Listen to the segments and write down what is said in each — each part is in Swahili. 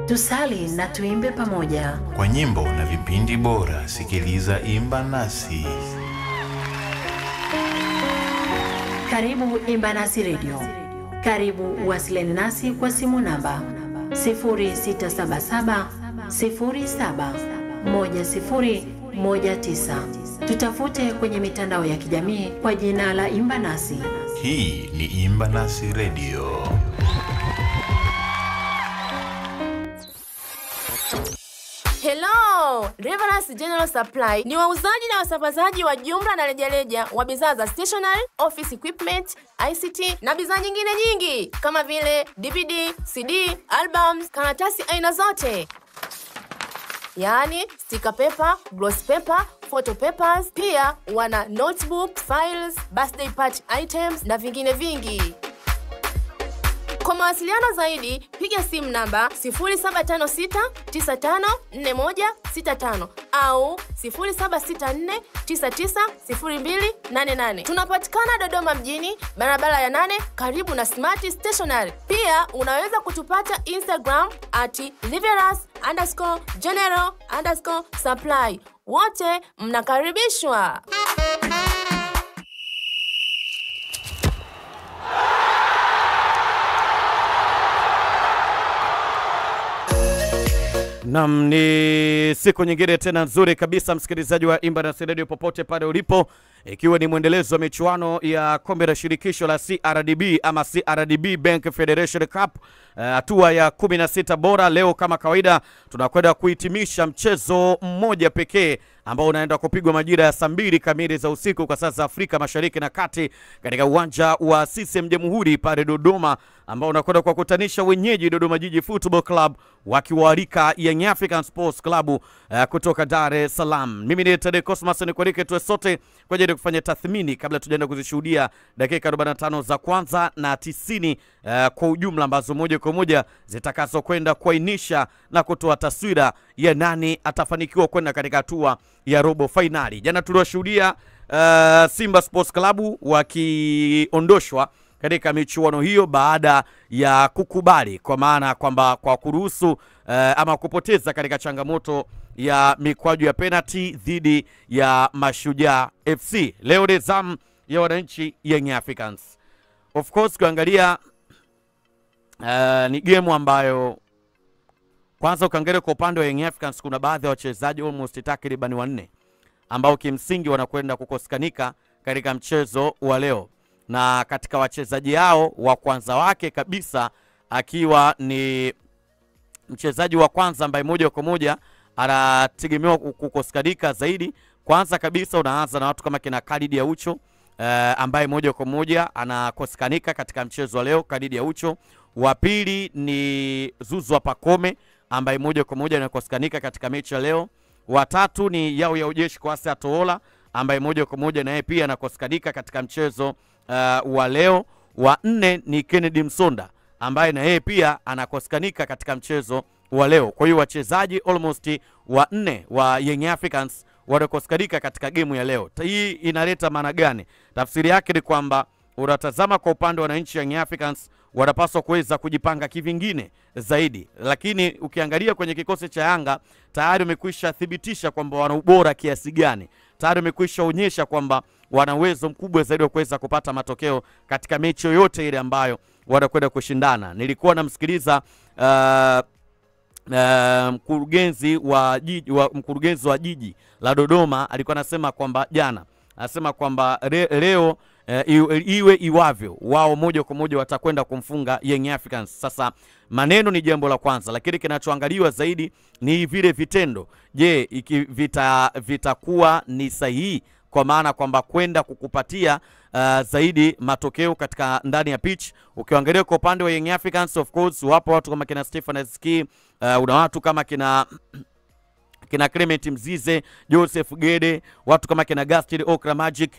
tusali na tuimbe pamoja. Kwa nyimbo na vipindi bora, sikiliza Imba Nasi. Karibu Imba Nasi Radio. Karibu uwasiliane nasi kwa simu namba 0677 07 1019. Tutafute kwenye mitandao ya kijamii kwa jina la Imba Nasi. Hii ni Imba Nasi Radio. Hello! Reverence General Supply ni wauzaji na wasambazaji wa jumla na rejareja wa bidhaa za stationery, office equipment, ICT na bidhaa nyingine nyingi kama vile DVD, CD, albums, karatasi aina zote. Yaani sticker paper, gloss paper, photo papers, pia wana notebooks, files, birthday party items na vingine vingi. Kwa mawasiliano zaidi piga simu namba 0756954165 au 0764990288. Tunapatikana Dodoma mjini, barabara ya nane, karibu na Smart Stationery. Pia unaweza kutupata Instagram at Liveras underscore general underscore supply. Wote mnakaribishwa. Nam, ni siku nyingine tena nzuri kabisa, msikilizaji wa Imba na Radio popote pale ulipo, ikiwa ni mwendelezo wa michuano ya kombe la shirikisho la CRDB ama CRDB Bank Federation Cup hatua uh, ya 16 bora. Leo kama kawaida, tunakwenda kuhitimisha mchezo mmoja pekee ambao unaenda kupigwa majira ya saa mbili kamili za usiku kwa saa za Afrika Mashariki na Kati katika uwanja wa CCM Jamhuri pale Dodoma, ambao unakwenda kuwakutanisha wenyeji Dodoma Jiji Football Club wakiwaalika Young African Sports Club uh, kutoka Dar es Salaam. Mimi ni Tade Cosmas, nikualike tuwe sote kwa ajili ya kufanya tathmini kabla tujaenda kuzishuhudia dakika 45 za kwanza na 90 uh, kwa ujumla ambazo moja kwa moja zitakazokwenda kuainisha na kutoa taswira ya nani atafanikiwa kwenda katika hatua ya robo fainali. Jana tuliwashuhudia uh, Simba Sports Club wakiondoshwa katika michuano hiyo baada ya kukubali, kwa maana kwamba kwa kuruhusu uh, ama kupoteza katika changamoto ya mikwaju ya penalty dhidi ya Mashujaa FC. Leo ni zamu ya wananchi Young Africans. Of course kuangalia uh, ni gemu ambayo kwanza ukiangalia kwa upande wa Young Africans kuna baadhi ya wachezaji almost takriban wanne ambao kimsingi wanakwenda kukosekanika katika mchezo wa leo, na katika wachezaji hao wa kwanza wake kabisa akiwa ni mchezaji wa kwanza ambaye moja kwa moja anategemewa kukosekanika zaidi. Kwanza kabisa unaanza na watu kama kina Khalid Aucho uh, ambaye moja kwa moja anakosekanika katika mchezo wa leo, Khalid Aucho. Wa pili ni Zuzwa Pakome ambaye moja kwa moja anakosekanika katika mechi ya leo. Watatu ni Yao ya Ujeshi Kwasi Atoola ambaye moja kwa moja naye pia anakosekanika katika mchezo uh, wa leo. Wa nne ni Kennedy Msonda ambaye na yeye pia anakosekanika katika mchezo wa leo. Kwa hiyo wachezaji almost wa nne wa Young Africans wanakosekanika katika gemu ya leo. Hii inaleta maana gani? Tafsiri yake ni kwamba unatazama kwa upande wa wananchi Young Africans wanapaswa kuweza kujipanga kivingine zaidi, lakini ukiangalia kwenye kikosi cha Yanga tayari wamekwisha thibitisha kwamba wana ubora kiasi gani, tayari wamekwisha onyesha kwamba wana uwezo mkubwa zaidi wa kuweza kupata matokeo katika mechi yoyote ile ambayo wanakwenda kushindana. Nilikuwa namsikiliza uh, uh, mkurugenzi wa jiji, wa, mkurugenzi wa jiji la Dodoma alikuwa anasema kwamba jana anasema kwamba re, leo uh, iwe iwavyo, wao moja kwa moja watakwenda kumfunga Young Africans. Sasa maneno ni jambo la kwanza, lakini kinachoangaliwa zaidi ni vile vitendo. Je, iki vita vitakuwa ni sahihi kwa maana kwamba kwenda kukupatia uh, zaidi matokeo katika ndani ya pitch. Ukiangalia kwa upande wa Young Africans, of course wapo watu kama kina Stefan Aziski, uh, una watu kama kina kina Clement Mzize, Joseph Gede, watu kama kina Gaston Okra Magic,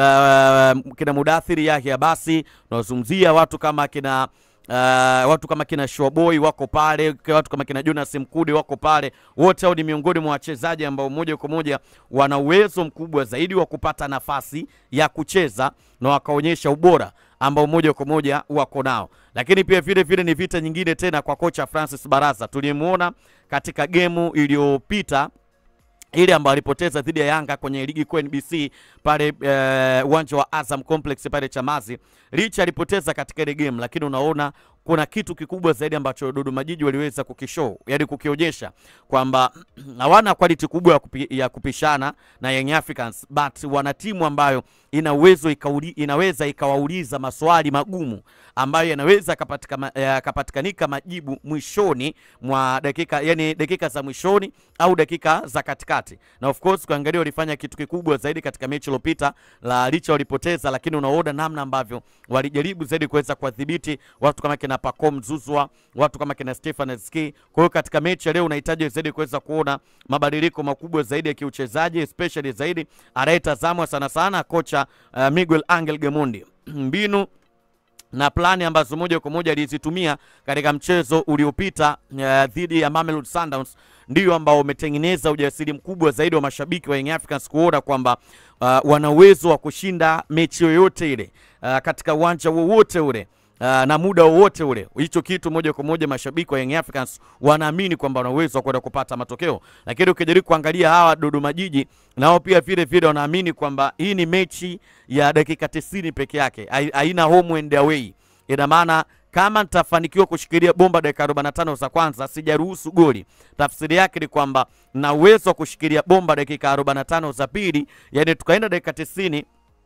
uh, kina Mudathiri Yahya, basi unazungumzia watu kama kina Uh, watu kama kina Showboy wako pale, watu kama kina Jonas Mkude wako pale. Wote hao ni miongoni mwa wachezaji ambao moja kwa moja wana uwezo mkubwa zaidi wa kupata nafasi ya kucheza na wakaonyesha ubora ambao moja kwa moja wako nao, lakini pia vile vile ni vita nyingine tena kwa kocha Francis Baraza tuliyemuona katika gemu iliyopita ile ambayo alipoteza dhidi ya Yanga kwenye ligi kuu NBC pale uwanja wa Azam Complex pale Chamazi. Licha alipoteza katika ile game, lakini unaona kuna kitu kikubwa zaidi ambacho Dodoma Jiji waliweza kukishow, yani kukionyesha kwamba hawana quality kubwa ya, kupi, ya kupishana na Young Africans but wana timu ambayo ina uwezo ikauli, inaweza ikawauliza maswali magumu ambayo yanaweza yakapatikanika majibu mwishoni mwa dakika, yani dakika za mwishoni au dakika za katikati, na of course kuangalia walifanya kitu kikubwa zaidi katika mechi iliyopita, la licha walipoteza, lakini unaona namna ambavyo walijaribu zaidi kuweza kuwadhibiti watu kama kina Pacome Zuzwa, watu kama kina Stefan Ski. Kwa hiyo katika mechi ya leo unahitaji zaidi kuweza kuona mabadiliko makubwa zaidi ya kiuchezaji, especially zaidi anayetazamwa sana sana kocha uh, Miguel Angel Gamondi mbinu na plani ambazo moja kwa moja alizitumia katika mchezo uliopita uh, dhidi ya Mamelodi Sundowns ndio ambao umetengeneza ujasiri mkubwa zaidi wa mashabiki wa Young Africans kuona kwamba uh, wana uwezo wa kushinda mechi yoyote ile uh, katika uwanja wowote ule Uh, na muda wowote ule. Hicho kitu moja kwa moja mashabiki wa Young Africans wanaamini kwamba wana uwezo wa kwenda kupata matokeo, lakini ukijaribu kuangalia hawa Dodoma Jiji nao pia vile vile wanaamini kwamba hii ni mechi ya dakika 90 peke yake, haina home and away. Ina maana kama nitafanikiwa kushikilia bomba dakika 45 za kwanza, sijaruhusu goli, tafsiri yake ni kwamba na uwezo wa kushikilia bomba dakika 45 za pili, yani tukaenda dakika 90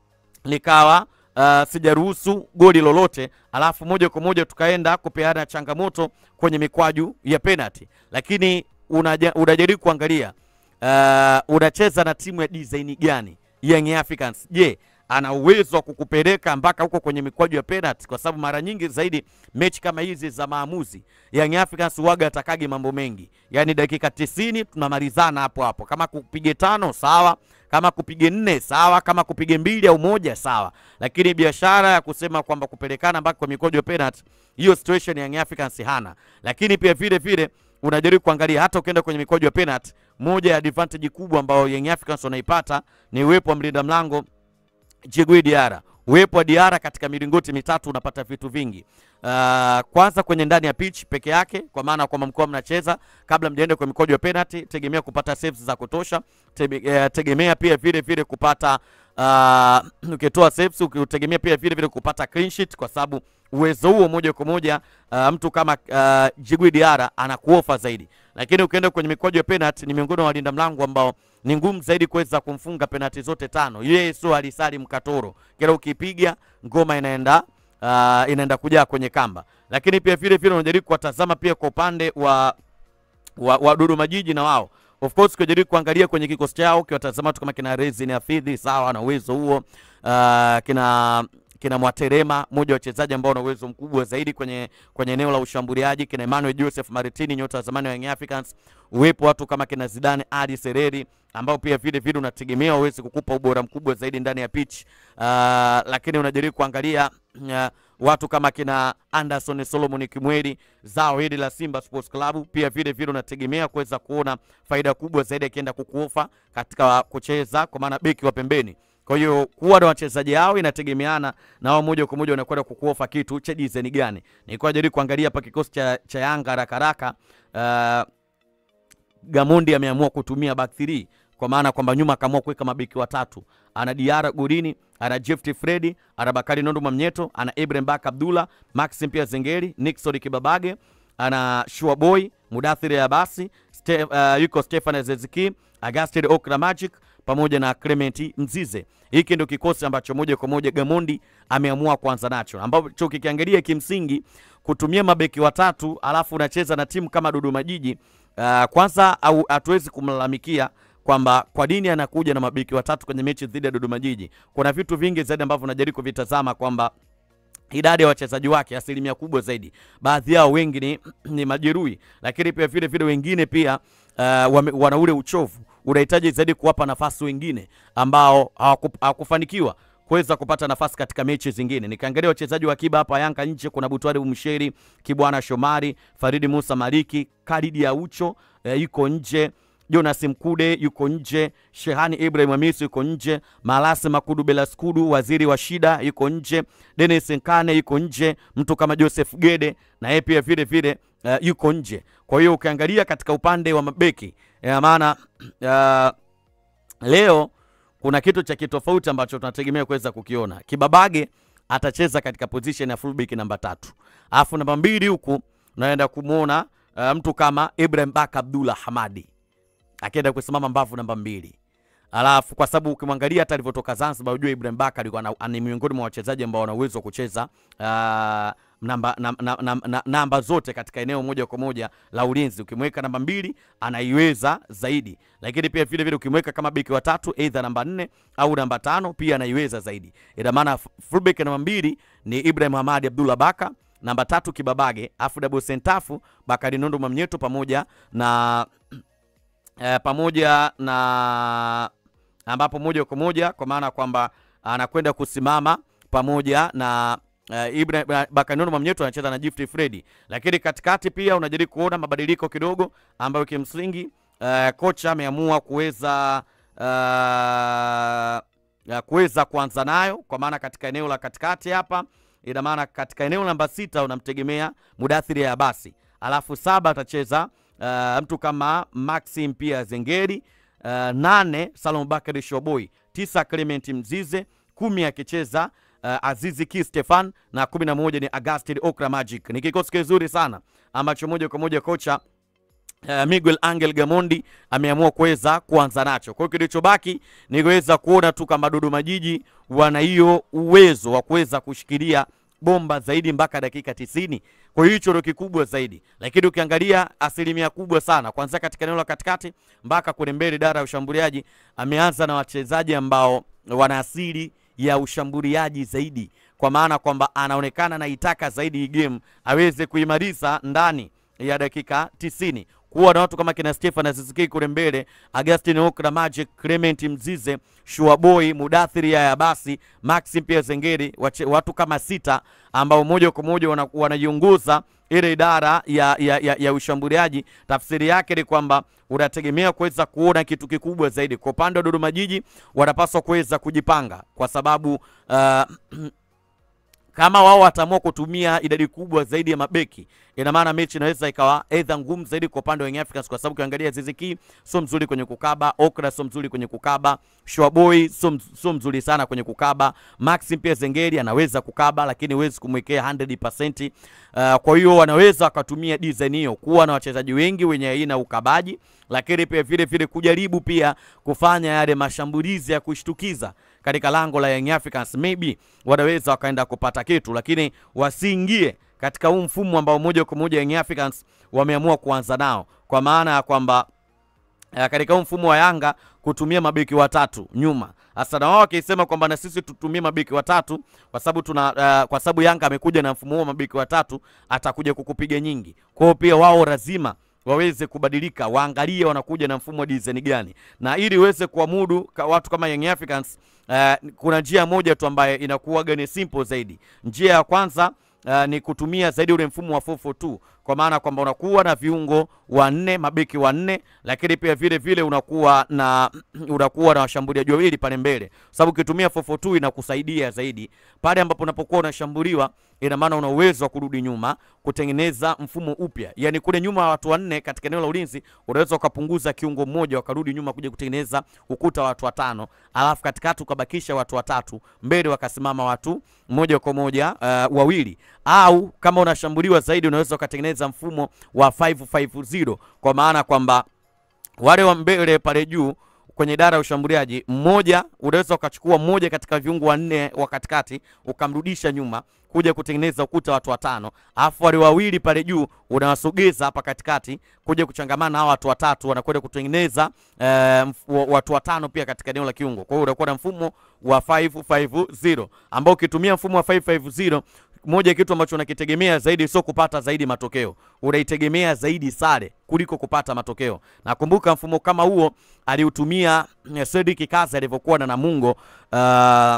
likawa Uh, sijaruhusu goli lolote, alafu moja kwa moja tukaenda kupeana changamoto kwenye mikwaju ya penalty, lakini unajaribu kuangalia uh, unacheza na timu ya design gani Young Africans. Je, ana uwezo wa kukupeleka mpaka huko kwenye mikwaju ya penalty? Kwa sababu mara nyingi zaidi mechi kama hizi za maamuzi Young Africans waga atakagi mambo mengi, yaani dakika 90 tunamalizana hapo hapo, kama kupige tano sawa kama kupige nne sawa, kama kupige mbili au moja sawa, lakini biashara ya kusema kwamba kupelekana mpaka kwa mikojo ya penalty, hiyo situation ya Young Africans hana. Lakini pia vile vile unajaribu kuangalia hata ukienda kwenye mikojo ya penalty, moja ya advantage kubwa ambayo Young Africans wanaipata ni uwepo wa mlinda mlango Djigui Diarra. Uwepo wa Diarra katika milingoti mitatu unapata vitu vingi. Uh, kwanza kwenye ndani ya pitch peke yake, kwa maana kwamba mkoa mnacheza kabla mjaenda kwa mikojo ya penalty, tegemea kupata saves za kutosha, Tebe, tegemea pia vile vile kupata uh, ukitoa saves ukitegemea pia vile vile kupata clean sheet, kwa sababu uwezo huo moja kwa moja uh, mtu kama uh, Djigui Diarra anakuofa zaidi, lakini ukienda kwenye mikojo ya penalty ni miongoni mwa walinda mlango ambao ni ngumu zaidi kuweza kumfunga penalty zote tano. Yeye sio alisali mkatoro, kila ukipiga ngoma inaenda uh, inaenda kujaa kwenye kamba, lakini pia vile vile unajaribu kuwatazama pia kwa upande wa, wa, wa Dodoma Jiji na wao of course kujaribu kuangalia kwenye kikosi chao, ukiwatazama tu kama kina Rezin Afidhi sawa na uwezo huo uh, kina kina Mwaterema mmoja wa wachezaji ambao wana uwezo mkubwa zaidi kwenye kwenye eneo la ushambuliaji, kina Emmanuel Joseph Maritini, nyota wa zamani wa Young Africans, uwepo watu kama kina Zidane Ali Sereri ambao pia vile vile unategemea waweze kukupa ubora mkubwa zaidi ndani ya pitch uh, lakini unajaribu kuangalia uh, watu kama kina Anderson Solomon Kimweli, zao hili la Simba Sports Club, pia vile vile unategemea kuweza kuona faida kubwa zaidi akienda kukuofa katika kucheza, kwa maana beki wa pembeni. Kwa hiyo kuwa na wachezaji hao inategemeana na wao moja kwa moja wanakwenda kukuofa kitu cha design gani. Nilikuwa jaribu kuangalia hapa kikosi cha, cha Yanga haraka haraka uh, Gamondi ameamua kutumia back 3 kwa maana kwamba nyuma akaamua kuweka mabeki watatu. Ana Diara golini, ana Jefti Fredi, ana Bakari Nondo Mamnyeto, ana Ibrahim Baka Abdullah, Maxim pia Zengeri, Nixon Kibabage, ana Shua Boy, Mudathiri Abasi, Ste, uh, yuko Stefan Zeziki, Agustin Okra Magic pamoja na Clement Mzize. Hiki ndio kikosi ambacho moja kwa moja Gamondi ameamua kuanza nacho, ambacho kikiangalia kimsingi kutumia mabeki watatu alafu unacheza na timu kama Dodoma Jiji uh, kwanza au hatuwezi kumlalamikia kwamba kwa nini anakuja na mabeki watatu kwenye mechi dhidi ya Dodoma Jiji. Kuna vitu vingi zaidi ambavyo unajaribu kuvitazama kwamba idadi ya wachezaji wake asilimia kubwa zaidi, baadhi yao wengi ni, ni majeruhi, lakini pia vile vile wengine pia uh, wame, wana ule uchovu. Unahitaji zaidi kuwapa nafasi wengine ambao hawakufanikiwa kuweza kupata nafasi katika mechi zingine. Nikaangalia wachezaji wa akiba hapa Yanga nje, kuna Butwari Umsheri, Kibwana Shomari, Faridi Musa Maliki, Karidi Aucho uh, yuko nje Jonas Mkude yuko nje, Shehani Ibrahim Hamisi yuko nje, Malasi Makudu Belaskudu waziri wa shida yuko nje, Dennis Nkane yuko nje, mtu kama Joseph Gede na yeye pia vile vile uh, yuko nje. Kwa hiyo ukiangalia katika upande wa mabeki ina maana uh, leo kuna kitu cha kitofauti ambacho tunategemea kuweza kukiona. Kibabage atacheza katika position ya fullback namba tatu, alafu namba mbili huku naenda kumwona uh, mtu kama Ibrahim Baka Abdullah Hamadi akienda kusimama mbavu namba mbili. Alafu kwa sababu ukimwangalia hata alivyotoka Zanzibar, unajua Ibrahim Baka alikuwa na- ni miongoni mwa wachezaji ambao wana uwezo wa kucheza uh, namba, nam- nam- nam- na- namba zote katika eneo moja kwa moja la ulinzi. Ukimweka namba mbili anaiweza zaidi, lakini pia vile vile ukimweka kama beki wa tatu aidha namba nne au namba tano pia anaiweza zaidi. Ina maana f- fullback namba mbili ni Ibrahim Hamadi Abdullah Baka, namba tatu Kibabage, afu double centafu Bakari Nondo Mwamnyeto pamoja na eh, pamoja na ambapo moja kwa moja kwa maana kwamba anakwenda kusimama pamoja na uh, Ibrahim Bakanono Mwamnyeto anacheza na Gift Freddy, lakini katikati pia unajaribu kuona mabadiliko kidogo ambayo kimsingi uh, kocha ameamua kuweza uh, ya kuweza kuanza nayo kwa maana katika eneo la katikati hapa, ina maana katika eneo namba sita unamtegemea Mudathiri ya basi, alafu saba atacheza uh, mtu kama Maxim pia Zengeri uh, nane Salom Bakari Shoboi, tisa Clement Mzize, kumi akicheza uh, Azizi Ki Stefan na kumi na moja ni Agustin Okra Magic. Ni kikosi kizuri sana ambacho moja kwa moja kocha Uh, Miguel Angel Gamondi ameamua kuweza kuanza nacho. Kwa hiyo kilichobaki ni kuweza kuona tu kama Dodoma Jiji wana hiyo uwezo wa kuweza kushikilia bomba zaidi mpaka dakika tisini. Kwa hiyo hicho ndio kikubwa zaidi, lakini ukiangalia asilimia kubwa sana kuanzia katika eneo la katikati mpaka kule mbele, idara ya ushambuliaji ameanza na wachezaji ambao wana asili ya ushambuliaji zaidi, kwa maana kwamba anaonekana anaitaka zaidi hii game aweze kuimaliza ndani ya dakika tisini kuwa na watu kama kina Stefan Aziziki kule mbele, Agustin Okra, Magic Clement Mzize, Shuaboy, Mudathiri ya basi Maxim pia Zengeri, wache- watu kama sita ambao moja kwa moja wana- wanaiongoza ile idara ya, ya, ya, ya ushambuliaji. Tafsiri yake ni kwamba unategemea kuweza kuona kitu kikubwa zaidi. Kwa upande wa Dodoma Jiji wanapaswa kuweza kujipanga kwa sababu uh, kama wao wataamua kutumia idadi kubwa zaidi ya mabeki, ina maana mechi inaweza ikawa aidha ngumu zaidi kwa upande wa Young Africans, kwa sababu ukiangalia Ziziki sio mzuri kwenye kukaba, Okra sio mzuri kwenye kukaba, Shwaboy sio mz- sio mzuri sana kwenye kukaba, Maxim pia Zengeri anaweza kukaba, lakini huwezi kumwekea 100%. Uh, kwa hiyo wanaweza wakatumia design hiyo kuwa na wachezaji wengi wenye aina ya ukabaji, lakini pia vile vile kujaribu pia kufanya yale mashambulizi ya kushtukiza katika lango la Young Africans, maybe wanaweza wakaenda kupata kitu, lakini wasiingie katika huu mfumo ambao moja kwa moja Young Africans wameamua kuanza nao, kwa maana ya kwamba uh, katika huu mfumo wa Yanga kutumia mabeki watatu nyuma. Hasa na wao wakisema kwamba na sisi tutumie mabeki watatu kwa sababu tuna uh, kwa sababu Yanga amekuja na mfumo huo wa mabeki watatu, atakuja kukupiga nyingi. Kwa hiyo pia wao lazima waweze kubadilika, waangalie wanakuja na mfumo wa design gani, na ili uweze kuamudu ka watu kama Young Africans uh, kuna njia moja tu ambayo inakuwaga ni simple zaidi. Njia ya kwanza uh, ni kutumia zaidi ule mfumo wa 442 kwa maana kwamba unakuwa na viungo wanne, mabeki wanne, lakini pia vile vile unakuwa na unakuwa na washambuliaji wawili pale mbele, sababu ukitumia 442 inakusaidia zaidi pale ambapo unapokuwa unashambuliwa, ina maana una uwezo wa kurudi nyuma kutengeneza mfumo upya, yani kule nyuma watu wanne katika eneo la ulinzi, unaweza ukapunguza kiungo mmoja wakarudi nyuma kuja kutengeneza ukuta wa watu watano, alafu katikati ukabakisha watu watatu, mbele wakasimama watu moja kwa moja uh, wawili, au kama unashambuliwa zaidi unaweza ukatengeneza mfumo wa 550 kwa maana kwamba wale wa mbele pale juu kwenye idara ya ushambuliaji, mmoja unaweza ukachukua mmoja katika viungo wanne wa katikati ukamrudisha nyuma kuja kutengeneza ukuta watu watano, alafu wale wawili pale juu unawasogeza hapa katikati kuja kuchangamana na hao watu watatu, wanakwenda kutengeneza eh, mf- watu watano pia katika eneo la kiungo. Kwa hiyo unakuwa na mfumo wa 550 ambao ukitumia mfumo wa 550 moja ya kitu ambacho unakitegemea zaidi sio kupata zaidi matokeo, unaitegemea zaidi sare kuliko kupata matokeo. Nakumbuka mfumo kama huo aliutumia eh, Cedric Kazi alivyokuwa na Namungo uh,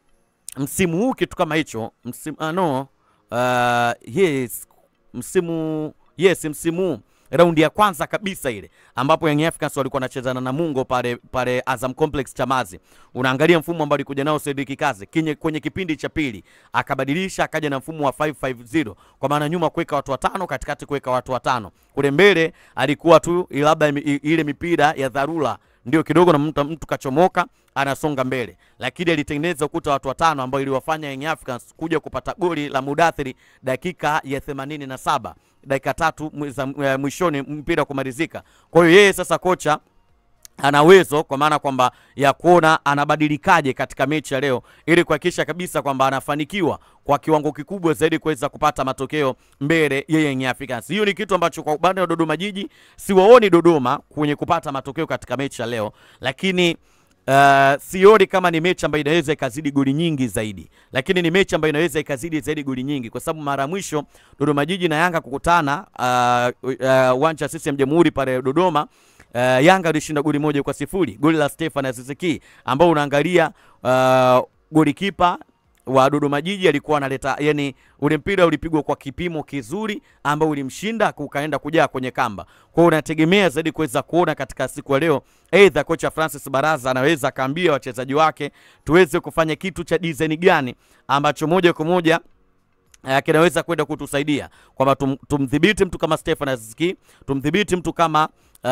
msimu huu kitu kama hicho msimu, ah, no uh, yes msimu yes msimu huu raundi ya kwanza kabisa ile ambapo Young Africans walikuwa wanachezana na Mungo pale pale Azam Complex Chamazi. Unaangalia mfumo ambao alikuja nao Cedric Kaze kinye, kwenye kipindi cha pili akabadilisha akaja na mfumo wa 550 kwa maana nyuma kuweka watu watano, katikati kuweka watu watano, kule mbele alikuwa tu labda i- ile mipira ya dharura ndio kidogo na mtu, mtu kachomoka anasonga mbele, lakini alitengeneza ukuta watu watano ambao iliwafanya Young Africans kuja kupata goli la Mudathiri dakika ya 87 dakika tatu mwi- za- eh, mwishoni mpira kumalizika. Kwa hiyo yeye sasa kocha ana uwezo kwa maana kwamba ya kuona anabadilikaje katika mechi ya leo ili kuhakikisha kabisa kwamba anafanikiwa kwa kiwango kikubwa zaidi kuweza kupata matokeo mbele ya Young Africans. Hiyo ni kitu ambacho kwa upande wa Dodoma Jiji siwaoni Dodoma kwenye kupata matokeo katika mechi ya leo, lakini Uh, sioni kama ni mechi ambayo inaweza ikazidi goli nyingi zaidi, lakini ni mechi ambayo inaweza ikazidi zaidi goli nyingi, kwa sababu mara ya mwisho Dodoma Jiji na Yanga kukutana uh, uh, uwanja wa CCM Jamhuri pale Dodoma uh, Yanga alishinda goli moja kwa sifuri, goli la Stefan Aziziki ambao unaangalia uh, golikipa wa Dodoma Jiji alikuwa analeta yani, ule mpira ulipigwa kwa kipimo kizuri ambao ulimshinda ukaenda kujaa kwenye kamba. Kwa hiyo unategemea zaidi kuweza kuona katika siku ya leo, aidha kocha Francis Baraza anaweza akaambia wachezaji wake tuweze kufanya kitu cha design gani ambacho moja kwa moja uh, kinaweza kwenda kutusaidia kwamba tum, tumdhibiti mtu kama Stefan Aziziki, tumdhibiti mtu kama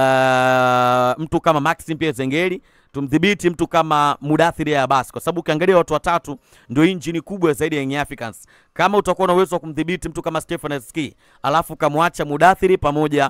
uh, mtu kama Maxim Pierre Zengeli, tumdhibiti mtu kama Mudathiri ya basi, kwa sababu ukiangalia watu watatu ndio injini kubwa zaidi ya Young Africans. Kama utakuwa na uwezo wa kumdhibiti mtu kama Stefan Aziziki alafu ukamwacha Mudathiri pamoja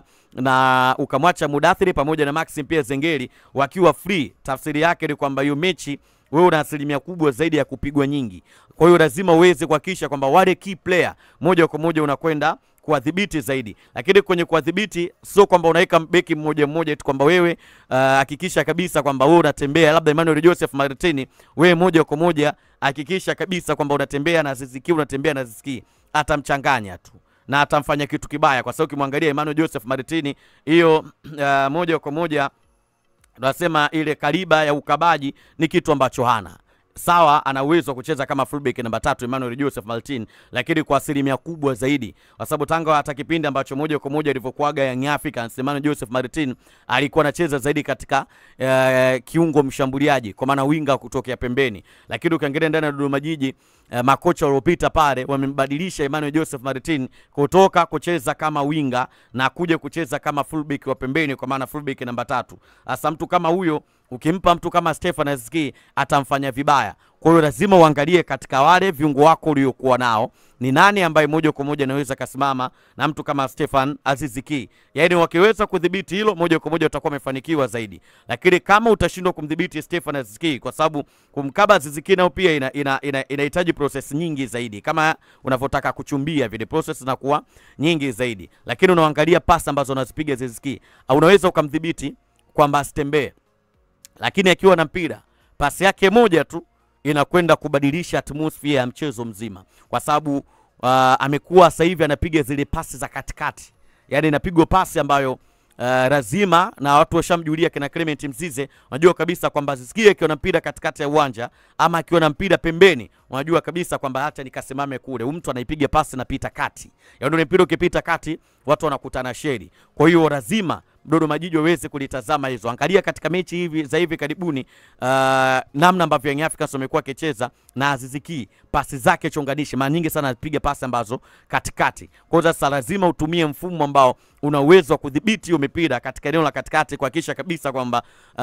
na ukamwacha Mudathiri pamoja na Maxim Pierre Zengeli wakiwa free, tafsiri yake ni kwamba hiyo mechi wewe una asilimia kubwa zaidi ya kupigwa nyingi. Kwa hiyo lazima uweze kuhakikisha kwamba wale key player moja kwa moja unakwenda kuwadhibiti zaidi, lakini kwenye kuwadhibiti sio kwamba unaweka beki mmoja mmoja tu, kwamba wewe uh, hakikisha kabisa kwamba wewe unatembea labda Emmanuel Joseph Martini, wewe moja kwa moja hakikisha kabisa kwamba unatembea na Ziziki, unatembea na Ziziki, atamchanganya tu na atamfanya kitu kibaya, kwa sababu ukimwangalia Emmanuel Joseph Martini hiyo uh, moja kwa moja tunasema ile kaliba ya ukabaji ni kitu ambacho hana sawa ana uwezo wa kucheza kama fullback namba tatu Emmanuel Joseph Martin, lakini kwa asilimia kubwa zaidi, kwa sababu Tanga hata kipindi ambacho moja kwa moja ilivyokuaga Young Africans, Emmanuel Joseph Martin alikuwa anacheza zaidi katika uh, kiungo mshambuliaji, kwa maana winga kutokea pembeni, lakini ukiangalia ndani ya Dodoma Jiji uh, makocha waliopita pale wamembadilisha Emmanuel Joseph Martin kutoka kucheza kama winga na kuja kucheza kama fullback wa pembeni, kwa maana fullback namba tatu. Hasa mtu kama huyo ukimpa mtu kama Stefan Aziziki atamfanya vibaya. Kwa hiyo lazima uangalie katika wale viungo wako uliokuwa nao ni nani ambaye moja kwa moja anaweza kasimama na mtu kama Stefan Aziziki. Yaani wakiweza kudhibiti hilo moja kwa moja utakuwa umefanikiwa zaidi, lakini kama utashindwa kumdhibiti Stefan Aziziki, kwa sababu kumkaba Aziziki nao pia inahitaji ina, ina, inahitaji process nyingi zaidi, kama unavyotaka kuchumbia vile process zinakuwa nyingi zaidi, lakini unaangalia pasi ambazo anazipiga Aziziki, unaweza ukamdhibiti kwamba asitembee lakini akiwa na mpira pasi yake moja tu inakwenda kubadilisha atmosphere ya mchezo mzima, kwa sababu uh, amekuwa sasa hivi anapiga zile pasi za katikati, yani inapigwa pasi ambayo uh, lazima na watu washamjulia kina Clement Mzize, unajua kabisa kwamba zisikie akiwa na mpira katikati ya uwanja ama akiwa na mpira pembeni, unajua kabisa kwamba hata nikasimame kule, huyu mtu anaipiga pasi napita kati, yaani ule mpira ukipita kati watu wanakutana sheri. Kwa hiyo lazima Dodoma Jiji waweze kulitazama hizo. Angalia katika mechi hivi za hivi karibuni, uh, namna ambavyo Young Africans wamekuwa wakicheza na Aziz Ki, pasi zake chonganishi mara nyingi sana anapiga pasi ambazo katikati. Kwa hiyo sasa lazima utumie mfumo ambao una uwezo wa kudhibiti hiyo mipira katika eneo la katikati, kuhakikisha kabisa kwamba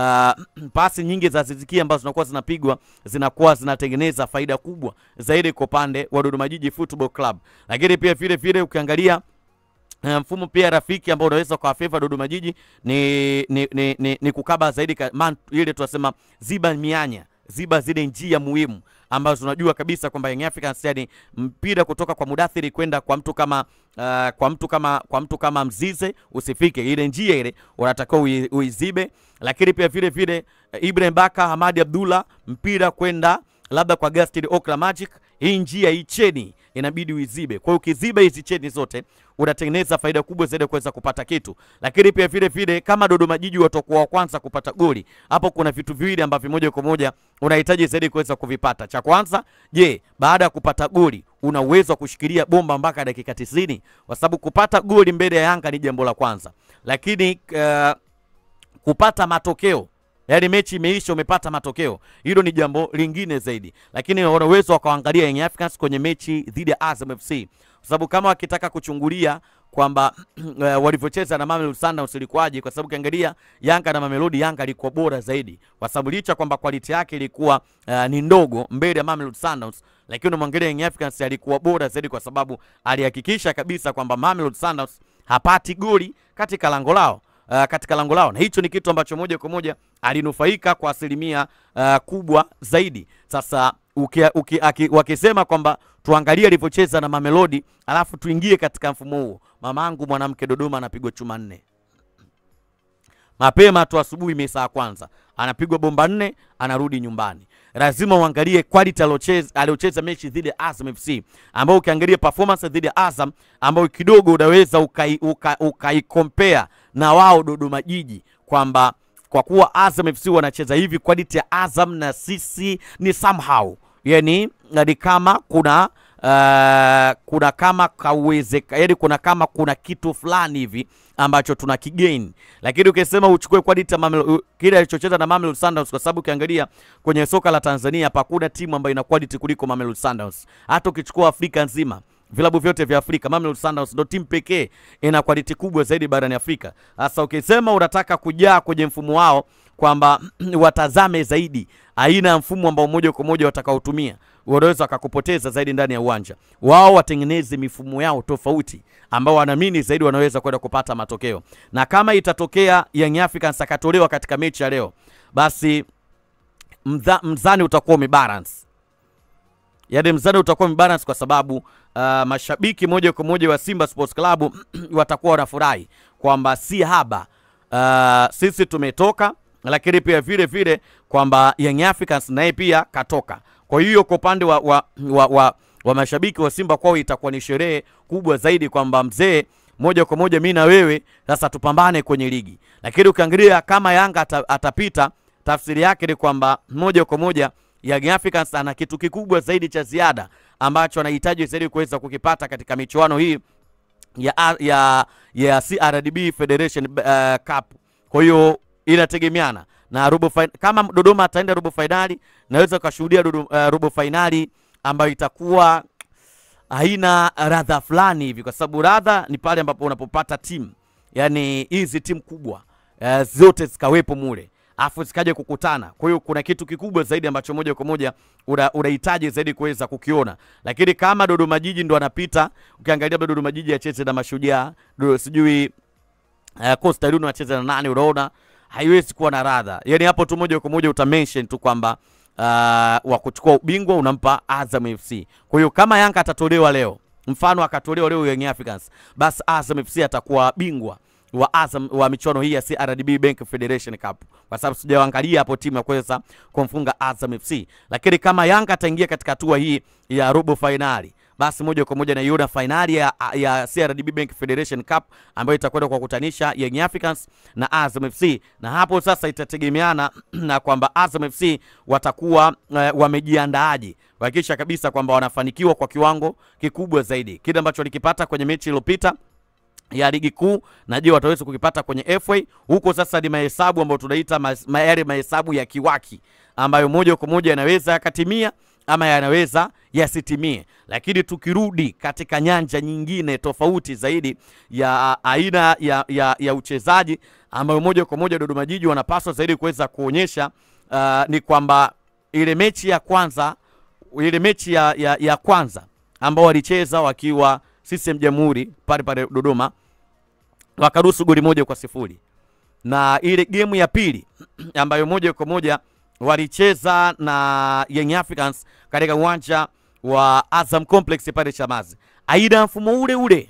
uh, pasi nyingi za Aziz Ki ambazo zinakuwa zinapigwa zinakuwa zinatengeneza faida kubwa zaidi kwa upande wa Dodoma Jiji Football Club, lakini pia vile vile ukiangalia mfumo pia rafiki ambao unaweza kwa favor Dodoma Jiji ni, ni, ni, ni, ni kukaba zaidi ka, man, ile tunasema ziba mianya ziba zile njia muhimu ambazo unajua kabisa kwamba Young Africans yani mpira kutoka kwa Mudathiri kwenda kwa mtu kama uh, kwa mtu kama kwa mtu kama Mzize usifike ile njia ile unatakiwa ui, uizibe, lakini pia vile vile uh, Ibrahim Baka Hamadi Abdullah mpira kwenda labda kwa Gaston Okra Magic hii njia hii cheni inabidi uizibe. Kwa hiyo ukiziba hizi cheni zote unatengeneza faida kubwa zaidi ya kuweza kupata kitu, lakini pia vile vile kama Dodoma Jiji watakuwa wa kwanza kupata goli, hapo kuna vitu viwili ambavyo moja kwa moja unahitaji zaidi kuweza kuvipata. Cha kwanza, je, baada ya kupata goli una uwezo wa kushikilia bomba mpaka dakika 90? Kwa sababu kupata goli mbele ya Yanga ni jambo la kwanza, lakini uh, kupata matokeo yaani mechi imeisha umepata matokeo, hilo ni jambo lingine zaidi, lakini wana uwezo wakaangalia Young Africans kwenye mechi dhidi ya Azam FC, kwa sababu kama wakitaka kuchungulia kwamba uh, walivyocheza na Mamelodi Sundowns ilikuwaje, kwa sababu ukiangalia Yanga na Mamelodi, Yanga ilikuwa bora zaidi, kwa sababu licha kwamba quality yake ilikuwa uh, ni ndogo mbele ya Mamelodi Sundowns, lakini unamwangalia Young Africans alikuwa bora zaidi, kwa sababu alihakikisha kabisa kwamba Mamelodi Sundowns hapati goli katika lango lao uh, katika lango lao, na hicho ni kitu ambacho moja kwa moja alinufaika kwa asilimia uh, kubwa zaidi. Sasa uki, uki, aki, wakisema kwamba tuangalie alivyocheza na Mamelodi alafu tuingie katika mfumo huo, mamangu mwanamke Dodoma anapigwa chuma nne mapema tu asubuhi, mesa ya kwanza anapigwa bomba nne, anarudi nyumbani. Lazima uangalie quality aliocheza aliocheza mechi dhidi ya Azam FC, ambao ukiangalia performance dhidi ya Azam ambao kidogo unaweza ukai, uka, ukai compare na wao Dodoma Jiji kwamba kwa kuwa Azam FC wanacheza hivi, quality ya Azam na sisi ni somehow, yani ni kama kuna uh, kuna kama kawezeka, yani kuna kama kuna kitu fulani hivi ambacho tuna kigain, lakini ukisema uchukue quality ya Mamelodi, kile alichocheza na Mamelodi Sundowns, kwa sababu ukiangalia kwenye soka la Tanzania hapa hakuna timu ambayo ina quality kuliko Mamelodi Sundowns. Hata ukichukua Afrika nzima vilabu vyote vya Afrika, Mamelodi Sundowns ndio timu pekee ina quality kubwa zaidi barani Afrika. Sasa ukisema unataka kujaa kwenye mfumo wao kwamba watazame zaidi aina ya mfumo ambao moja kwa moja watakaotumia wanaweza wakakupoteza zaidi ndani ya uwanja wao. Watengeneze mifumo yao tofauti ambao wanaamini zaidi wanaweza kwenda kupata matokeo, na kama itatokea Young Africans akatolewa katika mechi ya leo, basi mdha, mzani utakuwa umebalance yaani mzani utakuwa umebalance kwa sababu uh, mashabiki moja kwa moja wa Simba Sports Club watakuwa wanafurahi kwamba si haba uh, sisi tumetoka, lakini pia vile vile kwamba Young Africans naye pia katoka. Kwa hiyo kwa upande wa, wa, wa, wa, wa mashabiki wa Simba kwao itakuwa ni sherehe kubwa zaidi kwamba mzee, moja kwa moja mi na wewe sasa tupambane kwenye ligi. Lakini ukiangalia kama Yanga ata, atapita, tafsiri yake ni kwamba moja kwa moja Young Africans ana kitu kikubwa zaidi cha ziada ambacho anahitaji zaidi kuweza kukipata katika michuano hii ya, ya, ya CRDB Federation uh, Cup. Kwa hiyo inategemeana na robo fin kama Dodoma ataenda robo fainali, naweza ukashuhudia uh, robo fainali ambayo itakuwa haina radha fulani hivi, kwa sababu radha ni pale ambapo unapopata timu, yani hizi timu kubwa uh, zote zikawepo mule afu zikaja kukutana. Kwa hiyo kuna kitu kikubwa zaidi ambacho moja kwa moja unahitaji zaidi kuweza kukiona, lakini kama Dodoma Jiji ndo anapita, ukiangalia bado Dodoma Jiji acheze na Mashujaa, sijui uh, Coastal Union acheze na nani, unaona haiwezi kuwa na radha. Yani hapo tu moja kwa moja uta mention tu kwamba uh, wa kuchukua ubingwa unampa Azam FC. Kwa hiyo kama Yanga atatolewa leo, mfano akatolewa leo Young Africans, basi Azam FC atakuwa bingwa wa Azam wa michuano hii ya CRDB Bank Federation Cup, kwa sababu sijaangalia hapo timu ya kuweza kumfunga Azam FC. Lakini kama Yanga ataingia katika hatua hii ya robo finali, basi moja kwa moja naiona finali ya, ya CRDB Bank Federation Cup ambayo itakwenda kuwakutanisha Young Africans na Azam FC, na hapo sasa itategemeana na kwamba Azam FC watakuwa uh, wamejiandaaje kuhakikisha kabisa kwamba wanafanikiwa kwa kiwango kikubwa zaidi, kile ambacho walikipata kwenye mechi iliyopita ya ligi kuu na je wataweza kukipata kwenye FA huko. Sasa ni mahesabu ambayo tunaita ma, yale mahesabu ya kiwaki ambayo moja kwa moja yanaweza yakatimia ama yanaweza yasitimie, lakini tukirudi katika nyanja nyingine tofauti zaidi ya aina ya, ya, ya uchezaji ambayo moja kwa moja Dodoma Jiji wanapaswa zaidi kuweza kuonyesha uh, ni kwamba ile mechi ya kwanza ile mechi ya, ya, ya kwanza ambao walicheza wakiwa CCM Jamhuri pale pale Dodoma wakaruhusu goli moja kwa sifuri na ile gemu ya pili ambayo moja kwa moja walicheza na Young Africans katika uwanja wa Azam Complex pale Chamazi, aina mfumo ule ule,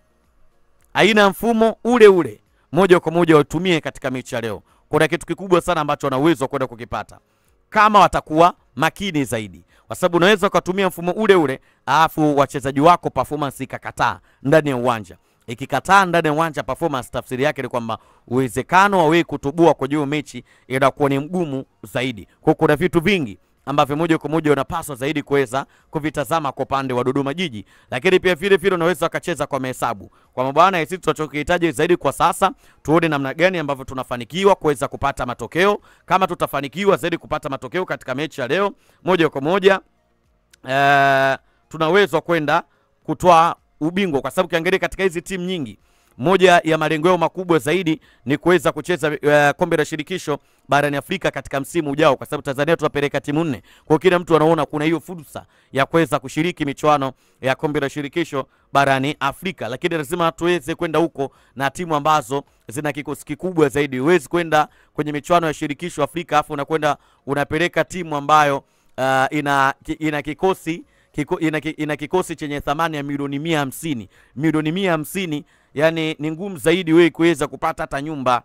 aina mfumo ule ule, moja kwa moja watumie katika mechi ya leo. Kuna kitu kikubwa sana ambacho wana uwezo wa kwenda kukipata kama watakuwa makini zaidi, kwa sababu unaweza ukatumia mfumo ule ule alafu wachezaji wako performance ikakataa ndani ya uwanja. Ikikataa ndani ya uwanja performance, tafsiri yake ni kwamba uwezekano wa wewe kutubua kwa hiyo mechi inakuwa ni mgumu zaidi. Kwa kuna vitu vingi ambavyo moja kwa moja unapaswa zaidi kuweza kuvitazama kwa upande wa Dodoma Jiji, lakini pia vile vile unaweza ukacheza kwa mahesabu kwa bwana. Sisi tunachokihitaji zaidi kwa sasa, tuone namna gani ambavyo tunafanikiwa kuweza kupata matokeo. Kama tutafanikiwa zaidi kupata matokeo katika mechi ya leo, moja kwa moja eh, tunaweza kwenda kutoa ubingwa, kwa sababu ukiangalia katika hizi timu nyingi moja ya malengo yao makubwa zaidi ni kuweza kucheza uh, kombe la shirikisho barani Afrika katika msimu ujao, kwa sababu Tanzania tunapeleka timu nne. Kwa kila mtu anaona kuna hiyo fursa ya kuweza kushiriki michuano ya kombe la shirikisho barani Afrika, lakini lazima tuweze kwenda huko na timu ambazo zina kikosi kikubwa zaidi. Huwezi kwenda kwenye michuano ya shirikisho Afrika afu unakwenda unapeleka timu ambayo uh, ina, ina kikosi Kiko, ina, ina kikosi chenye thamani ya milioni mia hamsini milioni mia hamsini yani ni ngumu zaidi wewe kuweza kupata hata nyumba.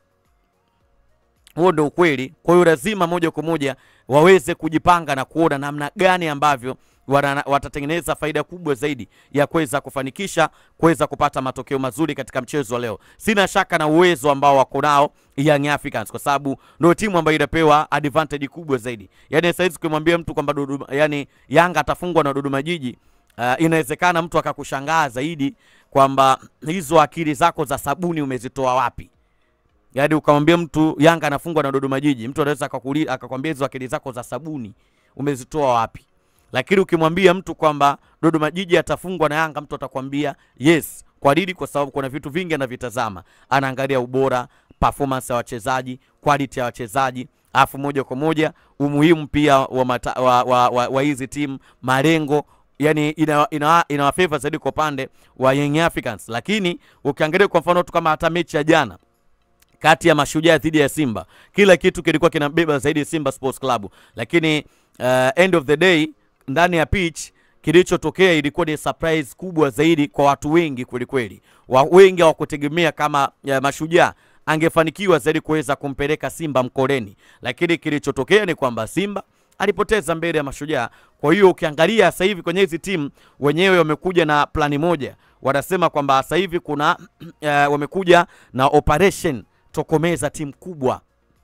Huo ndio ukweli. Kwa hiyo lazima moja kwa moja waweze kujipanga na kuona namna gani ambavyo wana, watatengeneza faida kubwa zaidi ya kuweza kufanikisha kuweza kupata matokeo mazuri katika mchezo wa leo. Sina shaka na uwezo ambao wako nao Young Africans kwa sababu ndio timu ambayo inapewa advantage kubwa zaidi. Yaani sasa hizi ukimwambia mtu kwamba Dodoma, yani Yanga atafungwa na Dodoma Jiji Uh, inawezekana mtu akakushangaa zaidi kwamba hizo akili zako za sabuni umezitoa wapi? Yaani ukamwambia mtu Yanga anafungwa na Dodoma Jiji, mtu anaweza akakuuliza akakwambia hizo akili zako za sabuni umezitoa wapi? Lakini ukimwambia mtu kwamba Dodoma Jiji atafungwa na Yanga, mtu atakwambia yes. Kwa nini? Kwa sababu kuna vitu vingi anavitazama, anaangalia ubora, performance ya wachezaji, quality ya wachezaji afu moja kwa moja umuhimu pia wa, mata, wa, wa, wa, wa hizi timu malengo yani ina, ina, ina favor zaidi kwa upande wa Young Africans, lakini ukiangalia kwa mfano tu kama hata mechi ya jana kati ya Mashujaa dhidi ya Simba, kila kitu kilikuwa kinabeba zaidi Simba Sports Club, lakini uh, end of the day ndani ya pitch kilichotokea ilikuwa ni surprise kubwa zaidi kwa watu wengi kweli kweli. Wa, wengi hawakutegemea kama uh, Mashujaa angefanikiwa zaidi kuweza kumpeleka Simba mkoleni, lakini kilichotokea ni kwamba Simba alipoteza mbele ya Mashujaa. Kwa hiyo ukiangalia sasa hivi kwenye hizi timu wenyewe wamekuja na plani moja, wanasema kwamba sasa hivi kuna uh, wamekuja na operation tokomeza timu kubwa.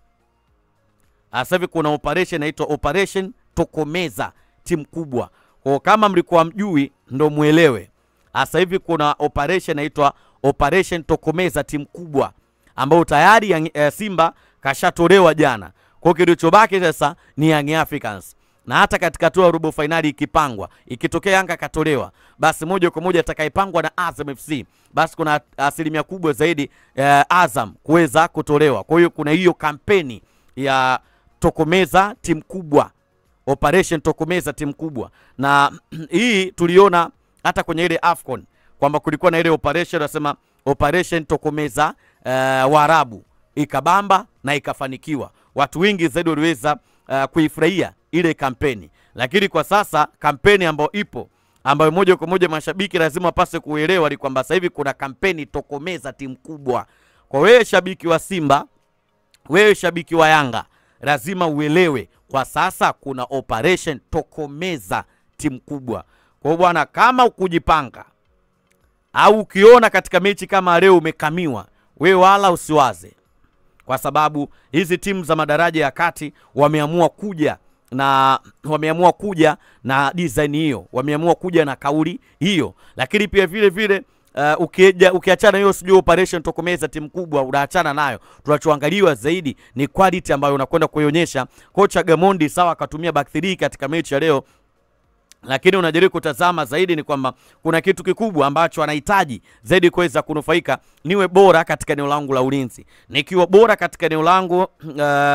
Sasa hivi kuna operation inaitwa operation tokomeza timu kubwa. Kwa kama mlikuwa mjui, ndo muelewe. Sasa hivi kuna operation inaitwa operation tokomeza timu kubwa, ambayo tayari ya, uh, Simba kashatolewa jana. Kwa kilichobaki sasa ni Young Africans na hata katika hatua ya robo fainali ikipangwa, ikitokea Yanga katolewa, basi moja kwa moja atakayepangwa na Azam FC, basi kuna asilimia kubwa zaidi eh, Azam kuweza kutolewa. Kwa hiyo kuna hiyo kampeni ya tokomeza timu kubwa, operation tokomeza timu kubwa, na hii tuliona hata kwenye ile Afcon kwamba kulikuwa na ile operation nasema operation tokomeza eh, Waarabu ikabamba na ikafanikiwa. Watu wengi zaidi waliweza uh, kuifurahia ile kampeni, lakini kwa sasa kampeni ambayo ipo ambayo moja kwa moja mashabiki lazima wapase kuelewa ni kwamba sasa hivi kuna kampeni tokomeza timu kubwa. Kwa wewe shabiki wa Simba, wewe shabiki wa Yanga, lazima uelewe kwa sasa kuna operation tokomeza timu kubwa. Kwa hiyo bwana, kama ukujipanga au ukiona katika mechi kama leo umekamiwa, wewe wala usiwaze kwa sababu hizi timu za madaraja ya kati wameamua kuja na wameamua kuja na design hiyo, wameamua kuja na kauli hiyo, lakini pia vile vile uh, ukija ukiachana hiyo sijui operation tokomeza timu kubwa, unaachana nayo. Tunachoangaliwa zaidi ni quality ambayo unakwenda kuionyesha. Kocha Gamondi sawa akatumia back 3 katika mechi ya leo lakini unajaribu kutazama zaidi ni kwamba kuna kitu kikubwa ambacho anahitaji zaidi kuweza kunufaika. Niwe bora katika eneo langu la ulinzi. Nikiwa bora katika eneo langu uh,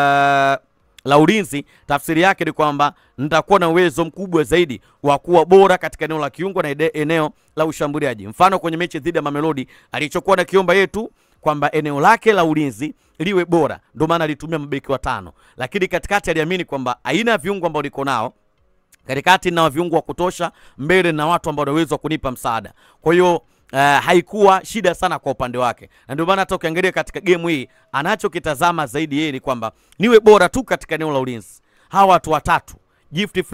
la ulinzi, tafsiri yake ni kwamba nitakuwa na uwezo mkubwa zaidi wa kuwa bora katika eneo la kiungo na eneo la ushambuliaji. Mfano kwenye mechi dhidi ya Mamelodi alichokuwa na kiomba yetu kwamba eneo lake la ulinzi liwe bora, ndio maana alitumia mabeki watano, lakini katikati aliamini kwamba aina ya viungo ambao niko nao katikati na viungo wa kutosha, mbele na watu ambao wanaweza kunipa msaada. Kwa hiyo uh, haikuwa shida sana kwa upande wake, na ndio maana hata ukiangalia katika game hii anachokitazama zaidi yeye ni kwamba niwe bora tu katika eneo la ulinzi. Hawa watu watatu Gift Freddy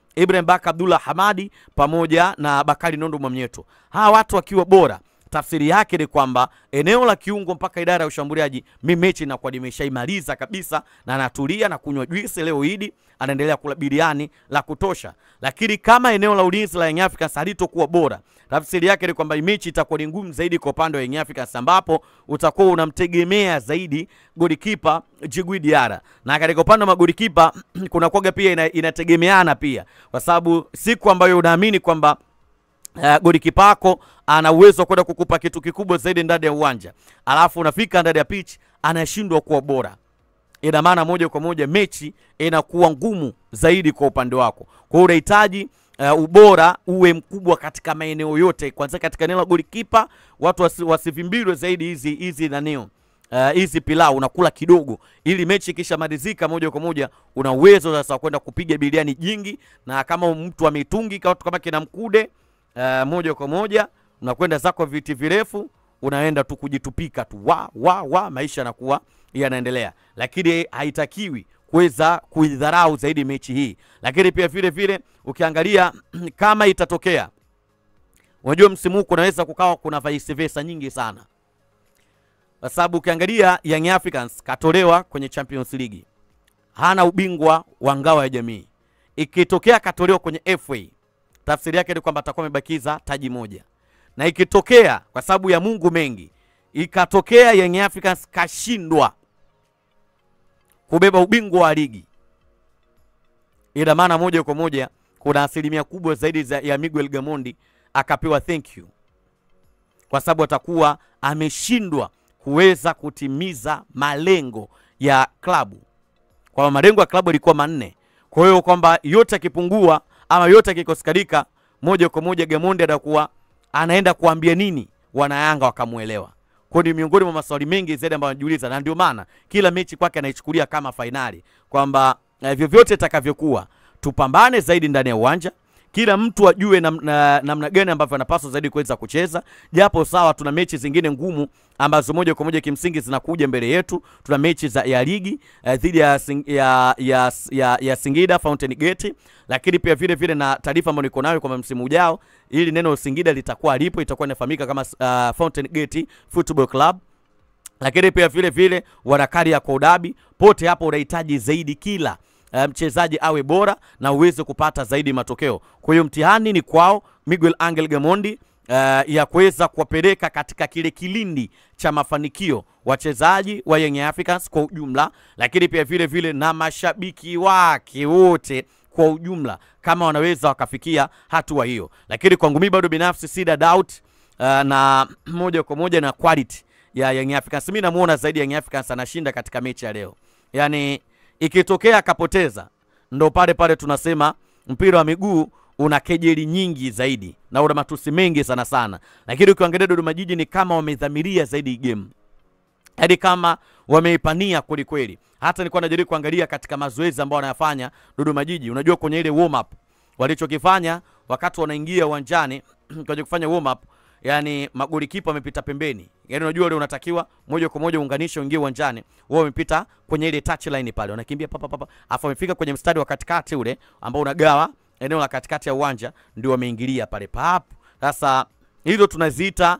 Ibrahim Baka Abdullah Hamadi pamoja na Bakari Nondo Mwamnyeto. Hawa watu wakiwa bora, tafsiri yake ni kwamba eneo la kiungo mpaka idara ya ushambuliaji, mi mechi inakuwa nimeshaimaliza kabisa, na anatulia na kunywa juisi leo Idi, anaendelea kula biriani la kutosha. Lakini kama eneo la ulinzi la Young Africans halitokuwa bora, tafsiri yake ni kwamba mechi itakuwa ni ngumu zaidi kwa upande wa Young Africans, ambapo utakuwa unamtegemea zaidi golikipa Djigui Diarra, na katika upande wa magolikipa kuna kwaga pia ina, inategemeana pia, kwa sababu siku ambayo unaamini kwamba Uh, golikipa wako ana uwezo wa kwenda kukupa kitu kikubwa zaidi ndani ya uwanja, alafu unafika ndani ya pitch anashindwa kuwa bora, ina maana moja kwa moja mechi inakuwa ngumu zaidi kwa upande wako. Kwa hiyo unahitaji uh, ubora uwe mkubwa katika maeneo yote, kwanza katika eneo la golikipa, watu wasi, wasivimbilwe zaidi hizi hizi nanio uh, hizi pilau unakula kidogo, ili mechi ikishamalizika moja kwa moja una uwezo sasa wa kwenda kupiga biliani jingi, na kama mtu ameitungi kama kina Mkude Uh, moja kwa moja unakwenda zako viti virefu, unaenda tu kujitupika tu wa wa wa, maisha yanakuwa yanaendelea, lakini haitakiwi kuweza kuidharau zaidi mechi hii. Lakini pia vile vile ukiangalia kama itatokea, unajua msimu huu kunaweza kukawa kuna vice versa nyingi sana, kwa sababu ukiangalia Young Africans katolewa kwenye Champions League, hana ubingwa wa ngao ya jamii. Ikitokea katolewa kwenye FA tafsiri yake ni kwamba atakuwa amebakiza taji moja, na ikitokea kwa sababu ya Mungu mengi, ikatokea Young Africans kashindwa kubeba ubingwa wa ligi, ina maana moja kwa moja kuna asilimia kubwa zaidi za, ya Miguel Gamondi akapewa thank you, kwa sababu atakuwa ameshindwa kuweza kutimiza malengo ya klabu, kwa malengo ya klabu yalikuwa manne. Kwa hiyo kwamba yote akipungua ama yote akikosekadika, moja kwa moja Gamondi atakuwa anaenda kuambia nini wanayanga wakamuelewa. Kwa ni miongoni mwa maswali mengi zaidi ambayo anajiuliza, na ndio maana kila mechi kwake anaichukulia kama fainali, kwamba eh, vyovyote itakavyokuwa tupambane zaidi ndani ya uwanja kila mtu ajue namna na, na gani ambavyo anapaswa zaidi kuweza kucheza, japo sawa, tuna mechi zingine ngumu ambazo moja kwa moja kimsingi zinakuja mbele yetu. Tuna mechi za ya ligi eh, dhidi ya, ya, ya, ya, ya Singida Fountain Gate, lakini pia vile vile na taarifa ambayo niko nayo kwamba msimu ujao ili neno Singida litakuwa lipo, itakuwa inafahamika kama uh, Fountain Gate Football Club lakini pia vile vile wanakari ya Kodabi pote hapo unahitaji zaidi kila mchezaji um, awe bora na uweze kupata zaidi matokeo. Kwa hiyo mtihani ni kwao Miguel Angel Gamondi uh, ya kuweza kuwapeleka katika kile kilindi cha mafanikio wachezaji wa Young Africans kwa ujumla, lakini pia vile vile na mashabiki wake wote kwa ujumla, kama wanaweza wakafikia hatua hiyo. Lakini kwangu mimi bado binafsi sina doubt uh, na moja kwa moja na quality ya Young Africans. Mimi namuona zaidi Young Africans anashinda katika mechi ya leo, yaani ikitokea akapoteza, ndo pale pale tunasema mpira wa miguu una kejeli nyingi zaidi na una matusi mengi sana sana, lakini ukiangalia Dodoma Jiji ni kama wamedhamiria zaidi game, yaani kama wameipania kweli kweli. Hata nilikuwa najaribu kuangalia katika mazoezi ambayo wanayafanya Dodoma Jiji, unajua kwenye ile warm up walichokifanya wakati wanaingia uwanjani kwenye kufanya warm up yani magoli kipa wamepita pembeni, yani unajua ile unatakiwa moja kwa moja uunganishe uingie uwanjani, wao wamepita kwenye ile touch line pale, wanakimbia papa papa, afu wamefika kwenye mstari wa katikati ule ambao unagawa eneo la katikati ya uwanja, ndio wameingilia pale pap. Sasa hizo tunaziita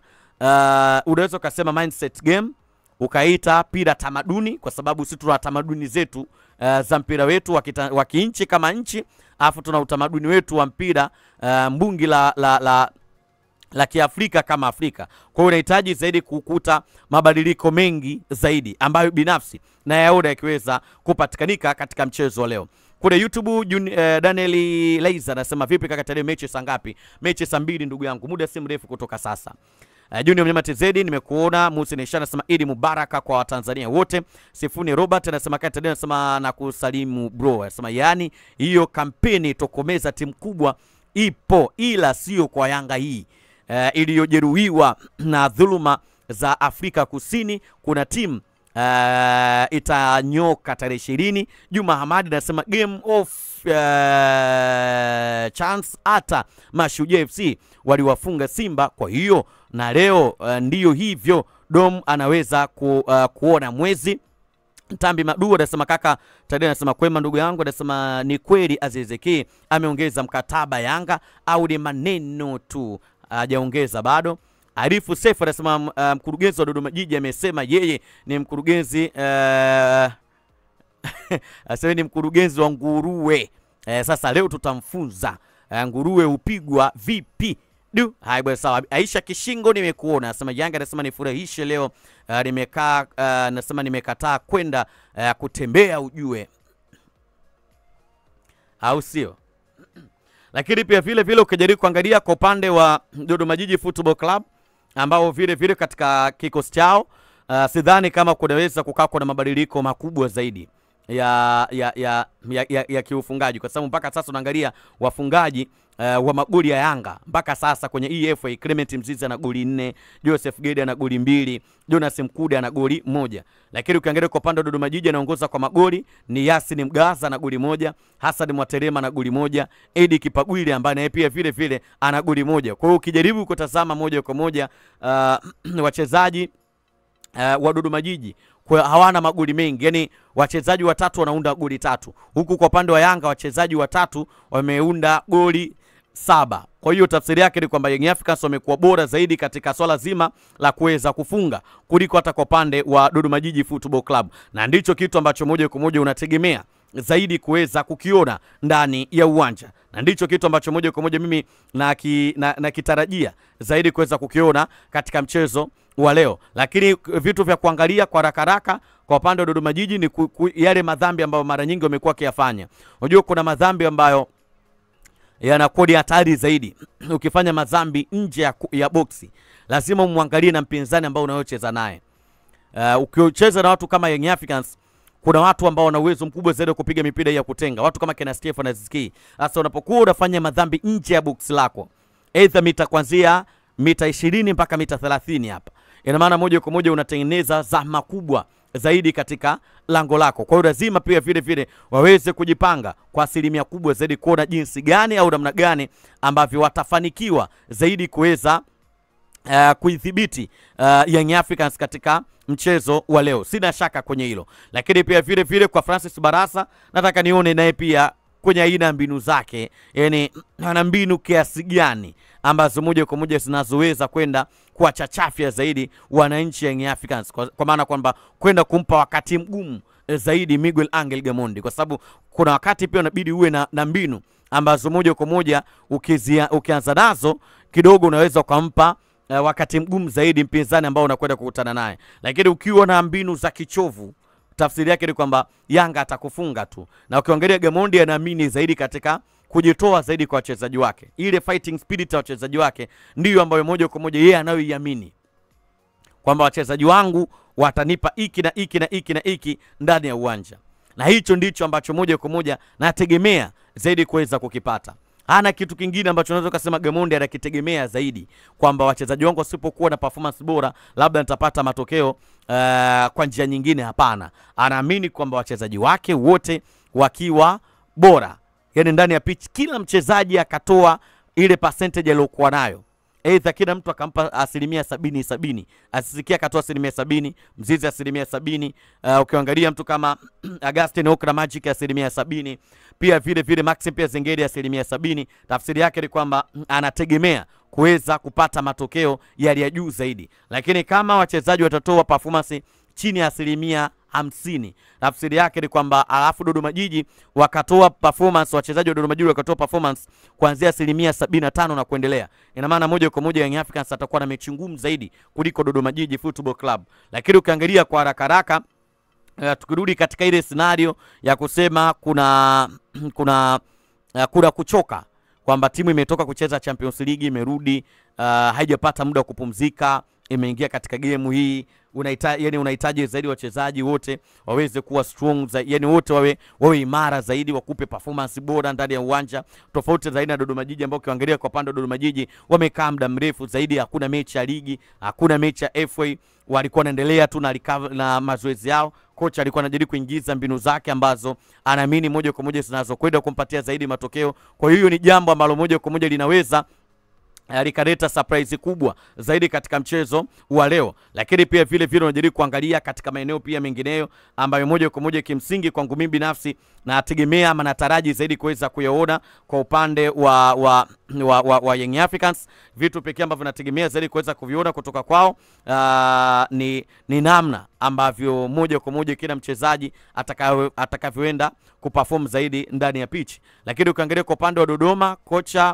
uh, unaweza ukasema mindset game, ukaita pira tamaduni, kwa sababu sisi tuna tamaduni zetu uh, za mpira wetu wa kinchi kama nchi, afu tuna utamaduni wetu wa mpira uh, mbungi la, la, la la Kiafrika kama Afrika. Kwa hiyo unahitaji zaidi kukuta mabadiliko mengi zaidi ambayo binafsi na yaona yakiweza kupatikanika katika mchezo wa leo. Kule YouTube Jun, eh, Daniel Leiza anasema vipi kaka, tarehe mechi saa ngapi? Mechi saa mbili ndugu yangu, muda si mrefu kutoka sasa. Uh, Junior Mnyama TZ nimekuona. Musi Nesha anasema Idi Mubaraka kwa Watanzania wote. Sifuni Robert anasema kati anasema na kusalimu bro. Anasema yani hiyo kampeni tokomeza timu kubwa ipo ila sio kwa Yanga hii. Uh, iliyojeruhiwa na dhuluma za Afrika Kusini. Kuna timu uh, itanyoka tarehe ishirini. Juma Hamadi anasema game of uh, chance. Hata Mashujaa FC waliwafunga Simba, kwa hiyo na leo uh, ndiyo hivyo Dom anaweza ku, uh, kuona mwezi Tambi Madu anasema kaka Tadei anasema kwema ndugu yangu, anasema ni kweli Aziziki ameongeza mkataba Yanga au ni maneno tu, hajaongeza bado. Arifu Sefu anasema uh, mkurugenzi wa Dodoma Jiji amesema yeye ni mkurugenzi uh, asema ni mkurugenzi wa nguruwe. Eh, sasa leo tutamfunza eh, nguruwe hupigwa vipi. Du, haya bwana sawa. Aisha Kishingo nimekuona. Anasema Yanga anasema nifurahishe leo. Uh, nimekaa uh, anasema nimekataa kwenda uh, kutembea ujue. Au sio? Lakini pia vile vile ukijaribu kuangalia kwa upande wa Dodoma Jiji Football Club ambao vile vile katika kikosi chao uh, sidhani kama kunaweza kukaa kuna mabadiliko makubwa zaidi ya ya ya, ya, ya, ya kiufungaji kwa sababu mpaka sasa unaangalia wafungaji uh, wa magoli ya Yanga mpaka sasa kwenye EFA Clement Mzizi ana goli nne, Joseph Gede ana goli mbili, Jonas Mkude ana goli moja. Lakini ukiangalia kwa upande wa Dodoma Jiji anaongoza kwa magoli ni Yasin Mgaza na goli moja, Hassan Mwaterema na goli moja, Edi Kipagwile ambaye naye pia vile vile ana goli moja. Kwa hiyo ukijaribu kutazama moja kwa moja uh, wachezaji uh, wa Dodoma Jiji kwa hawana magoli mengi, yani wachezaji watatu wanaunda goli tatu, huku kwa upande wa Yanga wachezaji watatu wameunda goli saba. Kwa hiyo tafsiri yake ni kwamba Young Africans wamekuwa bora zaidi katika swala zima la kuweza kufunga kuliko hata kwa upande wa Dodoma Jiji Football Club, na ndicho kitu ambacho moja kwa moja unategemea zaidi kuweza kukiona ndani ya uwanja na ndicho kitu ambacho moja kwa moja mimi nakitarajia na, na zaidi kuweza kukiona katika mchezo wa leo. Lakini vitu vya kuangalia kwa haraka haraka kwa upande wa Dodoma Jiji ni ku, ku, yale madhambi ambayo mara nyingi wamekuwa wakiyafanya. Unajua kuna madhambi ambayo yanakuwa ni hatari zaidi. Ukifanya madhambi nje ya, ya boksi, lazima umwangalie na mpinzani ambao unayocheza naye. Uh, ukicheza na watu kama Young Africans kuna watu ambao wana uwezo mkubwa zaidi wa kupiga mipira ya kutenga, watu kama kina Stefan Aziski. Sasa unapokuwa unafanya madhambi nje ya box lako, aidha mita kuanzia mita 20 mpaka mita 30 hapa, ina maana moja kwa moja unatengeneza zahma kubwa zaidi katika lango lako. Kwa hiyo lazima pia vile vile waweze kujipanga kwa asilimia kubwa zaidi kuona jinsi gani au namna gani ambavyo watafanikiwa zaidi kuweza uh, kuidhibiti uh, Young Africans katika mchezo wa leo. Sina shaka kwenye hilo, lakini pia vile vile kwa Francis Barasa nataka nione naye pia kwenye aina ya mbinu zake, yani ana mbinu kiasi gani ambazo moja kwa moja zinazoweza kwenda kuwachachafya zaidi wananchi Young Africans, kwa, kwa maana kwamba kwenda kumpa wakati mgumu zaidi Miguel Angel Gamondi, kwa sababu kuna wakati pia unabidi uwe na, na mbinu ambazo moja kwa moja ukizia, ukianza nazo kidogo unaweza ukampa uh, wakati mgumu zaidi mpinzani ambao unakwenda kukutana naye, lakini ukiwa na mbinu za kichovu tafsiri yake ni kwamba Yanga atakufunga tu, na ukiangalia Gamondi anaamini zaidi katika kujitoa zaidi kwa wachezaji wake, ile fighting spirit ya wachezaji wake ndiyo ambayo moja kwa moja yeye anayoiamini kwamba wachezaji wangu watanipa iki na iki na iki na iki ndani ya uwanja, na hicho ndicho ambacho moja kwa moja nategemea zaidi kuweza kukipata hana kitu kingine ambacho unaweza kusema Gamondi anakitegemea zaidi kwamba wachezaji wangu wasipokuwa na performance bora labda nitapata matokeo uh, kwa njia nyingine. Hapana, anaamini kwamba wachezaji wake wote wakiwa bora, yani ndani ya pitch kila mchezaji akatoa ile percentage aliyokuwa nayo Aidha kila mtu akampa asilimia sabini sabini, asisikia akatoa asilimia sabini, Mzizi asilimia sabini. Uh, ukiangalia mtu kama Augustin Okra Magic asilimia sabini, pia vile vile Maxim pia Zengeri asilimia sabini. Tafsiri yake ni kwamba anategemea kuweza kupata matokeo yali ya juu zaidi, lakini kama wachezaji watatoa performance chini ya asilimia hamsini tafsiri yake ni kwamba alafu Dodoma Jiji wakatoa performance, wachezaji wa Dodoma Jiji wakatoa performance kuanzia asilimia sabini na tano na kuendelea, ina maana moja kwa moja Young Africans atakuwa na mechi ngumu zaidi kuliko Dodoma Jiji Football Club. Lakini ukiangalia kwa haraka haraka uh, tukirudi katika ile scenario ya kusema kuna kuna uh, kuna kuchoka kwamba timu imetoka kucheza Champions League imerudi, uh, haijapata muda wa kupumzika imeingia katika gemu hii unahitaji yani, unahitaji zaidi wachezaji wote waweze kuwa strong za, yani wote wawe, wawe imara zaidi, wakupe performance bora ndani ya uwanja, tofauti zaidi na Dodoma Jiji ambao ukiangalia kwa pande wa Dodoma Jiji wamekaa muda mrefu zaidi, hakuna mechi ya ligi, hakuna mechi ya FA, walikuwa wanaendelea tu na, na mazoezi yao. Kocha alikuwa anajaribu kuingiza mbinu zake ambazo anaamini moja kwa moja zinazokwenda kumpatia zaidi matokeo. Kwa hiyo ni jambo ambalo moja kwa moja linaweza eh, likaleta surprise kubwa zaidi katika mchezo wa leo, lakini pia vile vile unajaribu kuangalia katika maeneo pia mengineyo ambayo moja kwa moja kimsingi kwangu mimi binafsi nategemea ama nataraji zaidi kuweza kuyaona kwa upande wa wa, wa, wa, wa Young Africans. Vitu pekee ambavyo nategemea zaidi kuweza kuviona kutoka kwao uh, ni, ni namna ambavyo moja kwa moja kila mchezaji atakayo- atakavyoenda kuperform zaidi ndani ya pitch, lakini ukiangalia kwa upande wa Dodoma kocha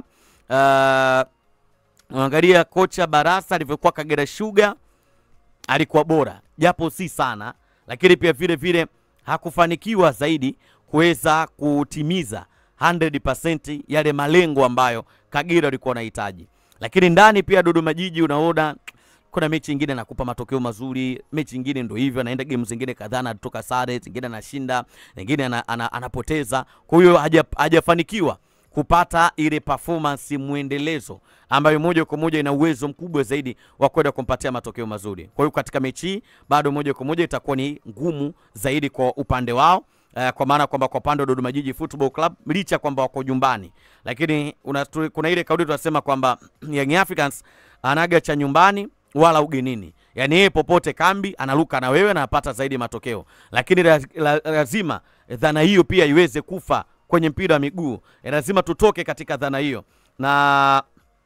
uh, Unaangalia kocha Barasa alivyokuwa Kagera Sugar alikuwa bora japo si sana, lakini pia vile vile hakufanikiwa zaidi kuweza kutimiza 100% yale malengo ambayo Kagera alikuwa anahitaji. Lakini ndani pia Dodoma Jiji unaona kuna mechi nyingine anakupa matokeo mazuri, mechi nyingine ndo hivyo, anaenda game zingine kadhaa anatoka sare, zingine anashinda, nyingine ana, ana, anapoteza. Kwa hiyo haja- hajafanikiwa kupata ile performance mwendelezo ambayo moja kwa moja ina uwezo mkubwa zaidi wa kwenda kumpatia matokeo mazuri. Kwa hiyo katika mechi hii bado moja kwa moja itakuwa ni ngumu zaidi kwa upande wao. Uh, kwa maana kwamba kwa upande wa Dodoma Jiji Football Club licha kwamba wako nyumbani, lakini una, tu, kuna ile kauli tunasema kwamba Young Africans anaga cha nyumbani wala ugenini, yaani yeye popote kambi analuka na wewe na anapata zaidi matokeo, lakini la, la, lazima dhana hiyo pia iweze kufa kwenye mpira wa miguu. Eh, lazima tutoke katika dhana hiyo na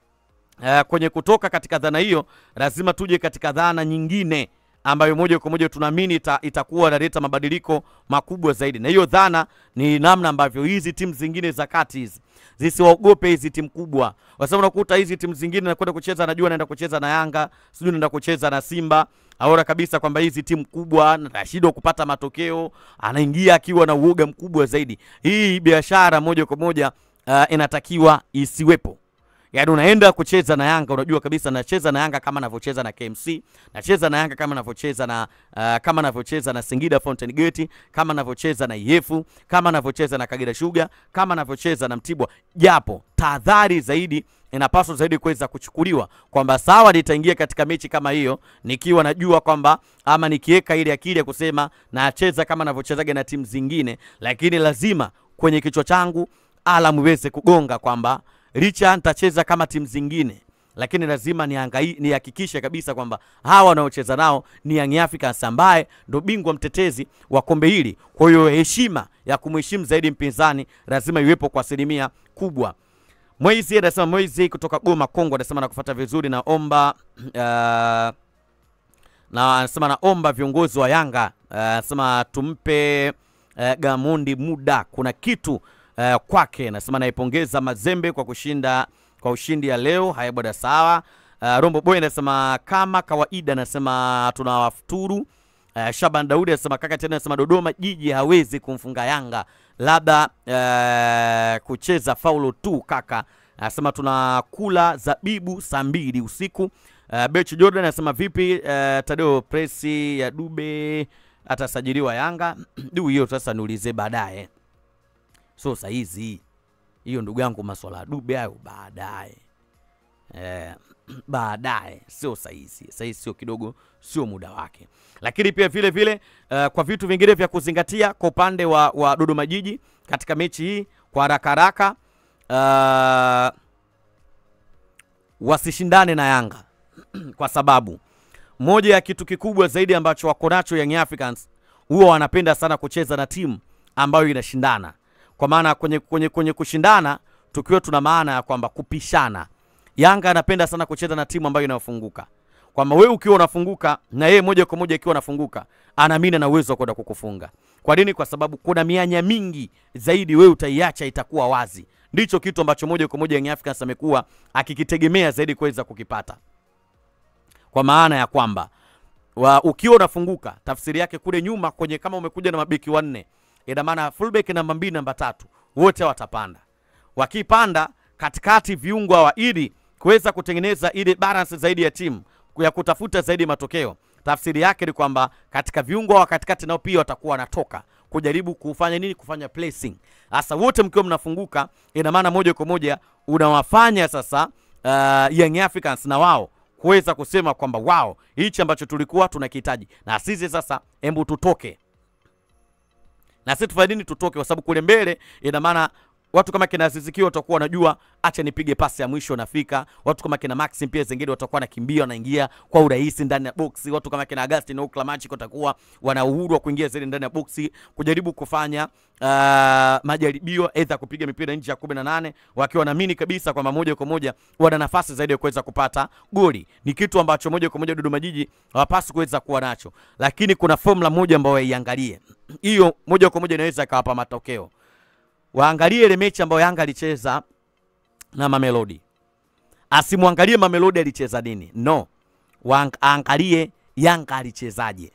uh, kwenye kutoka katika dhana hiyo lazima tuje katika dhana nyingine ambayo moja kwa moja tunaamini ita, itakuwa inaleta mabadiliko makubwa zaidi, na hiyo dhana ni namna ambavyo hizi timu zingine za kati hizi zisiwaogope hizi timu kubwa, kwa sababu unakuta hizi timu zingine nakwenda kucheza, najua naenda kucheza na Yanga, sijui naenda kucheza na Simba, aona kabisa kwamba hizi timu kubwa nashindwa kupata matokeo, anaingia akiwa na uoga mkubwa zaidi. Hii biashara moja kwa moja uh, inatakiwa isiwepo. Yaani unaenda kucheza na Yanga unajua kabisa nacheza na Yanga kama anavyocheza na KMC, nacheza na Yanga kama anavyocheza na uh, kama anavyocheza na Singida Fountain Gate, kama anavyocheza na Ihefu, kama anavyocheza na Kagera Sugar, kama anavyocheza na Mtibwa. Japo tahadhari zaidi inapaswa zaidi kuweza kuchukuliwa kwamba sawa, nitaingia katika mechi kama hiyo nikiwa najua kwamba ama nikiweka ile akili ya kusema nacheza kama anavyochezaga na timu zingine, lakini lazima kwenye kichwa changu alamu iweze kugonga kwamba licha nitacheza kama timu zingine lakini lazima niangai nihakikishe kabisa kwamba hawa wanaocheza nao ni Young Africans ambaye ndo bingwa mtetezi wa kombe hili. Kwa hiyo heshima ya kumheshimu zaidi mpinzani lazima iwepo kwa asilimia kubwa. Mwezi anasema Mwezi kutoka Goma Kongo anasema nakufuata vizuri, naomba uh, na anasema naomba viongozi wa Yanga uh, anasema tumpe uh, Gamondi muda, kuna kitu uh, kwake. Anasema naipongeza Mazembe kwa kushinda kwa ushindi ya leo. Haya bwana, sawa. Uh, Rombo Boy anasema kama kawaida, anasema tunawafuturu. Uh, Shaban Daudi anasema kaka tena, anasema Dodoma Jiji hawezi kumfunga Yanga, labda uh, kucheza faulo tu kaka. Anasema tunakula zabibu saa mbili usiku. Uh, Bech Jordan anasema vipi, uh, Tadeo presi ya Dube atasajiliwa Yanga? Du, hiyo sasa niulize baadaye, so saizi hiyo ndugu yangu, maswala ya Dube hayo baadaye eh, baadaye, sio saizi. Saizi sio kidogo, sio muda wake. Lakini pia vile vile uh, kwa vitu vingine vya kuzingatia kwa upande wa, wa Dodoma Jiji katika mechi hii kwa haraka haraka, uh, wasishindane na Yanga kwa sababu moja ya kitu kikubwa zaidi ambacho wako nacho Young Africans huwa wanapenda sana kucheza na timu ambayo inashindana kwa maana kwenye, kwenye, kwenye kushindana tukiwa tuna maana ya kwamba kupishana. Yanga anapenda sana kucheza na timu ambayo inayofunguka, kwamba wewe ukiwa unafunguka na yeye moja kwa moja ikiwa anafunguka, anaamini ana uwezo wa kwenda kukufunga. Kwa nini? Kwa sababu kuna mianya mingi zaidi, wewe utaiacha itakuwa wazi. Ndicho kitu ambacho moja kwa moja Young Africans amekuwa akikitegemea zaidi kuweza kukipata, kwa maana ya kwamba wa, ukiwa unafunguka, tafsiri yake kule nyuma kwenye, kama umekuja na mabeki wanne ina maana fullback namba mbili namba tatu wote watapanda. Wakipanda katikati viungo hawa, ili kuweza kutengeneza ile balance zaidi ya timu ya kutafuta zaidi matokeo, tafsiri yake ni kwamba katika viungo wa katikati nao pia watakuwa wanatoka kujaribu kufanya nini, kufanya placing. Sasa wote mkiwa mnafunguka, ina maana moja kwa moja unawafanya sasa uh, Young Africans na wao kuweza kusema kwamba wao hichi ambacho tulikuwa tunakihitaji na sisi sasa, hebu tutoke na sisi tufanye nini? Tutoke, kwa sababu kule mbele ina maana watu kama kina Aziz Ki watakuwa wanajua acha nipige pasi ya mwisho nafika. Watu kama kina Maxim pia zingine watakuwa wanakimbia wanaingia kwa urahisi ndani ya boksi. Watu kama kina Agustin au Klamachi watakuwa wana uhuru wa kuingia zaidi ndani ya boksi kujaribu kufanya uh, majaribio aidha kupiga mipira nje ya 18 wakiwa wanaamini kabisa kwamba moja kwa moja wana nafasi zaidi ya kuweza kupata goli. Ni kitu ambacho moja kwa moja Dodoma Jiji hawapaswi kuweza kuwa nacho, lakini kuna formula moja ambayo waiangalie, hiyo moja kwa moja inaweza ikawapa matokeo waangalie ile mechi ambayo Yanga alicheza na Mamelodi. Asimwangalie Mamelodi alicheza nini, no, waangalie Yanga alichezaje.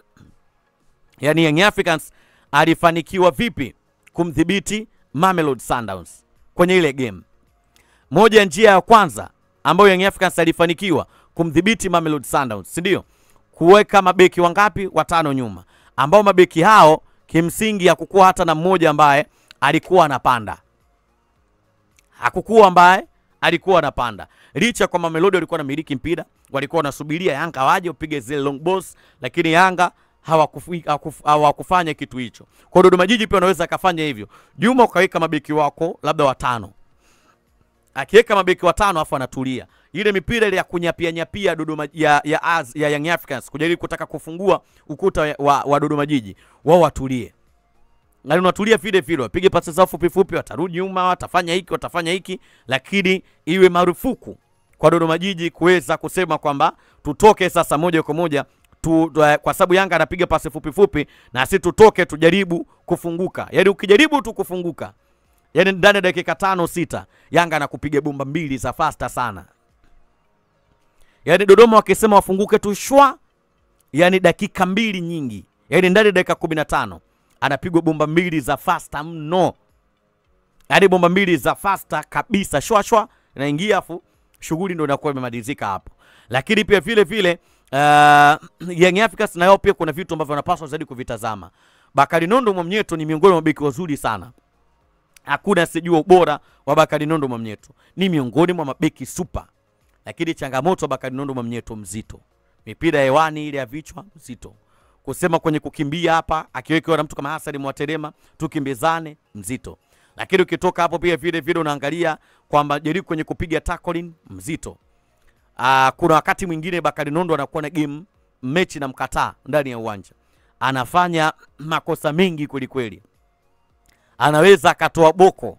Yaani Young Africans alifanikiwa vipi kumdhibiti Mamelodi Sundowns kwenye ile game. Moja ya njia ya kwanza ambayo Young Africans alifanikiwa kumdhibiti Mamelodi Sundowns, si ndio? Kuweka mabeki wangapi? Watano nyuma, ambao mabeki hao kimsingi hakukuwa hata na mmoja ambaye alikuwa anapanda, hakukuwa ambaye alikuwa anapanda, licha kwamba Mamelodi walikuwa wanamiliki mpira, walikuwa wanasubiria Yanga waje upige zile long balls, lakini Yanga hawakufi- hakuf- hawakufanya kitu hicho. Kwa Dodoma Jiji pia wanaweza akafanya hivyo. Juma ukaweka mabeki wako labda watano, akiweka mabeki watano afu anatulia ile mipira ile ya kunyapia nyapia Dodoma ya ya, Az, ya Young Africans kujaribu kutaka kufungua ukuta wa, wa Dodoma Jiji, wao watulie na unatulia vile vile, wapige pasi zao fupi fupi, watarudi nyuma, watafanya hiki, watafanya hiki, lakini iwe marufuku kwa Dodoma Jiji kuweza kusema kwamba tutoke sasa moja kwa moja tu, tu, kwa sababu Yanga anapiga pasi fupi fupi na si tutoke tujaribu kufunguka. Yaani ukijaribu tu kufunguka, yaani ndani ya dakika tano sita Yanga anakupiga bomba mbili za fasta sana. Yaani Dodoma wakisema wafunguke tu shwa, yaani dakika mbili nyingi, yaani ndani ya dakika kumi na tano anapigwa bomba mbili za fasta mno, yaani bomba mbili za fasta kabisa, shwa shwa inaingia, afu shughuli ndo inakuwa imemalizika hapo. Lakini pia vile vile uh, Young Africans nayo pia kuna vitu ambavyo wanapaswa zaidi kuvitazama. Bakari Nondo Mwamnyeto ni miongoni mwa mabeki wazuri sana, hakuna sijua ubora wa Bakari Nondo Mwamnyeto, ni miongoni mwa mabeki super, lakini changamoto wa Bakari Nondo Mwamnyeto mzito, mipira ya hewani ile ya vichwa mzito kusema kwenye kukimbia hapa akiwekewa na mtu kama Hassan Mwaterema tukimbizane mzito, lakini ukitoka hapo pia vile vile unaangalia kwamba jaribu kwenye kupiga tackling mzito. Aa, kuna wakati mwingine Bakari Nondo anakuwa na game mechi na mkataa ndani ya uwanja, anafanya makosa mengi kweli kweli, anaweza akatoa boko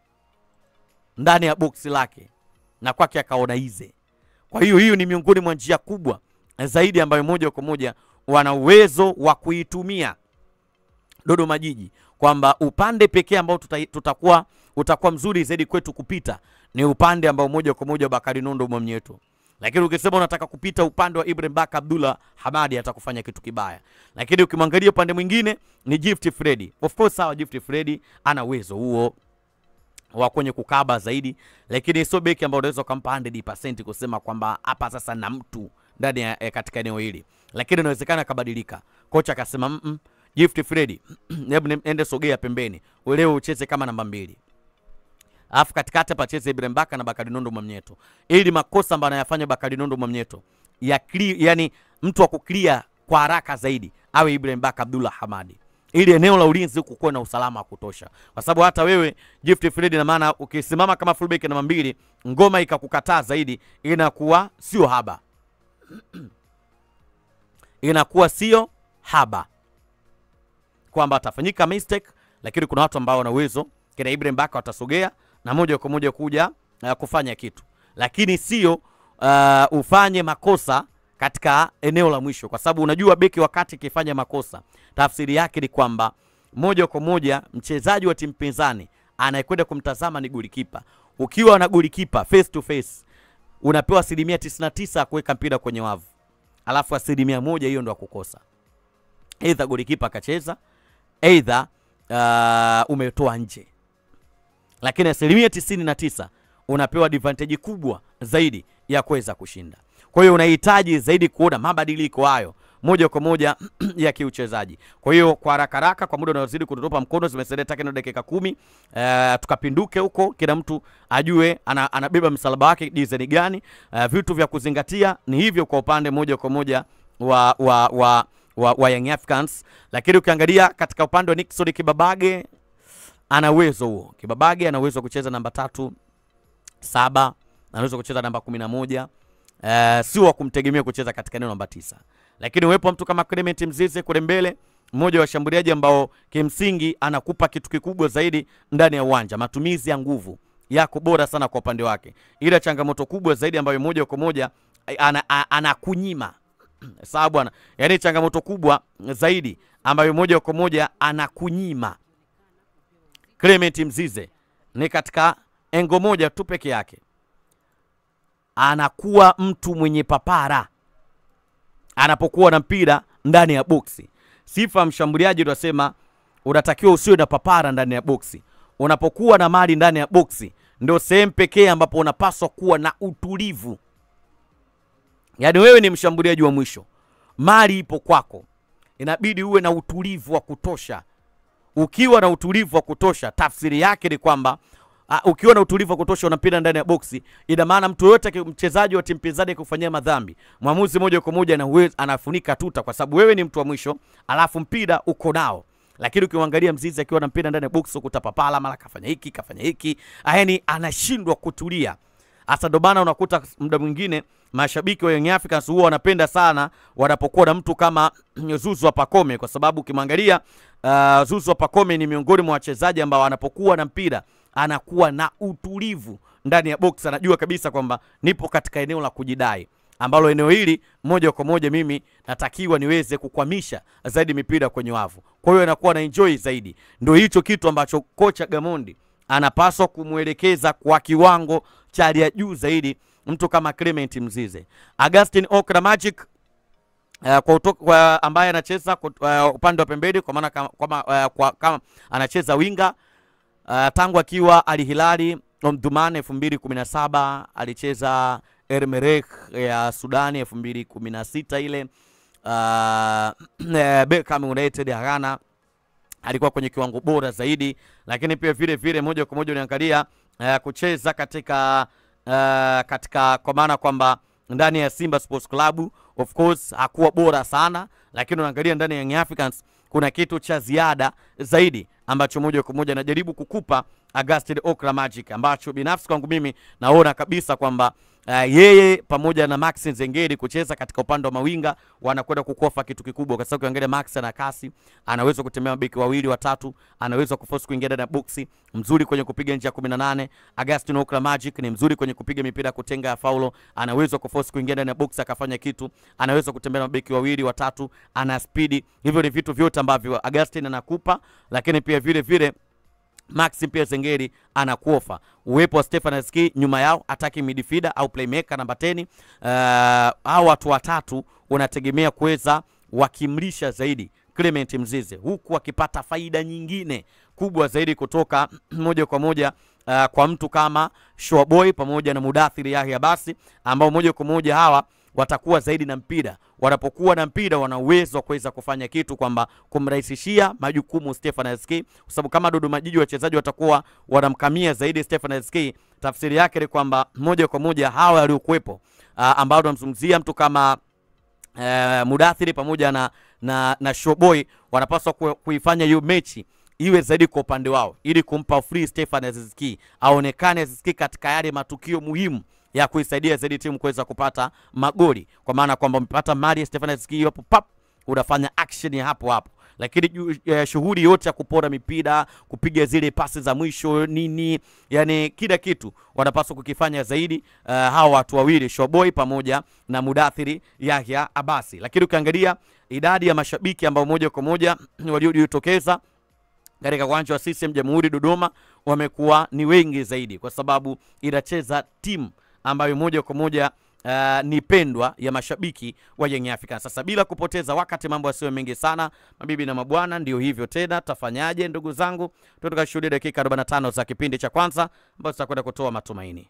ndani ya boksi lake na kwake akaona ize. Kwa hiyo hiyo ni miongoni mwa njia kubwa zaidi ambayo moja kwa moja wana uwezo wa kuitumia Dodoma Jiji, kwamba upande pekee ambao tuta, tutakuwa utakuwa mzuri zaidi kwetu kupita ni upande ambao moja kwa moja Bakari Nondo Mwamnyeto, lakini ukisema unataka kupita upande wa Ibrahim Baka Abdullah Hamadi atakufanya kitu kibaya. Lakini ukimwangalia upande mwingine ni Gift Freddy, of course sawa, Gift Freddy ana uwezo huo wa kwenye kukaba zaidi, lakini sio beki ambao unaweza ukampa 100% kusema kwamba hapa sasa na mtu ndani ya eh, katika eneo hili, lakini inawezekana akabadilika. Kocha akasema mm -mm, Gift Freddy, hebu ni- ende sogea pembeni, leo ucheze kama namba mbili alafu katikati hapa cheze Ibrahim Baka na Bakari Nondo Mwamnyeto, ili makosa ambayo anayafanya Bakari Nondo Mwamnyeto ya clear, yani mtu wa kuclear kwa haraka zaidi awe Ibrahim Baka Abdullah Hamadi, ili eneo la ulinzi huku kuwe na usalama wa kutosha, kwa sababu hata wewe Gift Fred, na maana ukisimama kama fullback namba mbili, ngoma ikakukataa zaidi, inakuwa sio haba inakuwa sio haba kwamba atafanyika mistake, lakini kuna watu ambao wana uwezo kina Ibrahim Baka watasogea na moja kwa moja kuja uh, kufanya kitu, lakini sio uh, ufanye makosa katika eneo la mwisho, kwa sababu unajua beki wakati ikifanya makosa, tafsiri yake ni kwamba moja kwa moja mchezaji wa timu pinzani anayekwenda kumtazama ni golikipa. Ukiwa na golikipa face to face, unapewa asilimia 99 ya kuweka mpira kwenye wavu, alafu asilimia moja hiyo ndo ya kukosa, aidha golikipa akacheza, aidha uh, umetoa nje lakini asilimia tisini na tisa unapewa advantage kubwa zaidi ya kuweza kushinda. Kwa hiyo unahitaji zaidi kuona mabadiliko hayo moja kwa moja ya kiuchezaji. Kwa hiyo kwa haraka haraka, kwa muda unaozidi kututupa mkono, zimesalia takriban dakika kumi uh, tukapinduke huko, kila mtu ajue ana, anabeba msalaba wake design gani. Uh, vitu vya kuzingatia ni hivyo kwa upande moja kwa moja wa, wa, wa, wa, wa Young Africans, lakini ukiangalia katika upande wa Nixon Kibabage ana uwezo huo. Kibabage ana uwezo wa kucheza namba tatu saba, anaweza kucheza namba kumi na moja. Uh, sio wa kumtegemea kucheza katika eneo namba tisa, lakini uwepo wa mtu kama Clement Mzize kule mbele, mmoja wa washambuliaji ambao kimsingi anakupa kitu kikubwa zaidi ndani ya uwanja, matumizi ya nguvu yako bora sana kwa upande wake, ila changamoto kubwa zaidi ambayo moja kwa moja ana- a- anakunyima sawa bwana, yaani changamoto kubwa zaidi ambayo moja kwa moja anakunyima Clement Mzize ni katika engo moja tu peke yake, anakuwa mtu mwenye papara anapokuwa na mpira ndani ya boksi. Sifa ya mshambuliaji tunasema unatakiwa usiwe na papara ndani ya boksi. Unapokuwa na mali ndani ya boksi, ndio sehemu pekee ambapo unapaswa kuwa na utulivu. Yaani wewe ni mshambuliaji wa mwisho, mali ipo kwako, inabidi uwe na utulivu wa kutosha. Ukiwa na utulivu wa kutosha, tafsiri yake ni kwamba uh, ukiwa na utulivu wa kutosha unapita ndani ya boksi, ina maana mtu yoyote aki- mchezaji wa timu pinzani akikufanyia madhambi, mwamuzi moja kwa moja ana uwezo- anafunika tuta, kwa sababu wewe ni mtu wa mwisho, alafu mpira uko nao. Lakini ukimwangalia Mzizi akiwa na mpira ndani ya boksi, ukutapapala mara kafanya hiki kafanya hiki, yaani anashindwa kutulia. Hasa ndo maana unakuta muda mwingine mashabiki wa Young Africans huwa wanapenda sana wanapokuwa na mtu kama Zuzu wa Pakome, kwa sababu ukimwangalia uh, Zuzu wa Pakome ni miongoni mwa wachezaji ambao anapokuwa na mpira anakuwa na utulivu ndani ya box, anajua kabisa kwamba nipo katika eneo la kujidai ambalo eneo hili moja kwa moja mimi natakiwa niweze kukwamisha zaidi mipira kwenye wavu. Kwa hiyo anakuwa na enjoy zaidi. Ndio hicho kitu ambacho kocha Gamondi anapaswa kumwelekeza kwa kiwango cha hali ya juu zaidi mtu kama Clement Mzize. Augustin Okra Magic Uh, kwa, uto, kwa ambaye anacheza kwa- uh, upande wa pembeni kwa maana kama, kama, uh, kwa, kama anacheza winga uh, tangu akiwa Al Hilali Omdurman 2017 alicheza Ermerek ya Sudani 2016 ile uh, Beckham United ya Ghana alikuwa kwenye kiwango bora zaidi, lakini pia vile vile moja kwa moja unaangalia uh, kucheza katika uh, katika kwa maana kwamba ndani ya Simba Sports Club of course hakuwa bora sana, lakini unaangalia ndani ya Young Africans kuna kitu cha ziada zaidi ambacho moja kwa moja anajaribu kukupa Augustin Okra Magic, ambacho binafsi kwangu mimi naona kabisa kwamba uh, yeye pamoja na Max Nzengeri kucheza katika upande wa mawinga wanakwenda kukofa kitu kikubwa, kwa sababu ukiangalia Max ana kasi, anaweza kutembea mabeki wawili watatu, anaweza kuforce kuingia ndani ya boksi, mzuri kwenye kupiga nje ya 18. Augustin Okra Magic ni mzuri kwenye kupiga mipira ya kutenga ya faulo, anaweza kuforce kuingia ndani ya boksi akafanya kitu, anaweza kutembea na mabeki wawili watatu, ana spidi. Hivyo ni vitu vyote ambavyo Augustin anakupa, lakini pia vile vile Maxi pia Zengeri anakuofa uwepo wa Stefan Ski nyuma yao ataki midfielder au playmaker namba 10. Uh, hao watu watatu unategemea kuweza wakimlisha zaidi Clement Mzize, huku akipata faida nyingine kubwa zaidi kutoka moja kwa moja uh, kwa mtu kama Shoaboy pamoja na Mudathiri Yahya Basi ambao moja kwa moja hawa watakuwa zaidi na mpira. Wanapokuwa na mpira, wana uwezo wa kuweza kufanya kitu kwamba kumrahisishia majukumu Stefan Aski, kwa sababu kama Dodoma Jiji wachezaji watakuwa wanamkamia zaidi Stefan Aski, tafsiri yake ni kwamba moja kwa moja hawa waliokuwepo, uh, ambao tunamzungumzia mtu kama uh, Mudathiri pamoja na, na, na Showboy wanapaswa ku, kuifanya hiyo mechi iwe zaidi kwa upande wao ili kumpa free Stefan Aziski aonekane Aziski katika yale matukio muhimu ya kuisaidia zaidi timu kuweza kupata magoli, kwa maana kwamba umepata mali ya Stefan Aziski hapo pap, unafanya action ya hapo hapo lakini ju- eh, shughuli yote ya kupora mipira, kupiga zile pasi za mwisho nini, yani kila kitu wanapaswa kukifanya zaidi uh, hawa watu wawili Shoboy pamoja na Mudathiri Yahya Abasi. Lakini ukiangalia idadi ya mashabiki ambao moja kwa moja waliojitokeza katika uwanja wa CCM Jamhuri Dodoma wamekuwa ni wengi zaidi, kwa sababu inacheza timu ambayo moja kwa moja uh, ni pendwa ya mashabiki wa Young Africans. Sasa bila kupoteza wakati, mambo yasiyo mengi sana, mabibi na mabwana, ndio hivyo tena. Tafanyaje ndugu zangu? Tunataka kushuhudia dakika 45 za kipindi cha kwanza ambazo tutakwenda kutoa matumaini.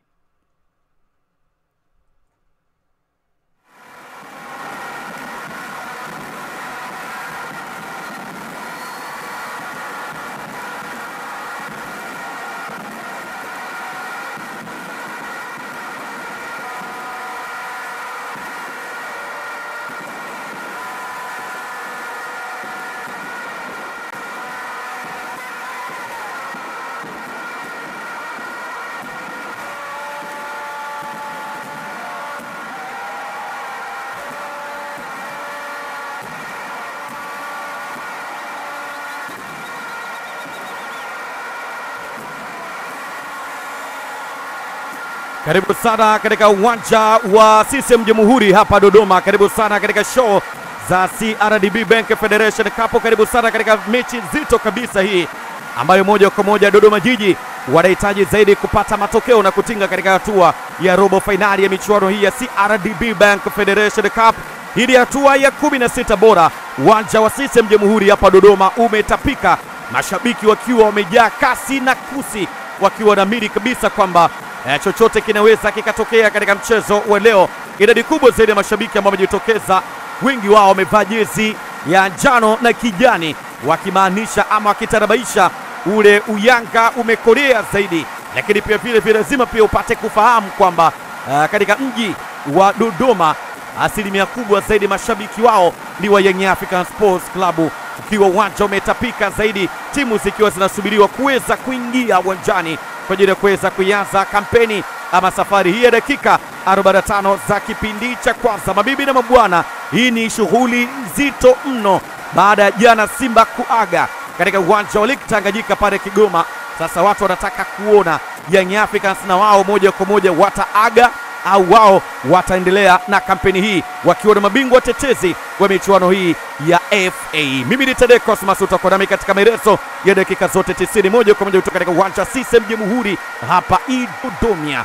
Karibu sana katika uwanja wa CCM Jamhuri hapa Dodoma. Karibu sana katika show za CRDB Bank Federation Cup. Karibu sana katika mechi nzito kabisa hii ambayo moja kwa moja Dodoma Jiji wanahitaji zaidi kupata matokeo na kutinga katika hatua ya robo fainali ya michuano hii ya CRDB Bank Federation Cup. Hii ni hatua ya 16 bora. Uwanja wa CCM Jamhuri hapa Dodoma umetapika, mashabiki wakiwa wamejaa kasi na kusi, wakiwa naamini kabisa kwamba eh, chochote kinaweza kikatokea katika mchezo wa leo. Idadi kubwa zaidi ya mashabiki ambao wamejitokeza, wengi wao wamevaa jezi ya njano na kijani, wakimaanisha ama wakitarabaisha ule uyanga umekorea zaidi, lakini pia vile vile lazima pia upate kufahamu kwamba uh, katika mji wa Dodoma asilimia kubwa zaidi mashabiki wao ni wa Young African Sports Club, ukiwa uwanja umetapika zaidi, timu zikiwa zinasubiriwa kuweza kuingia uwanjani kwa ajili ya kuweza kuianza kampeni ama safari hii ya dakika 45 za kipindi cha kwanza. Mabibi na mabwana, hii ni shughuli nzito mno baada ya jana Simba kuaga katika uwanja wa Lake Tanganyika pale Kigoma. Sasa watu wanataka kuona Young Africans na wao moja kwa moja wataaga au wao wataendelea na kampeni hii wakiwa na mabingwa tetezi wa michuano hii ya FA. Mimi ni Tade Cosmas, utakuwa nami katika maelezo ya dakika zote 90 moja kwa moja kutoka katika uwanja CCM Jamhuri hapa Dodoma.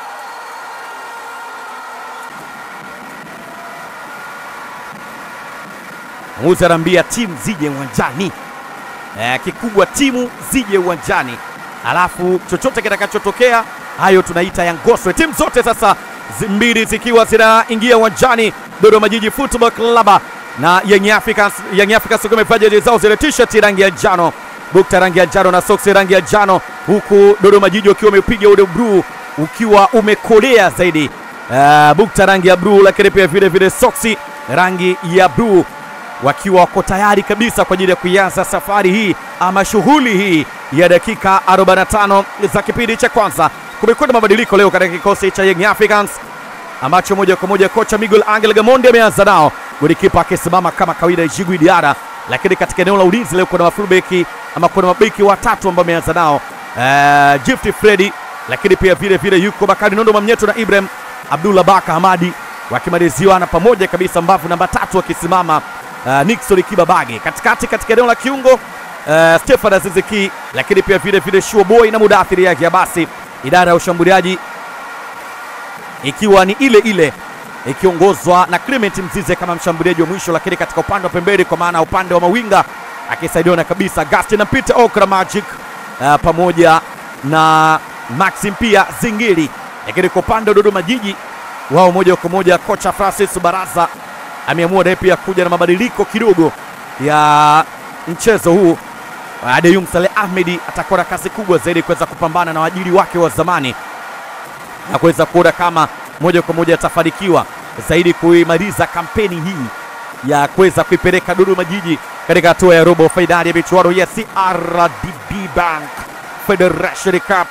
Mwamuzi anaambia timu zije uwanjani. Eh, kikubwa timu zije uwanjani, alafu chochote kitakachotokea hayo tunaita yangoswe. Timu zote sasa zi- mbili zikiwa zinaingia uwanjani, Dodoma Jiji Football Club na Young Africans. Young Africans wakiwa wamevaa jezi zao zile t-shirt rangi ya njano, bukta rangi ya njano na soksi rangi ya njano, huku Dodoma Jiji wakiwa wamepiga ule bluu ukiwa umekolea zaidi, uh, bukta rangi ya bluu, lakini pia vile vile soksi rangi ya bluu wakiwa wako tayari kabisa kwa ajili ya kuianza safari hii ama shughuli hii ya dakika 45 za kipindi cha kwanza. Kumekuwa na mabadiliko leo katika kikosi cha Young Africans ambacho moja kwa moja kocha Miguel Angel Gamondi ameanza nao, golikipa akisimama kama kawaida Jigui Diara, lakini katika eneo la ulinzi leo kuna mafulbeki ama kuna mabeki watatu ambao ameanza nao uh, Gift Freddy, lakini pia vile vile yuko Bakari Nondo Mamnyeto na Ibrahim Abdullah Baka Hamadi wakimaliziwa na pamoja kabisa mbavu namba tatu wakisimama uh, Nixon Kibabage katikati katika eneo la kiungo uh, Stefan Aziziki, lakini pia vile vile Shua Boy na Mudathiri yake ya basi, idara ya ushambuliaji ikiwa ni ile ile ikiongozwa na Clement Mzize kama mshambuliaji wa mwisho, lakini katika upande wa pembeni, kwa maana upande wa mawinga akisaidiwa na kabisa Gaston na Peter Okra Magic uh, pamoja na Maxim pia Zingiri, lakini kwa upande wa Dodoma Jiji wao moja kwa moja kocha Francis Baraza ameamua naye pia kuja na mabadiliko kidogo ya mchezo huu. Adeyum Saleh Ahmedi atakuwa na kazi kubwa zaidi kuweza kupambana na waajiri wake wa zamani na kuweza kuona kama moja kwa moja atafanikiwa zaidi kuimaliza kampeni hii ya kuweza kuipeleka Dodoma Jiji katika hatua ya robo fainali ya michuano ya CRDB Bank Federation Cup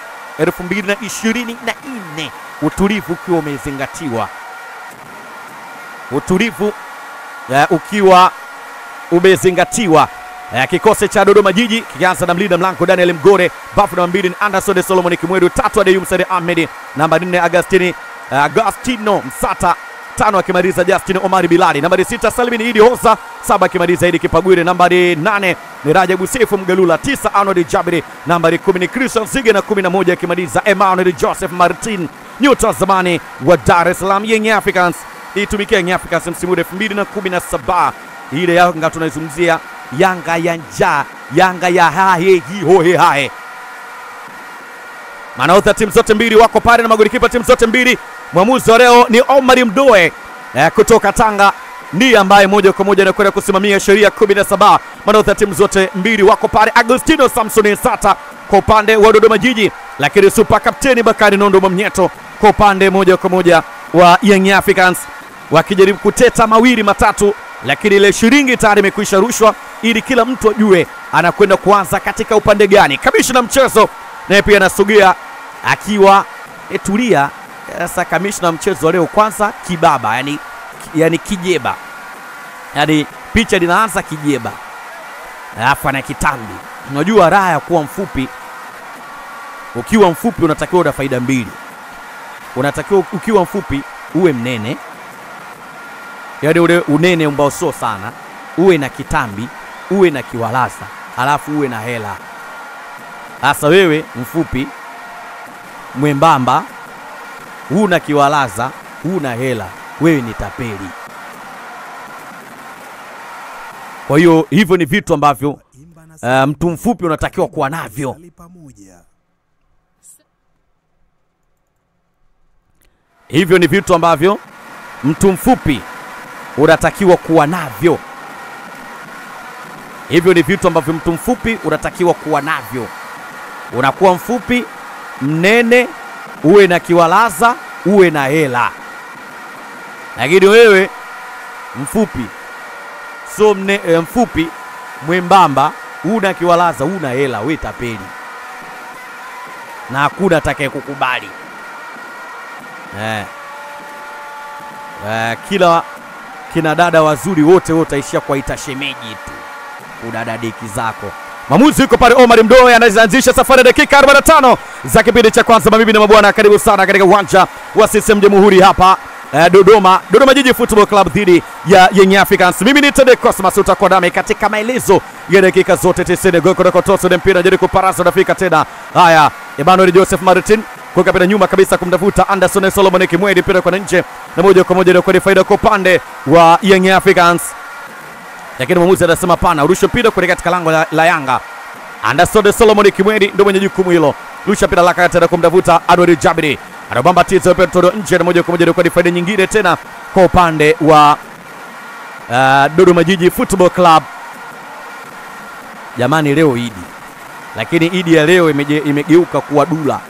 2024 utulivu ukiwa umezingatiwa, utulivu eh, ukiwa umezingatiwa. Eh, kikosi cha Dodoma Jiji kikianza na mlinda mlango Daniel Mgore, bafu namba mbili ni Anderson Solomon Kimwedu, tatu Adeyum Sade Ahmed, namba nne Agustini eh, Agustino Msata, tano akimaliza Justin Omari Bilali, nambari sita Salmin Idi Hosa, saba akimaliza Idi Kipagwire, nambari nane ni Rajabu Sefu Mgalula, tisa Arnold Jabiri, nambari kumi ni Christian Zige na kumi na moja akimaliza Emmanuel Joseph Martin, nyota wa zamani wa Dar es Salaam Young Africans itumikia Young Africans msimu wa 2017 ile Yanga tunaizungumzia Yanga ya njaa, Yanga ya hahe hihohe hahe. Manahodha timu zote mbili wako pale na magolikipa timu zote mbili. Mwamuzi wa leo ni Omar Mdoe eh, kutoka Tanga ndiye ambaye moja kwa moja anakwenda kusimamia sheria 17. Manahodha timu zote mbili wako pale, Agustino Samson Sata kwa upande wa Dodoma Jiji, lakini super kapteni Bakari Nondo Mwamnyeto kwa upande moja kwa moja wa Young Africans wakijaribu kuteta mawili matatu, lakini ile shilingi tayari imekwisha rushwa ili kila mtu ajue anakwenda kuanza katika upande gani. Kamishna mchezo naye pia anasogea akiwa etulia. Sasa kamishna mchezo wa leo kwanza kibaba, yani, yani kijeba, yani picha linaanza kijeba, alafu ana kitambi. Unajua raha ya kuwa mfupi, ukiwa mfupi unatakiwa una faida mbili. unatakiwa ukiwa mfupi uwe mnene, yaani ule unene ambao sio sana, uwe na kitambi, uwe na kiwalasa, halafu uwe na hela. Sasa wewe mfupi, mwembamba, huna kiwalaza, huna hela, wewe ni tapeli. Kwa hiyo hivyo ni vitu ambavyo uh, mtu mfupi unatakiwa kuwa navyo. Hivyo ni vitu ambavyo mtu mfupi unatakiwa kuwa navyo. Hivyo ni vitu ambavyo mtu mfupi unatakiwa kuwa navyo. Unakuwa mfupi, mnene, uwe na kiwalaza, uwe na hela. Lakini wewe mfupi so mne, e, mfupi mwembamba, una kiwalaza, una hela, we tapeli, na hakuna atakaye kukubali eh. Eh, kila kina dada wazuri wote wote taishia kuwaita shemeji tu, kudadadeki zako. Maamuzi yuko pale, Omar Mdoe anaanzisha safari ya dakika 45 za kipindi cha kwanza. Mabibi na mabwana, karibu sana katika uwanja wa CCM Jamhuri hapa eh, Dodoma, Dodoma Jiji Football Club dhidi ya Young Africans. Mimi ni Tede Cosmas, utakuwa nami katika maelezo ya dakika zote 90. Gol kutoka Toso mpira jaribu kuparaza, unafika tena. Haya, Emmanuel Joseph Martin kuweka pira nyuma kabisa kumtafuta Anderson Solomon Kimwedi, mpira kwa nje na moja kwa moja kwa faida kwa upande wa Young Africans, lakini mwamuzi anasema pana, urushe mpira kuelekea katika lango la, la Yanga. Anderson Solomon Kimwedi ndio mwenye jukumu hilo, rusha mpira laka tena kumtafuta Adwari Jabiri anabamba tizo petro nje na moja kwa moja kwa ni faida nyingine tena kwa upande wa uh, Dodoma Jiji Football Club. Jamani, leo Idi, lakini Idi ya leo imeje, imegeuka kuwa dula.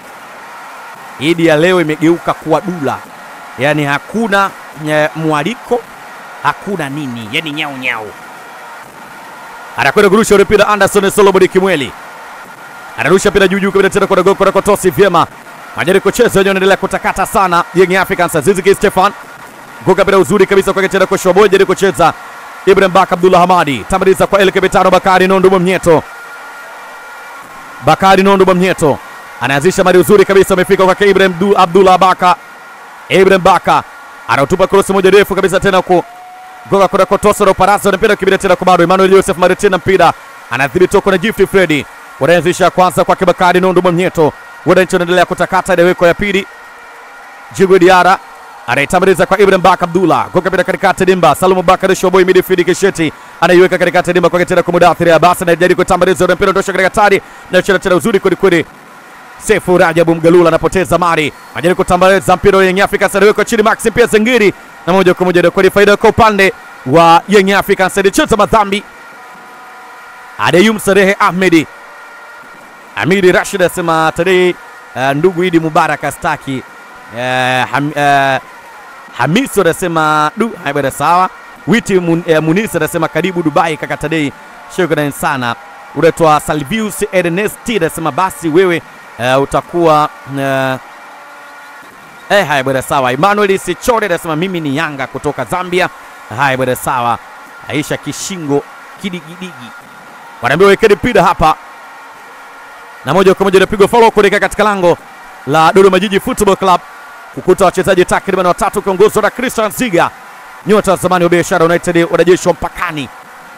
Idi ya leo imegeuka kuwa dula, yaani hakuna nye, mwaliko hakuna nini, yani nyau nyau. Anakwenda kurusha ule mpira Anderson Solomon Kimweli anarusha mpira juu juu kabisa tena kwa goli kwa Tosi vyema Majari kucheza wenyewe wanaendelea kutakata sana Young Africans. Ziziki Stefan goga bila uzuri kabisa kwa tena kwa Shoboje jaribu kucheza Ibrahim Baka Abdullah Hamadi tamaliza kwa Elke Betano Bakari Nondo Mwamnyeto. Bakari Nondo Mwamnyeto anaanzisha mali uzuri kabisa amefika kwa Ibrahim Abdullah Baka. Ibrahim Baka anautupa cross moja refu kabisa tena kwa goga kwa Kotosa na Parasa na mpira kibira tena kwa bado Emmanuel Joseph Maritina mpira anadhibiti kwa Gift Freddy. Wanaanzisha kwanza kwa Bakari Nondo Mwamnyeto wananchi wanaendelea kutakata ileweko ya pili. Jigo Diara anaitamaliza kwa Ibrahim Baka Abdullah goka pita katikati dimba. Salumu Bakari Shoboi midfield Kisheti anaiweka katikati dimba kwa tena kwa Mudathiri Abbas anajaribu kutamaliza ule mpira ndosha katika tari na cheza tena uzuri kweli kweli. Sefu Rajabu Mgalula anapoteza mari, anajaribu kutamaliza mpira wa Young Africans anaweka chini Maxim pia Zengiri na moja kwa moja kwa faida kwa upande wa Young Africans alicheza madhambi. Adeyum Sarehe Ahmedi Amiri Rashid asema today uh, ndugu Idi Mubarak astaki uh, ham, uh, Hamisi anasema du haibada sawa. Witi mun, uh, Munisi anasema karibu Dubai kaka today, shukrani sana. Unaitwa Salvius Ernest anasema basi wewe uh, utakuwa uh, eh, haya bwana sawa. Emmanuel Sichore anasema mimi ni Yanga kutoka Zambia. Haya bwana sawa. Aisha Kishingo kidigidigi wanaambiwa wekeni mpira hapa na moja kwa moja inapigwa follow kuelekea katika lango la Dodoma Jiji Football Club kukuta wachezaji takriban watatu ukiongozwa na Christian Ziga, nyota wa zamani wa Biashara United, wanajeshi wa mpakani.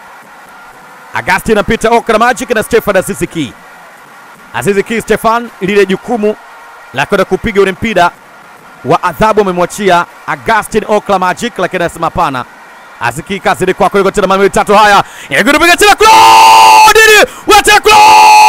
Agasti inapita Okra Magic na Stefan Aziziki. Aziziki Stefan, lile jukumu la kwenda kupiga ule mpira wa adhabu amemwachia Agustin Okra Magic, lakini anasema hapana. Aziki kazi ni kwako, yuko tena mawili tatu haya. Yagurupiga tena Claude! Wata Claude!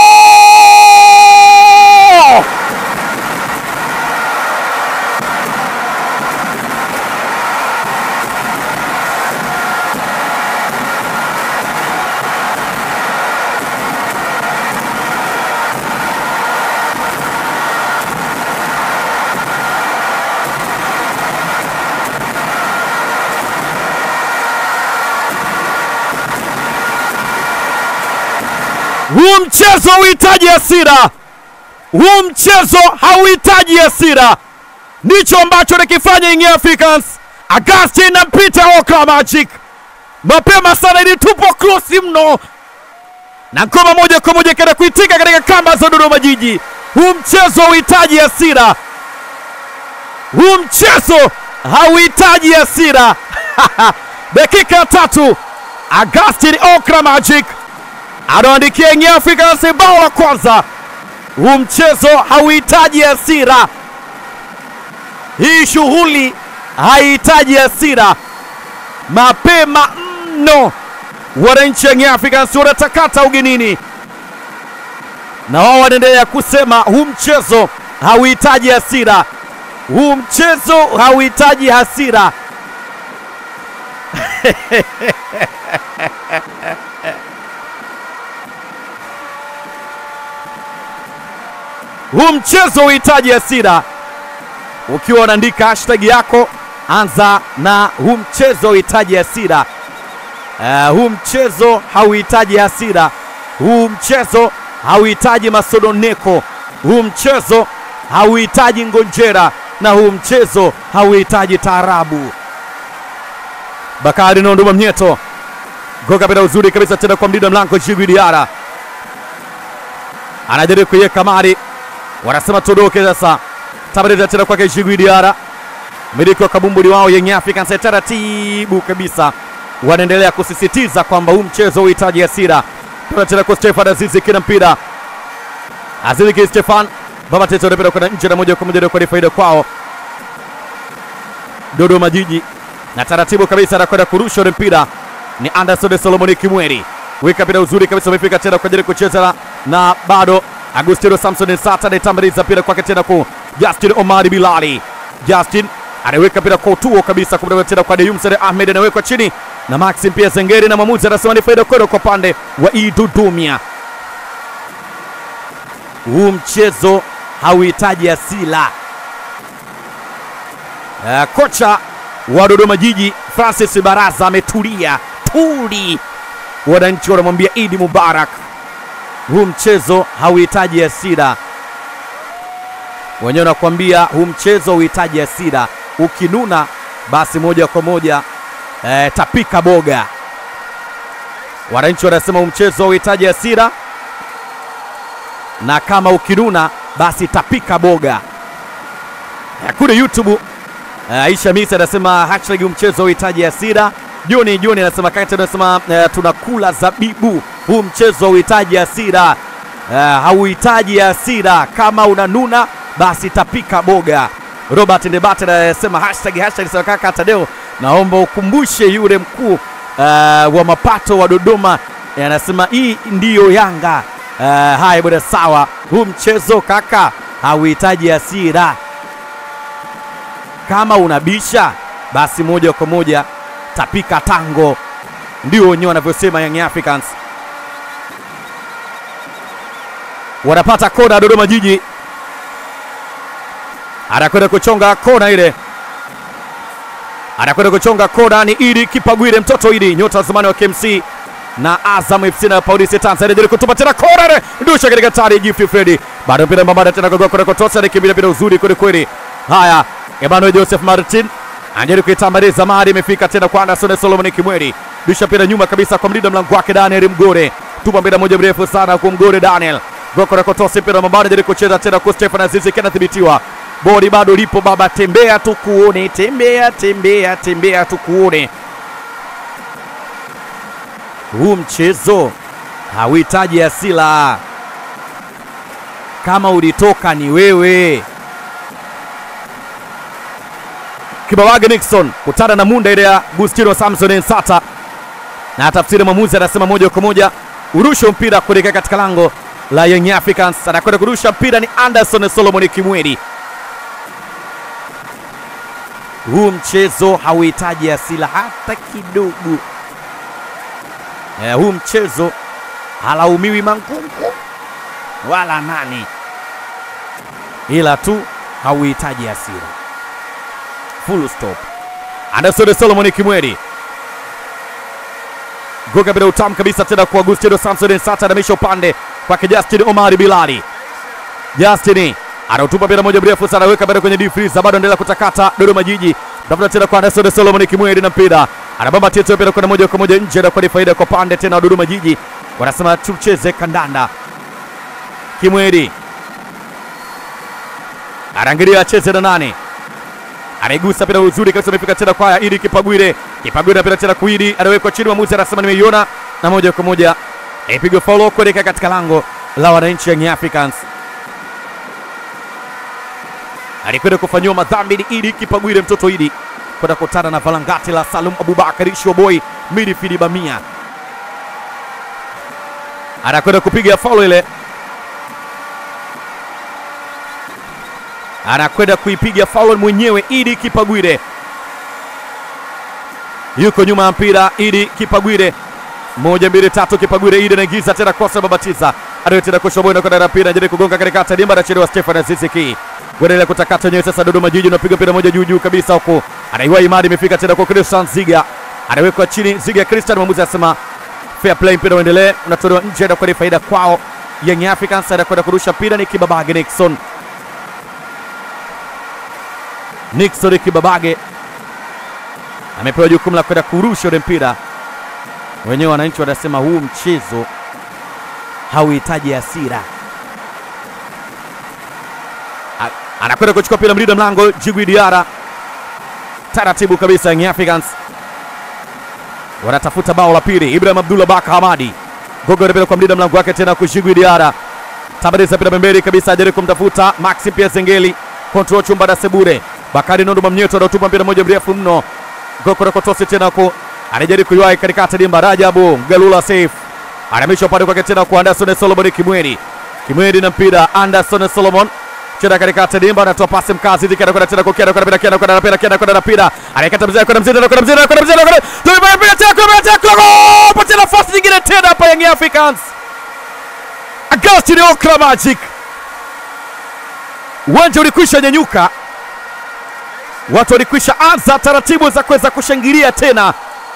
Huu mchezo hauhitaji hasira, huu mchezo hauhitaji hasira. Ndicho ambacho anakifanya Young Africans. Agustin na Peter Okra Magic mapema sana, ilitupwa cross mno na ngoma moja kwa moja kaenda kuitika katika kamba za Dodoma Jiji. Huu mchezo hauhitaji hasira, huu mchezo hauhitaji hasira. Dakika ya tatu, Augustin Okra Magic anaandikia Young Africans bao la kwanza. Huu mchezo hauhitaji hasira, hii shughuli haihitaji hasira. Mapema mno wananchi Young Africans wanatakata ugenini, na wao wanaendelea kusema huu mchezo hauhitaji hasira, huu mchezo hauhitaji hasira. huu mchezo huhitaji hasira. Ukiwa unaandika hashtag yako, anza na huu mchezo huhitaji hasira. Uh, huu mchezo hauhitaji hasira. Huu mchezo hauhitaji masononeko. Huu mchezo hauhitaji ngonjera, na huu mchezo hauhitaji taarabu. Bakari Nonduma Mnyeto goga bila uzuri kabisa tena kwa mlinda mlango Djigui Diarra anajaribu kuiweka mari, wanasema tuondoke sasa. Tabarida tena kwake Djigui Diarra, miliki wa kabumbuli wao Young Africans taratibu kabisa wanaendelea kusisitiza kwamba huu mchezo uhitaji hasira. Tuna tena kwa Stefan Azizi kina mpira Azizi ki Stefan baba tete anapenda kwenda nje na moja kwa moja kwa faida kwao Dodoma Jiji, na taratibu kabisa anakwenda kurusha ule mpira ni Anderson Solomon Kimweri, weka mpira uzuri kabisa, umefika tena kwa ajili ya kucheza na, na bado Agustino Samson Sata anaitambuliza mpira kwake tena kwa Justin Omari Bilali. Justin anaweka mpira kwa utuo kabisa kumbe tena kwa Deyum Sare Ahmed anawekwa chini na Maxim pia Zengeri, na mwamuzi anasema ni faida kwenda kwa pande wa Idudumia. Huu mchezo hauhitaji asila. Uh, kocha wa Dodoma Jiji Francis Baraza ametulia tuli, wananchi wanamwambia Idi Mubarak, huu mchezo hauhitaji hasira. Wenyewe wanakuambia huu mchezo hauhitaji hasira, ukinuna basi moja kwa moja eh, tapika boga. Wananchi wanasema huu mchezo hauhitaji hasira, na kama ukinuna basi tapika boga. Eh, kule YouTube eh, Aisha Misa anasema hashtag huu mchezo hauhitaji hasira. Joni Joni anasema kati anasema eh, tunakula zabibu, huu mchezo hauhitaji hasira. Eh, hauhitaji hasira, kama unanuna basi tapika boga. Robert Ndebate anasema hashtag hashtag sema kaka Tadeo, naomba ukumbushe yule mkuu uh, wa mapato wa Dodoma Eh, anasema hii ndiyo Yanga. Uh, haya bwana, sawa. Huu mchezo kaka hauhitaji hasira, kama unabisha basi moja kwa moja tapika tango, ndio wenyewe wanavyosema Young Africans. Wanapata kona Dodoma Jiji, anakwenda kuchonga kona ile, anakwenda kuchonga kona ni Idi Kipagwire, mtoto Idi, nyota wa zamani wa KMC na Azam FC na Polisi Tanzania jaribu kutupa tena kona ile, ndusha katika tari Gift Freddy, bado mpira mbambada tena kwa kwa kotosa ni kimbia bila uzuri kweli kweli. Haya, Emmanuel Joseph Martin anajaribu kuitambaliza mari, imefika tena kwa Anderson Solomon Kimweri, ndusha mpira nyuma kabisa kwa mlinda mlango wake Daniel Mgore, tupa mpira moja mrefu sana kwa Mgore Daniel Goko na kotosi mpira mbambada jaribu kucheza tena kwa Stefan Azizi kinadhibitiwa bodi bado lipo baba, tembea tu kuone, tembea tembea tembea tu kuone. Huu mchezo hauhitaji asila, kama ulitoka ni wewe. Kibawage Nixon kutana na munda ile ya Gustino Samson Ensata, na tafsiri mwamuzi anasema moja kwa moja urusho mpira kuelekea katika lango la Young Africans. Anakwenda kurusha mpira ni Anderson Solomon Kimweri. Huu mchezo hauhitaji asila hata kidogo. Eh, huu mchezo halaumiwi Mangungu wala nani, ila tu hauhitaji hasira. Full stop. Anderson Solomon Kimweri goga bila utamu kabisa tena kwa Agustino Samson Sata, anamisha upande kwake Justin Omari Bilali. Justin anautupa mpira moja mrefu sana, weka mpira kwenye deep freeze, bado endelea kutakata Dodoma Jiji, tafuta tena kwa Anderson Solomon Kimweri na mpira anabamba tieto mpira kwenda moja kwa moja nje, na kwa ni faida kwa pande tena Dodoma Jiji, wanasema tucheze kandanda. Kimweri anaangalia acheze na nani, anaigusa pira uzuri kabisa, amefika tena kwa Idi Kipagwire. Kipagwire anapita tena kuidi, anawekwa chini, mwamuzi anasema nimeiona, na moja kwa moja ipigwa faulo kuelekea katika lango la wananchi Young Africans. Alikwenda kufanyiwa madhambi ni Idi Kipagwire, mtoto Idi kwenda kutana na valangati la Salum Abubakar Shoboi midfield Bamia, anakwenda kupiga faulo ile anakwenda kuipiga faul mwenyewe Idi Kipagwire, yuko nyuma ya mpira Idi Kipagwire, moja mbili tatu, Kipagwire Idi anaingiza tena kosa, babatiza anayo tena kushoboa na kwenda na mpira anajaribu kugonga katikati, dimba anachelewa, Stefan Aziziki kuendelea kutakata wenyewe sasa. Dodoma Jiji unapiga mpira moja juu juu kabisa huku, anaiwa imani, imefika tena kwa Christian Ziga, anawekwa chini Ziga Christian, mwamuzi anasema fair play, mpira uendelee, unatolewa nje, anakuwa ni faida kwao Young Africans, anakwenda kurusha mpira ni Kibabage Nixon Nixon Kibabage amepewa jukumu la kwenda kurusha ule mpira. Wenyewe wananchi wanasema huu mchezo hauhitaji hasira. A- Anakwenda kuchukua mpira mlinda mlango Jigwi Diara, taratibu kabisa. Young Africans wanatafuta bao la pili. Ibrahim Abdullah Baka Hamadi gogo anapeleka kwa mlinda mlango wake tena kushigwi Diara, tabariza mpira pembeni kabisa, ajaribu kumtafuta Maxi Pia Zengeli, control chumba na Sebure Bakari Nondo Mamnyeto anatupa mpira moja mrefu mno, goko kotosi tena ku anajaribu kuiwahi katikati dimba. Rajabu Galula safe anamisha upande kwake tena kwa Anderson Solomon Kimweri, Kimweri na mpira Anderson Solomon cheza katikati dimba, anatoa pasi mkazi dhiki, anakwenda tena kwa Kiana, kwenda mpira Kiana, kwenda na mpira Kiana, kwenda na mpira anaikata mzee, kwenda mzee, kwenda mzee, kwenda mzee, kwenda tulipa mpira tena, kwenda tena kwa pata nafasi nyingine tena hapa Young Africans. Agustino Okra Magic, uwanja ulikwisha nyanyuka watu walikwisha anza taratibu za kuweza kushangilia tena.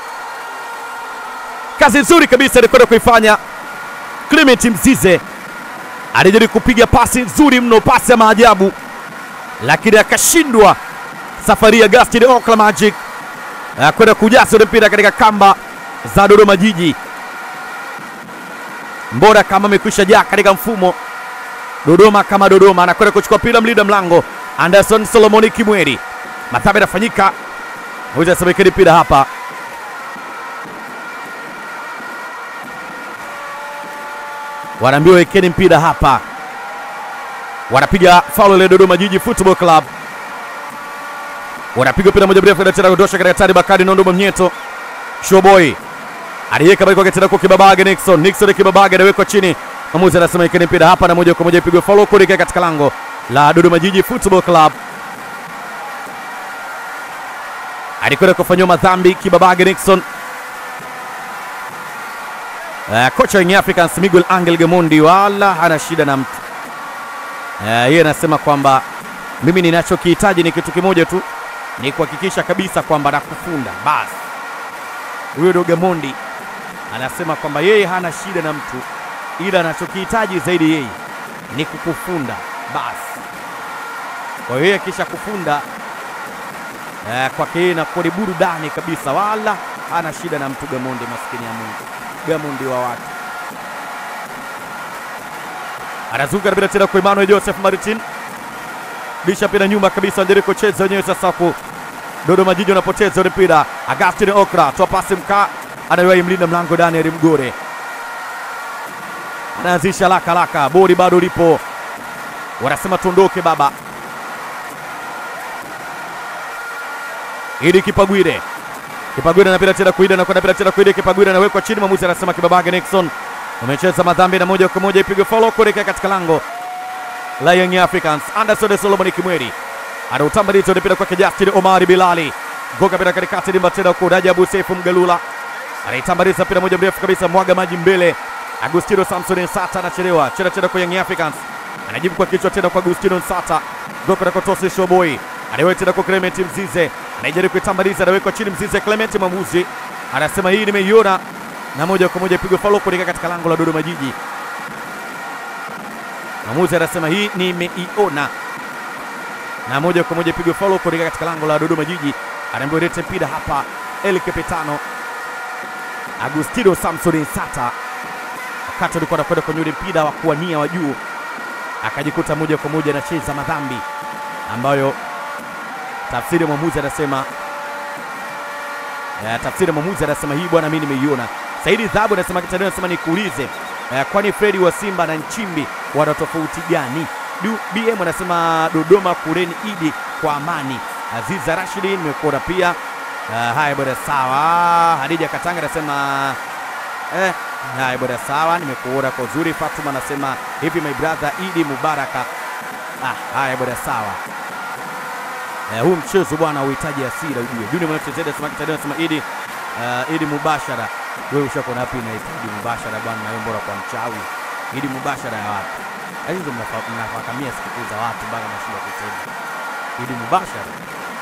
Kazi nzuri kabisa alikwenda kuifanya Clement Mzize, alijaribu kupiga pasi nzuri mno, pasi ya maajabu, lakini akashindwa. Safari ya Agustin Okla Magic eh, kwenda kujaza ule mpira katika kamba za Dodoma Jiji. Mbora kama amekwisha jaa katika mfumo Dodoma kama Dodoma, anakwenda kuchukua mpira mlinda mlango Anderson Solomoni Kimweri madhambi yanafanyika, moja asemekeni mpira hapa, wanaambiwa wekeni mpira hapa, wanapiga faulu ile Dodoma Jiji Football Club, wanapiga mpira moja mrefu tena kutosha katika tani Bakari Nondo Mnyeto Showboy aliyeka bali kwake tena kwa Kibabage Nixon Nixon Kibabage anawekwa chini, mwamuzi anasema ikeni mpira hapa, na moja kwa moja ipigwe faulu kuelekea katika lango la Dodoma Jiji Football Club. alikwenda kufanyiwa madhambi Kibabage Nixon. Uh, kocha wa Young Africans Miguel Angel Gamondi wala hana shida na mtu uh, yeye anasema kwamba mimi ninachokihitaji ni kitu kimoja tu, ni kuhakikisha kabisa kwamba nakufunda basi. Huyo ndio Gamondi anasema kwamba yeye hana shida na mtu, ila anachokihitaji zaidi yeye ni kukufunda basi. Kwa hiyo yeye akisha kufunda eh, kwake yeye inakuwa ni burudani kabisa, wala hana shida na mtu Gamondi, maskini ya Mungu, Gamondi wa watu. Anazunguka mpira tena kwa Emmanuel Joseph Martin, bisha mpira nyuma kabisa, anajaribu kucheza wenyewe sasa ku Dodoma Jiji wanapoteza ule mpira. Agustin Okra toa pasi mkaa, anaiwahi mlinda mlango Daniel Mgore, anaanzisha laka laka, bodi bado lipo, wanasema tuondoke baba. Idi Kipagwire, Kipagwire anapita tena kuida na kwenda pita tena kuida, Kipagwire anawekwa chini, mwamuzi anasema Kibabage Nixon umecheza madhambi na moja kwa moja ipigwe follow kuelekea katika lango la Young Africans. Anderson Solomon Kimweri anautambaliza mpira kwake Justin Omari Bilali, goga mpira katikati, dimba tena kwa Rajabu Sefu Mgalula anaitambaliza mpira moja mrefu kabisa, mwaga maji mbele. Agustino Samson Nsata anachelewa cheza tena kwa Young Africans, anajibu kwa kichwa tena kwa Agustino Nsata, goga na kotosi Showboy anaweka tena kwa Clement Mzize, anajaribu kuitambaliza, anawekwa chini Mzize. Clement mwamuzi anasema hii nimeiona, na moja kwa moja ipigwe foul kuelekea katika lango la Dodoma Jiji. Mwamuzi anasema hii nimeiona, na moja kwa moja ipigwe foul kuelekea katika lango la Dodoma Jiji. Anaambiwa lete mpira hapa, El Capitano Agustino Samson Nsata, wakati alikuwa anakwenda kwenye ule mpira wa kuwania wa juu, akajikuta moja kwa moja anacheza madhambi ambayo Tafsiri ya mwamuzi anasema eh, tafsiri ya mwamuzi anasema hii bwana, mimi nimeiona. Saidi Dhabu anasema Kitadeo anasema nikuulize, eh, kwani Fredi wa Simba na Nchimbi wana tofauti gani? Du, BM anasema Dodoma kureni Idi kwa amani. Aziza Rashidi nimekuona pia. Uh, haya bwana sawa. Hadija Katanga anasema eh, haya bwana sawa, nimekuona kwa uzuri. Fatuma anasema hivi my brother Idi Mubaraka. Ah, haya bwana sawa. Eh, huu mchezo bwana uhitaji hasira ujue. Juni mwanachezea anasema Kitadeo anasema Idi uh, Idi mubashara. Wewe ushako na pina Idi mubashara bwana, na wewe bora kwa mchawi. Idi mubashara ya wapi? Yaani ndio mnafa- mnafakamia sikukuu za watu mpaka nashinda kusema. Idi mubashara.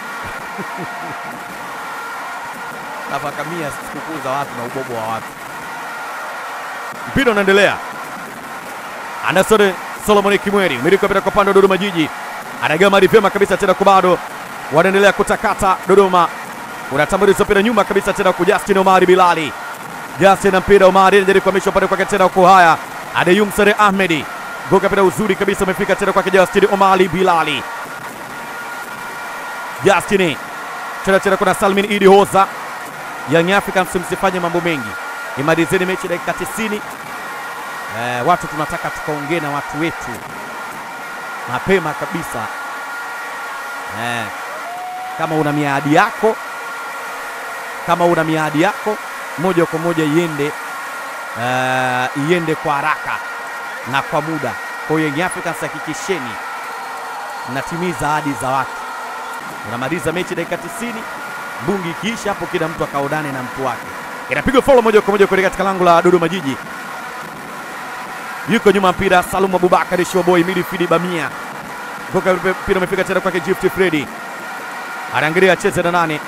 Nafakamia sikukuu za watu na ubobo wa watu. Mpira unaendelea. Anderson Solomon Kimweri umiliki mpira kwa upande wa Dodoma Jiji, anagama vyema kabisa tena kwa bado wanaendelea kutakata Dodoma, unatambuliza mpira nyuma kabisa tena kwa Justin Omari Bilali. Justin na mpira Omari anajaribu kuhamisha upande kwake tena kwa haya Adeyum Sare Ahmedi goka mpira uzuri kabisa umefika tena kwake Justin Omari Bilali. Justin tena tena kuna Salmin Idi Hoza. Young Africans msifanye mambo mengi, imalizeni mechi dakika 90. Eh, watu tunataka tukaongee na watu wetu mapema kabisa. Eh, kama una miadi yako, kama una miadi yako moja kwa moja iende eh, iende kwa haraka na kwa muda. Kwa hiyo Young Africans hakikisheni mnatimiza ahadi za watu. Unamaliza mechi dakika 90, mbungi ikiisha hapo, kila mtu akaonane na mtu wake. Inapigwa follow moja kwa moja kuelekea katika lango la Dodoma Jiji yuko nyuma mpira Salum Abubakar Showboy midfield Bamia Goka mpira umefika tena kwake Gift Freddy anaangalia acheze na nane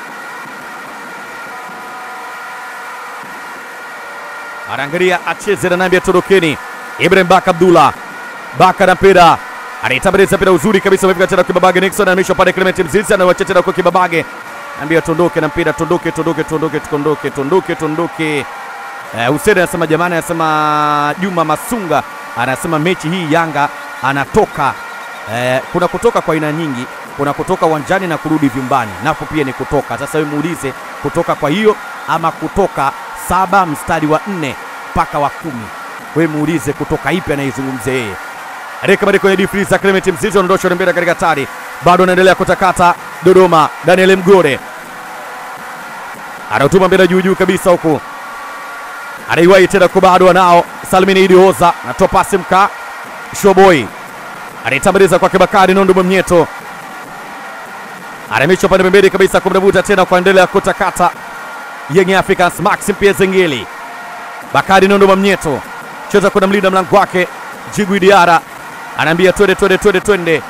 anaangalia acheze na nambia torokeni Ibrahim Baka Abdullah Baka na mpira anaitambaliza mpira uzuri kabisa umefika tena kwa Kibabage Nixon anamisha pale Clement Mzizi anawacha tena kwa Kibabage ambia tondoke na mpira tondoke tondoke tondoke tondoke tondoke tondoke Eh, Hussein anasema jamani, anasema Juma Masunga anasema mechi hii Yanga anatoka eh, kuna kutoka kwa aina nyingi, kuna kutoka uwanjani na kurudi vyumbani, napo pia ni kutoka. Sasa wewe muulize kutoka kwa hiyo ama kutoka saba mstari wa nne mpaka wa kumi, wewe muulize kutoka ipi anaizungumzia yeye. Reka bado kwenye difriza Clement Mzizi anaondosha mpira katika tari, bado anaendelea kutakata Dodoma. Daniel Mgore anautuma mpira juu juu kabisa huku anaiwahi tena kwa bado anao Salmini Idi Hoza anatoa pasi mka Showboy anaitambaliza kwake Bakari Nondo Mwamnyeto anamisha pande pembeni kabisa kumdabuta tena kuendelea kutakata Young Africans Maxim pia Zengeli Bakari Nondo Mwamnyeto cheza kuna mlinda mlango wake Jigwi Diara anaambia twende twende twende twende,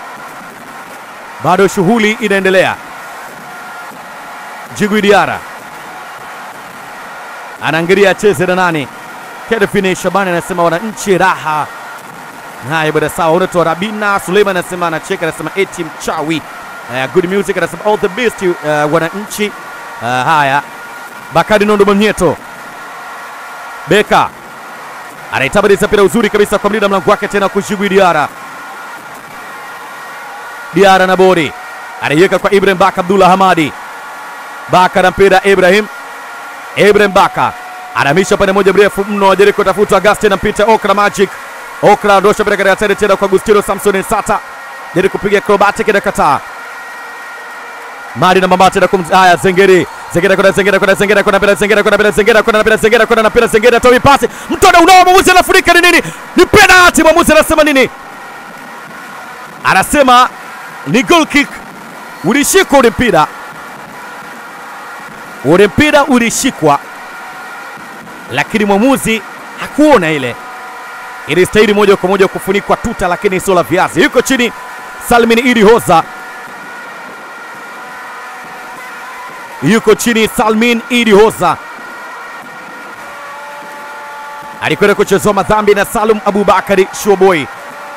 bado shughuli inaendelea. Jigwi Diara anaangalia acheze na nani. Kedfine Shabani anasema wananchi raha. Haya bwana, sawa. Unaitwa Rabina Suleiman anasema anacheka, anasema eti mchawi. Uh, good music anasema all the best uh, wananchi. Uh, haya Bakari Nondo Mwamnyeto Beka anaitabadilisha mpira uzuri kabisa kwa mlinda mlango wake tena kushigwi Diara. Diara na Bori anaiweka kwa Ibrahim Baka Abdullah Hamadi. Baka na mpira Ibrahim Ibrahim Baka anamisha pande moja mrefu mno, ajaribu kutafuta Augustin na mpita Okra Magic. Okra ndosha mpira katika tende tena kwa Agustino Samson Sata, jaribu kupiga acrobatic na kataa Mari na Mambate na kum haya Zengeri Zengera kuna Zengera kuna Zengera kuna mpira Zengera kuna mpira Zengera kuna mpira Zengera kuna mpira Zengera toa pasi mtona unao mwamuzi anafunika ni nini? Ni penalty. Mwamuzi anasema nini? Anasema ni goal kick. Ulishikwa ule mpira, ule mpira ulishikwa, lakini mwamuzi hakuona ile. Ilistahili moja kwa moja kufunikwa tuta, lakini sio la viazi. Yuko chini Salmin Idi Hoza yuko chini Salmin Idi Hoza alikwenda kuchezewa madhambi na Salum Abubakari Showboy.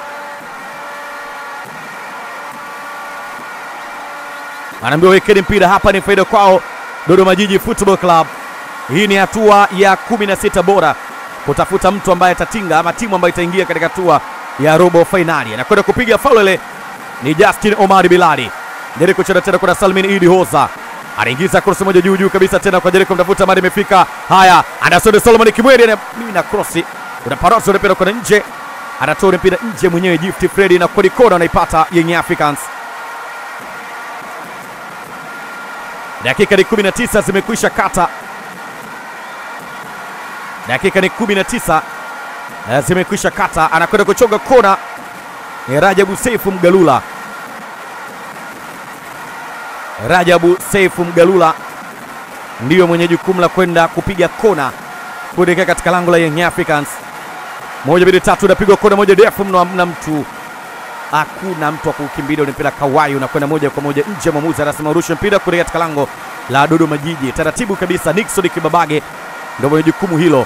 Anaambiwa wekeni mpira hapa, ni faida kwao Dodoma Jiji Football Club. Hii ni hatua ya 16 bora kutafuta mtu ambaye atatinga ama timu ambayo itaingia katika hatua ya robo fainali. Anakwenda kupiga faulu ile ni Justin Omar Bilali. Jericho cheza tena kuna Salmin Idi Hoza anaingiza cross moja juu juu kabisa tena kwa Jericho mtafuta mali imefika. Haya, Anderson Solomon Kimweri na mimi na cross unaparosa ule mpira kwenda nje, anatoa ule mpira nje mwenyewe Gift Freddy na kodi kona anaipata Young Africans. Dakika ni 19 zimekwisha kata, dakika ni 19 eh, zimekwisha kata, anakwenda kuchonga kona ni Rajabu Seifu Mgalula. Rajabu Seifu Mgalula ndiyo mwenye jukumu la kwenda kupiga kona kuelekea katika lango la Young Africans. Moja mbili tatu, inapigwa kona moja ndefu mno, hamna mtu, hakuna mtu wa kukimbilia ule mpira. Kawai unakwenda moja kwa moja nje. Mwamuzi anasema urushe mpira kuelekea katika lango la Dodoma Jiji. Taratibu kabisa, Nixon Kibabage ndio mwenye jukumu hilo.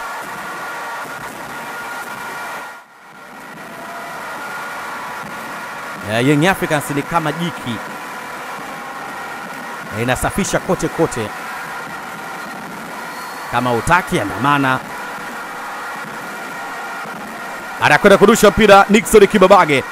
Uh, Young Africans ni kama jiki Eh, inasafisha kote kote, kama utaki andamana. Anakwenda kurusha mpira Nixon Kibabage.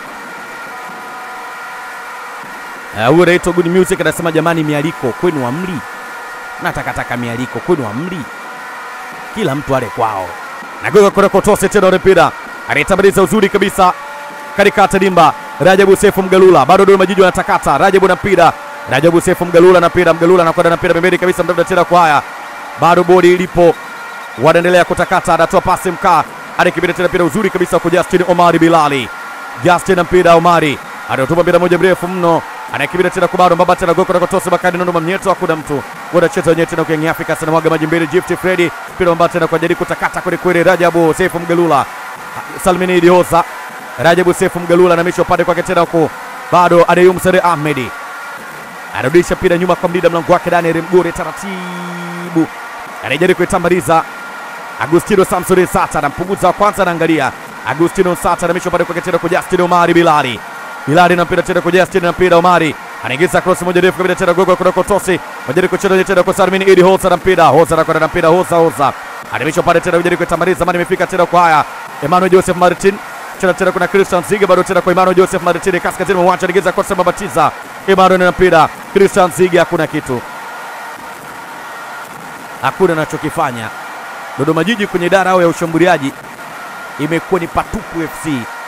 Eh, Huyo anaitwa Good Music anasema jamani, mialiko kwenu amri, natakataka mialiko kwenu amri, kila mtu ale kwao. Nagoga kwenda kotose tena ule mpira anayetamaliza uzuri kabisa katikati dimba Rajabu Sefu Mgalula bado Dodoma Jiji wanatakata. Rajabu na mpira, Rajabu Sefu Mgalula na mpira, Mgalula anakwenda na mpira pembeni kabisa, mtafuta tena kwa haya, bado bodi ilipo, wanaendelea kutakata, anatoa pasi mkaa, anakibida tena mpira uzuri kabisa kwa Justin Omari Bilali. Justin na mpira, Omari anatupa mpira moja mrefu mno, anakibida tena kwa bado mbaba tena goko na kotosa bakani nondo mamnyeto, hakuna mtu wanacheza wenyewe tena kwa Young Africans, anamwaga maji mbele, Gift Freddy mpira mbaba tena kwa jadi kutakata kweli kweli, Rajabu Sefu Mgalula, Salmini Idiosa Rajabu Sefu Mgalula anamisha upande kwake tena huko, bado Adeyum Sare Ahmedi anarudisha mpira nyuma kwa mlinda mlango wake Daniel Mgore, taratibu anajaribu kuitambaliza Agustino Samson Sata, anampunguza wa kwanza, anaangalia Agustino Sata anamisha upande kwake tena kwa Justin Omari Bilali. Bilali na mpira tena kwa Justin na mpira Omari anaingiza cross moja ndefu kabisa tena gogo kutoka Tosi, majaribu kucheza tena kwa Salmin Idi Hosa na mpira Hosa anakwenda na mpira Hosa Hosa anamisha upande tena kujaribu kuitambaliza, mani imefika tena kwa haya Emmanuel Joseph Martin cheza tena kuna Christian Ziga bado tena kwa Emmanuel Joseph Martin kaskazini mwa uwanja anigeza kwa sema batiza Emmanuel na mpira Christian Ziga, hakuna kitu, hakuna anachokifanya. Dodoma Jiji kwenye idara yao ya ushambuliaji imekuwa ni patupu FC.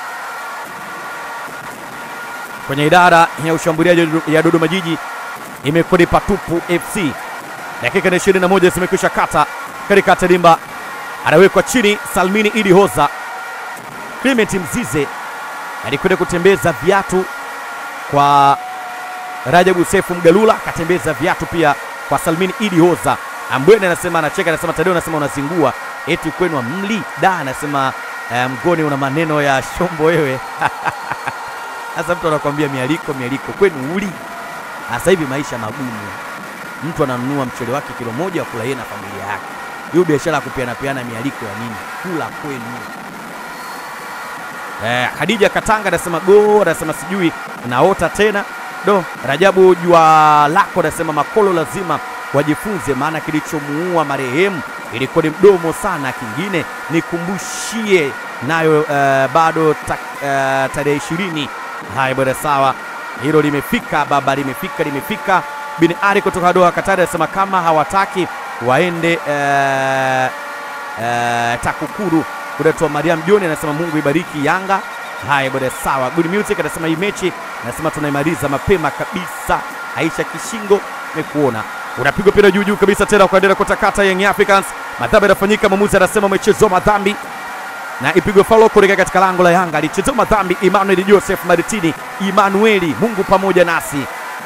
Kwenye idara ya ushambuliaji ya Dodoma Jiji imekuwa ni patupu FC. Dakika ni 21 zimekwisha kata katika tadimba, anawekwa chini Salmini Idi Hoza Clement Mzize alikwenda kutembeza viatu kwa Rajabu Sefu Mgalula, akatembeza viatu pia kwa Salmini Idi Hoza. Ambwene anasema anacheka, anasema Tadeo anasema unazingua eti kwenu mli da, anasema eh, mgoni una maneno ya shombo wewe. Sasa mtu anakuambia mialiko mialiko, kwenu uli. Sasa hivi maisha magumu, mtu ananunua mchele wake kilo moja wa kula yeye na familia yake. Hiyo biashara ya kupeana peana mialiko ya nini? Kula kwenu. Eh, Khadija Katanga anasema go, anasema sijui naota tena do. Rajabu jua lako anasema makolo lazima wajifunze, maana kilichomuua marehemu ilikuwa ni mdomo sana. Kingine nikumbushie nayo uh, bado ta, uh, tarehe ishirini. Haya bwana, sawa, hilo limefika baba, limefika limefika. Bin Ali kutoka Doha Katari anasema kama hawataki waende uh, uh, TAKUKURU Kudatwa Mariam Joni anasema Mungu ibariki Yanga. Haya bwana, sawa. Good Music anasema hii mechi anasema tunaimaliza mapema kabisa. Aisha Kishingo nimekuona unapigwa pira juu juu kabisa tena kuendelea kutakata Young Africans. Madhambi yanafanyika, mwamuzi anasema umechezewa madhambi na ipigwe faulo kuelekea katika lango la Yanga. Alichezewa madhambi Emmanuel Joseph Maritini, Emmanueli, Mungu pamoja nasi.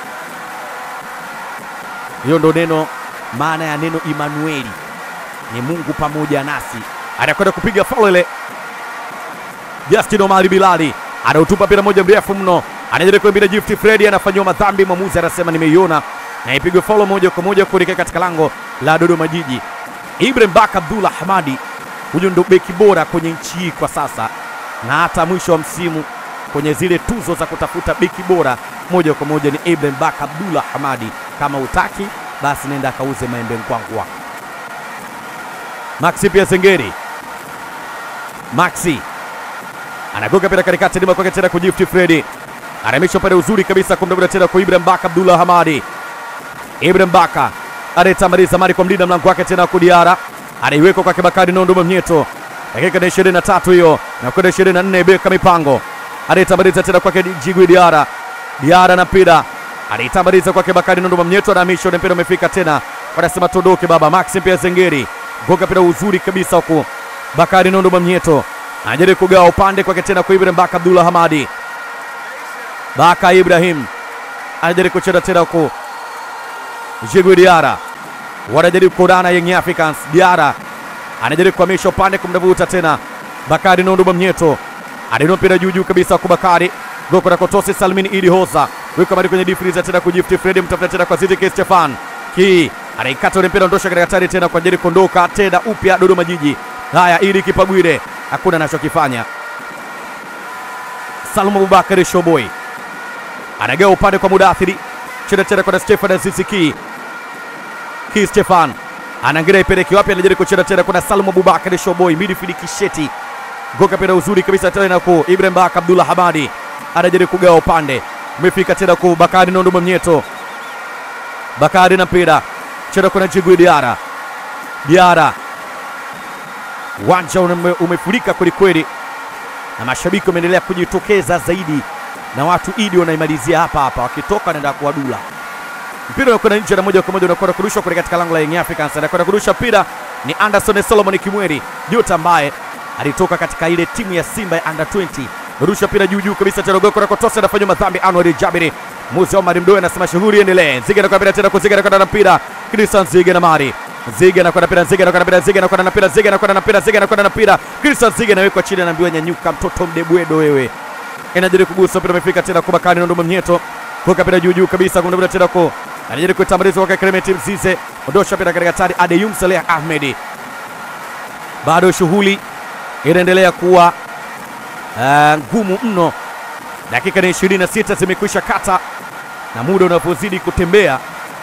Hiyo ndo neno, maana ya neno Emmanueli ni Mungu pamoja nasi anakwenda kupiga faul ile. Justin Omari Bilali anautupa mpira moja mrefu mno, anajaribu kuimbia Gift Freddy, anafanyiwa madhambi. Mwamuzi anasema nimeiona, na ipigwe faul moja kwa moja kuelekea katika lango la Dodoma Jiji. Ibrahim Baka Abdullah Hamadi, huyu ndo beki bora kwenye nchi hii kwa sasa, na hata mwisho wa msimu kwenye zile tuzo za kutafuta beki bora moja kwa moja ni Ibrahim Baka Abdullah Hamadi. Kama utaki basi nenda akauze maembe nkwangu wako. Maxi pia Zengeri Maxi anagoga pira katikati, ndima kwake tena kwa Gift Freddy. Anamisha pale uzuri kabisa kumdabula tena kwa Ibrahim Baka Abdullah Hamadi. Ibrahim Baka anayetamaliza mali kwa mlinda mlango wake tena Kudiara. Anaiweka kwa Bakari Nondo Mnyeto. Dakika ni 23 hiyo na kwenda 24 Beka Mipango. Anayetamaliza tena kwake Jigwi Diara. Diara na mpira. Anaitamaliza kwake Bakari Nondo Mnyeto na misho mpira umefika tena. Wanasema tondoke baba Maxim pia Zengeri. Goga mpira uzuri kabisa huku. Bakari Nondo Mnyeto. Anajaribu kugawa upande kwake tena kwa Ibrahim Baka Abdullah Hamadi. Baka Ibrahim anajaribu kucheza tena huku Jigwi Diara wanajaribu kuodana Young Africans. Diara anajaribu kuhamisha upande kumdavuta tena Bakari Nondo Mnyeto adino mpira juu juu kabisa kwa Bakari goko na kotosi Salmin Idi Hoza weka mali kwenye difriza tena kujifti Fredi mtafuta tena kwa Zidi K Stefan ki anaikata ule mpira ondosha katika hatari tena kwa ajili kuondoka tena upya Dodoma Jiji. Haya, ili Kipagwire hakuna anachokifanya. Salum Abubakari Shoboi anagawa upande kwa Mudathiri cheza tena kwa Stefan Aziziki ki Stefan anaangalia ipeleke wapi, anajaribu kucheza tena kuna Salum Abubakari Shoboi midfield kisheti goka pira uzuri kabisa tena ku Ibrahim Baka Abdullah Hamadi anajaribu kugawa upande, umefika tena ku Bakari Nondo Mnyeto. Bakari na mpira cheza kuna Jigwi Diara. Diara, uwanja ume, umefurika kwelikweli na mashabiki wameendelea kujitokeza zaidi, na watu idi wanaimalizia hapa hapa, wakitoka wanaenda kuwadula mpira unakwenda nje na moja kwa moja unakwenda kurushwa kule katika lango la Young Africans. Anakwenda kurusha mpira ni Anderson Solomon Kimweri Jota ambaye alitoka katika ile timu ya Simba ya under 20. Rusha mpira juu juu kabisa tena goko kotosa anafanywa madhambi Anwar Jabiri. Musa Omar Mdoe anasema shughuli iendelee. Nzige anakwenda mpira tena kwa Nzige anakwenda na mpira. Christian Nzige na Mari. Nzige anakwenda mpira Nzige anakwenda mpira Nzige anakwenda na mpira Nzige anakwenda na mpira Nzige anakwenda na mpira. Christian Nzige anawekwa chini anaambiwa nyanyuka mtoto mdebwedo wewe. Inajaribu kugusa mpira umefika tena kwa Bakari Nondo Mnyeto. Kuweka mpira juu juu kabisa kumdabula tena kwa anajaribu kutambuliza kwa Clement Mzize. Ondosha mpira katika hatari Adeyum Saleh Ahmedi. Bado shughuli inaendelea kuwa uh, ngumu mno. Dakika ni 26 zimekwisha kata na muda unapozidi kutembea,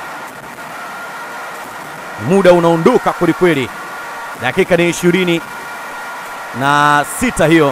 muda unaondoka kwelikweli. Dakika ni ishirini na sita hiyo,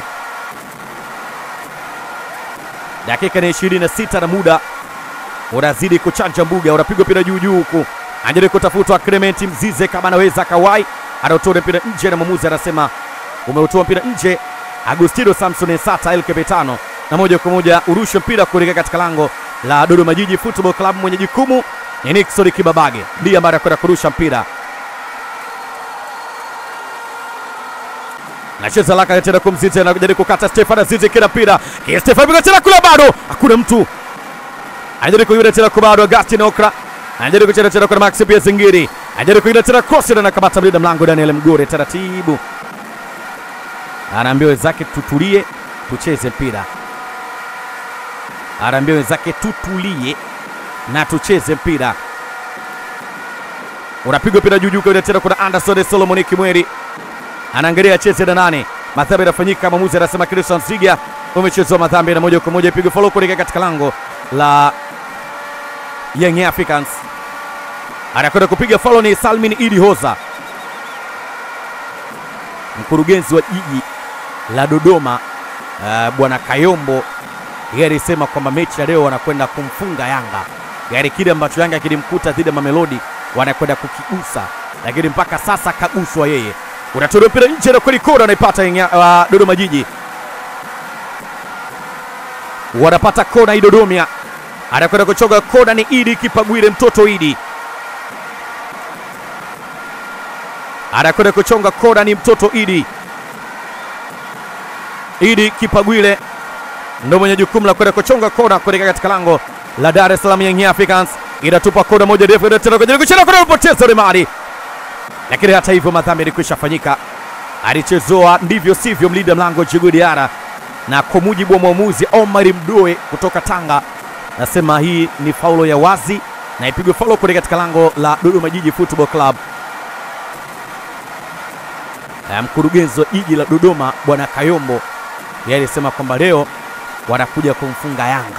dakika ni ishirini na sita na muda unazidi kuchanja mbuga, unapigwa mpira juu juu huku, anajaribu kutafutwa Clement Mzize kama anaweza kawai, anautoa mpira nje na mwamuzi anasema umeutoa mpira nje. Agustino Samson Ensata El Capitano, na moja kwa moja urushe mpira kuelekea katika lango la Dodoma Jiji Football Club. Mwenye jukumu ni Nixon Kibabage, ndiye ambaye anakwenda kurusha mpira. Nacheza laka tena kwa Mzize, anajaribu kukata Stefan Azizi kila mpira kia Stefan piga tena kula, bado hakuna mtu anajaribu kuiba tena kwa bado Agustin Okra anajaribu kucheza tena kwa Max pia Zingiri anajaribu kuiba tena cross na anakamata mlinda mlango Daniel Mgore taratibu anaambia wenzake tutulie, tucheze mpira. Anaambia wenzake tutulie na tucheze mpira. Unapigwa mpira juu juu kwa tena, kuna Anderson Solomon Kimweri anaangalia acheze na nane. Madhambi yanafanyika, mwamuzi anasema Christian Ziga umechezwa madhambi, na moja kwa moja ipigwe follow kuelekea katika lango la Young Africans. Anakwenda kupiga follow ni Salmin Idi Hoza, mkurugenzi wa jiji la Dodoma uh, bwana Kayombo yeye alisema kwamba mechi ya leo wanakwenda kumfunga Yanga, yaani kile ambacho Yanga kilimkuta dhidi ya Mamelodi wanakwenda kukigusa, lakini mpaka sasa kaguswa yeye. Unatolewa mpira nje na kweli kona anaipata uh, Dodoma Jiji, wanapata kona hii Dodoma, anakwenda kuchoga kona ni Idi Kipagwire, mtoto Idi anakwenda kuchonga kona ni mtoto Idi. Idi Kipagwile ndo mwenye jukumu la kwenda kuchonga kona kuelekea katika lango la Dar es Salaam Young Africans. Inatupa kona moja ndefu ile tena kwenye kucheza kona upoteza Remari, lakini hata hivyo madhambi yalikwisha fanyika, alichezoa ndivyo sivyo mlinda mlango Djigui Diarra, na kwa mujibu wa mwamuzi Omar Mdoe kutoka Tanga nasema hii ni faulo ya wazi na ipigwe faulo kuelekea katika lango la Dodoma Jiji Football Club. Na mkurugenzi wa jiji la Dodoma bwana Kayombo yeye alisema kwamba leo wanakuja kumfunga Yanga.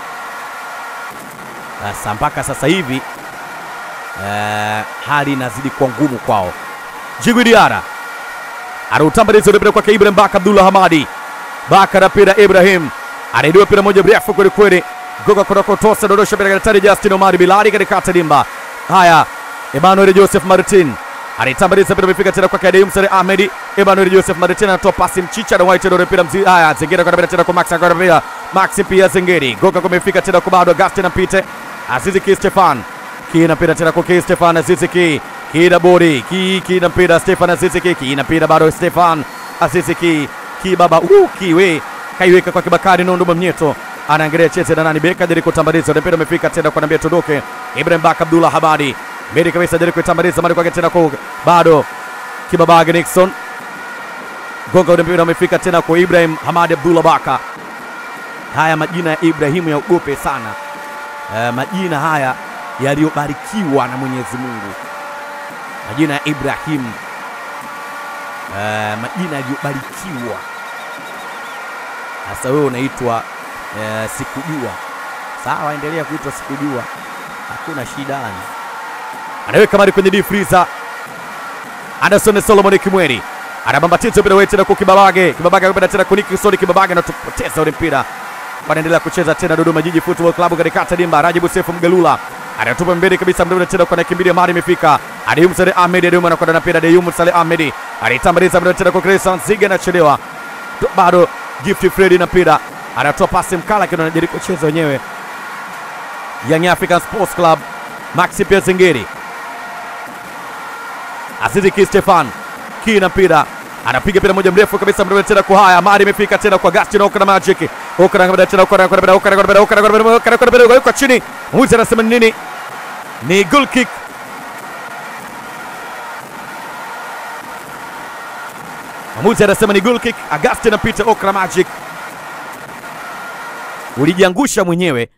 Sasa mpaka sasa hivi eh, hali inazidi kuwa ngumu kwao. Djigui Diarra anautambaliza ule mpira kwake Ibrahim Baka Abdullah Hamadi Baka na mpira Ibrahim anaidiwa pira moja mrefu kweli kweli, goga kutoka utosa, dondosha pira daktari Justin Omari Bilali katikati dimba. Haya, Emmanuel Joseph Martin anaitambaliza pira, imefika tena kwa Kadeem Sare Ahmed. Emmanuel Joseph Martin anatoa pasi mchicha na white ndio pira mzi. Haya, Zengeri kwa pira tena kwa Max kwa pira Max pia Zengeri goga kumefika tena kwa bado Augustin Mpite Azizi Ki Stefan Ki na pira tena kwa Ki Stefan Azizi Ki Ki na bori Ki Ki na mpira Stefan Azizi Ki Ki na pira bado Stefan Azizi Ki Ki baba uh, kiwe kaiweka kwa Kibakari Nondo Mnyeto anaangalia cheze na nani beka jaribu kutambaliza ule mpira umefika tena kwa nambia tuondoke Ibrahim Baka Abdullah Habadi mbele kabisa jaribu kutambaliza mali kwake tena kwa bado Kibabage Nixon gonga ule mpira umefika tena kwa Ibrahim Hamadi Abdullah Baka haya majina ya Ibrahimu ya ugope sana uh, majina haya yaliyobarikiwa na Mwenyezi Mungu majina ya Ibrahim uh, majina yaliyobarikiwa sasa wewe unaitwa uh, sikujua sawa endelea kuitwa sikujua hakuna shida yani anaweka mali kwenye deep freezer Anderson Solomon Kimweri anabambatiza mpira wetu tena kwa Kibabage. Kibabage anapenda tena kuniki Kisoni. Kibabage anatupoteza ule mpira, wanaendelea kucheza tena Dodoma Jiji Football Club katikati dimba. Rajibu Sefu Mgalula anatupa mbele kabisa, mdada tena kwa nakimbilia mari imefika Adeyum Saleh Ahmed. Adeyum anakwenda na mpira, Adeyum Saleh Ahmed alitambaliza mdada tena kwa Christian Ziga, anachelewa bado. Gift Freddy na mpira anatoa pasi mkala, lakini anajaribu kucheza wenyewe. Young African Sports Club Maxi Pia Zengeri Azizi Ki Stefan Ki na mpira anapiga mpira moja mrefu kabisa mrefu tena kwa haya mari imefika tena kwa Gaston Okra Magic Okra anakwenda tena Okra anakwenda Okra anakwenda Okra anakwenda Okra anakwenda kwa chini mwizi anasema ni nini ni goal kick Mwamuzi anasema ni goal kick. Augustin anapita Okra Magic, ulijiangusha mwenyewe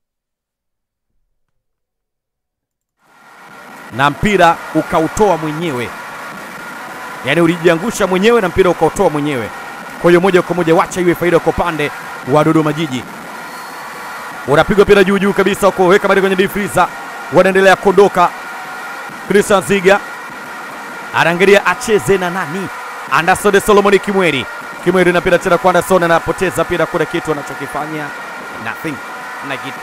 na mpira ukautoa mwenyewe, yaani ulijiangusha mwenyewe na mpira ukautoa mwenyewe. Kwa hiyo moja kwa moja wacha iwe faida kwa upande wa Dodoma Jiji. Unapigwa mpira juu juu kabisa huko, weka bali kwenye deep freezer, wanaendelea kuondoka. Christian Ziga anaangalia acheze na nani? Anderson Solomon Kimweri. Kimweri na mpira tena kwa Anderson, anapoteza mpira, kuna kitu anachokifanya nothing, na kitu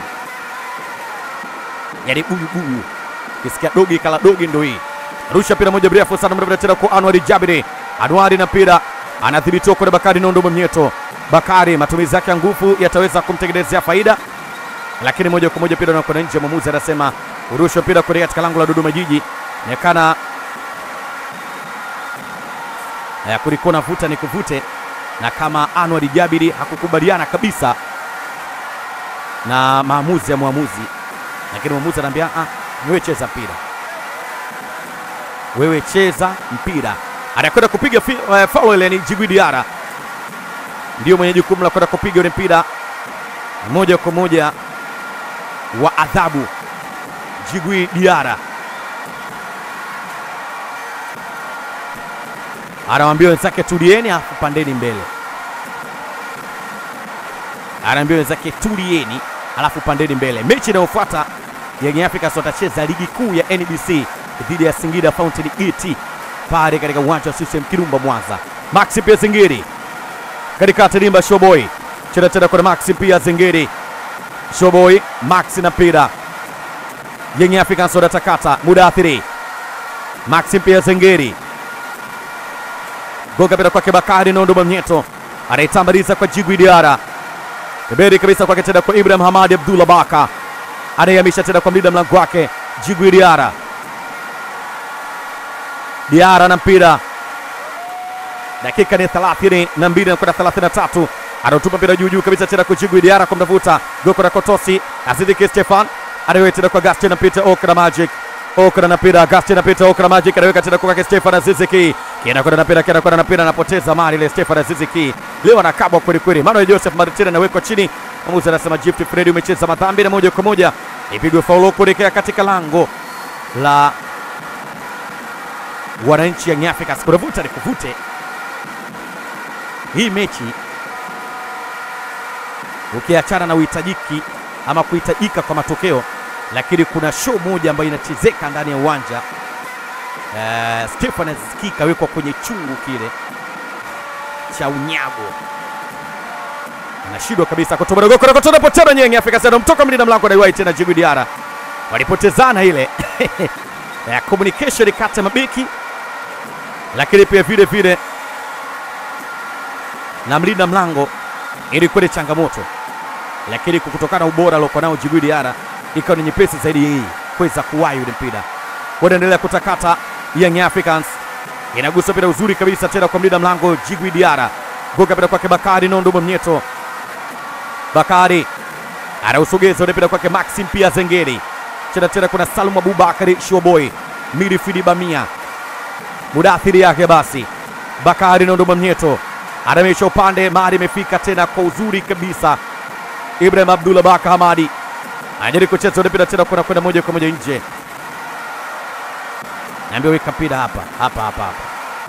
yaani buyu buyu kisikia dogi kala dogi ndo hii. Rusha mpira moja mrefu sana mrefu tena kwa Anwari Jabiri. Anwari na mpira anadhibitiwa kwa Bakari Nondo Mnyeto. Bakari matumizi yake ya nguvu yataweza kumtengenezea faida, lakini moja kwa moja mpira unakwenda nje. Mwamuzi anasema urusha mpira kuelekea katika lango la Dodoma Jiji. Nekana eh, kulikuwa na vuta ni kuvute, na kama Anwari Jabiri hakukubaliana kabisa na maamuzi ya mwamuzi, lakini mwamuzi anaambia ah, wewe cheza mpira, wewe cheza mpira. Anakwenda kupiga uh, foul ile ni Djigui Diarra ndio mwenye jukumu la kwenda kupiga ule mpira moja kwa moja wa adhabu. Djigui Diarra anawaambia wenzake tulieni, afu pandeni mbele. Anaambia wenzake tulieni, alafu pandeni mbele. Mechi inayofuata Young Africans watacheza ligi kuu ya NBC dhidi ya Singida Fountain Gate pale katika uwanja wa CCM Kirumba Mwanza. Maxi pia Zingiri katika tilimba Showboy cheza tena kwa Maxi pia Zingiri Showboy Maxi na mpira Young Africans wanatakata Mudathiri Maxi pia Zingiri goga mpira kwake Bakari Nondo Mamnyeto anaitambaliza kwa Djigui Diarra pembeni kabisa kwake tena kwa Ibrahim Hamadi Abdullah Baka anayehamisha tena kwa mlinda mlango wake Djigui Diarra. Diarra na mpira, dakika ni 32 na mbili na kwenda 33, anautupa mpira juu juu kabisa tena kwa Djigui Diarra kumtafuta Goko na Kotosi Aziziki Stefan anaweka tena kwa Gaston na Peter Okra Magic Okra na mpira Gaston na Peter Okra Magic anaweka tena kwa Stefan Aziziki kina kwenda na mpira kina kwenda na mpira anapoteza mali ile Stefan Aziziki leo anakabwa kweli kweli. Manuel Joseph Martin anawekwa chini Mwamuzi anasema Gift Fred umecheza madhambi na moja kwa moja ipigwe faulo kuelekea katika lango la wananchi Young Africans. Kunavuta ni kuvute hii mechi, ukiachana na uhitajiki ama kuhitajika kwa matokeo, lakini kuna show moja ambayo inachezeka ndani ya uwanja. Uh, Stefan Aziziki kawekwa kwenye chungu kile cha unyago anashindwa kabisa kutoboa goli kwa kutoa potero nyenye Afrika Kusini mtoka mlinda mlango anaiwahi tena Djigui Diarra walipotezana ile ya communication kati ya mabeki, lakini pia vile vile na mlinda mlango ilikuwa ni changamoto, lakini kwa kutokana na ubora aliokuwa nao Djigui Diarra ikawa ni nyepesi zaidi yeye kuweza kuwahi ule mpira. Wanaendelea kutakata Young Africans, inagusa mpira uzuri kabisa tena kwa mlinda mlango Djigui Diarra, goga mpira kwake Bakari Nondo Mwamnyeto. Bakari anausogeza ule mpira kwake Maxim pia Zengeri, cheza tena kuna Salum Abubakari Shoboy, midfield Bamia, mudathiri yake basi Bakari Nondo Mwamnyeto anamisha upande, mari imefika tena kwa uzuri kabisa. Ibrahim Abdullah Baka Hamadi anajaribu kucheza ule mpira tena kuna kwenda moja kwa moja nje, naambia weka mpira hapa hapa hapa hapa.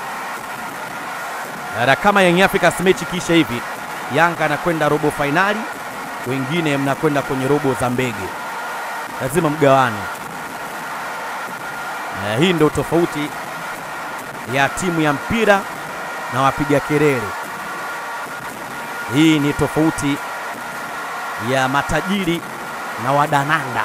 Na kama Young Africans mechi kisha hivi, Yanga anakwenda robo fainali, wengine mnakwenda kwenye robo za mbege, lazima mgawane. Na hii ndio tofauti ya timu ya mpira na wapiga kelele. Hii ni tofauti ya matajiri na wadananda.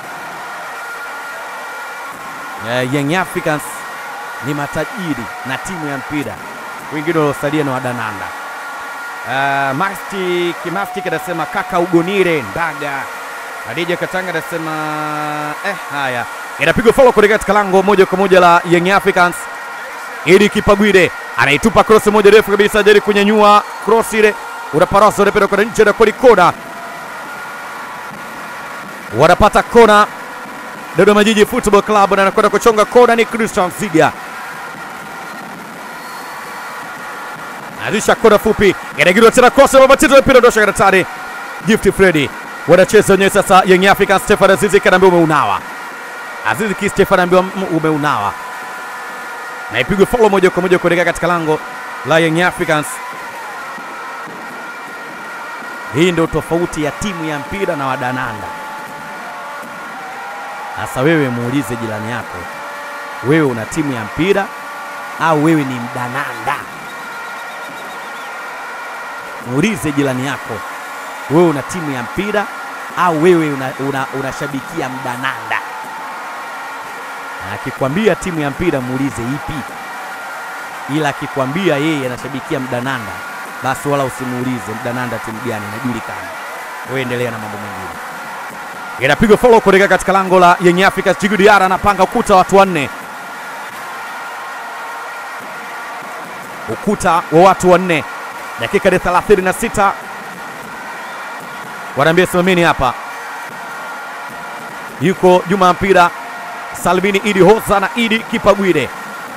Uh, Young Africans ni matajiri na timu ya mpira, wengine waliosalia ni wadananda. Uh, Masti Kimafti anasema kaka ugonire ndaga. Adija Katanga anasema eh, haya inapigwa follow kuelekea katika lango moja kwa moja la Young Africans. Idi Kipagwire anaitupa cross moja refu kabisa, jari kunyanyua cross ile, unaparasa unapenda kwenda nje na kodi kona, wanapata kona Dodoma Jiji Football Club na anakwenda kuchonga kona ni Christian Ziga. Anzisha kona fupi, inagirwa tena cross na mabatizo ya mpira ndosha karatari. Gift Freddy wanacheza wenyewe sasa. Young Africans Stefan Azizi kanaambia umeunawa. Azizi ki Stefan anaambiwa umeunawa, na ipigwe follow moja kwa moja kuelekea katika lango la Young Africans. Hii ndio tofauti ya timu ya mpira na wadananda. Sasa wewe muulize jirani yako, wewe una timu ya mpira au wewe ni mdananda? Muulize jirani yako, wewe una timu ya mpira au wewe unashabikia una, una mdananda? Akikwambia timu ya mpira muulize ipi, ila akikwambia yeye anashabikia mdananda, basi wala usimuulize mdananda timu gani, inajulikana. Wewe endelea na mambo mengine inapigwa follow kuelekea katika lango la Young Africans. Djigui Diarra anapanga ukuta watu wanne, ukuta wa watu wanne, dakika ni 36, wanaambia simameni hapa. Yuko Juma ya mpira Salmini Idi Hosa na Idi Kipagwire,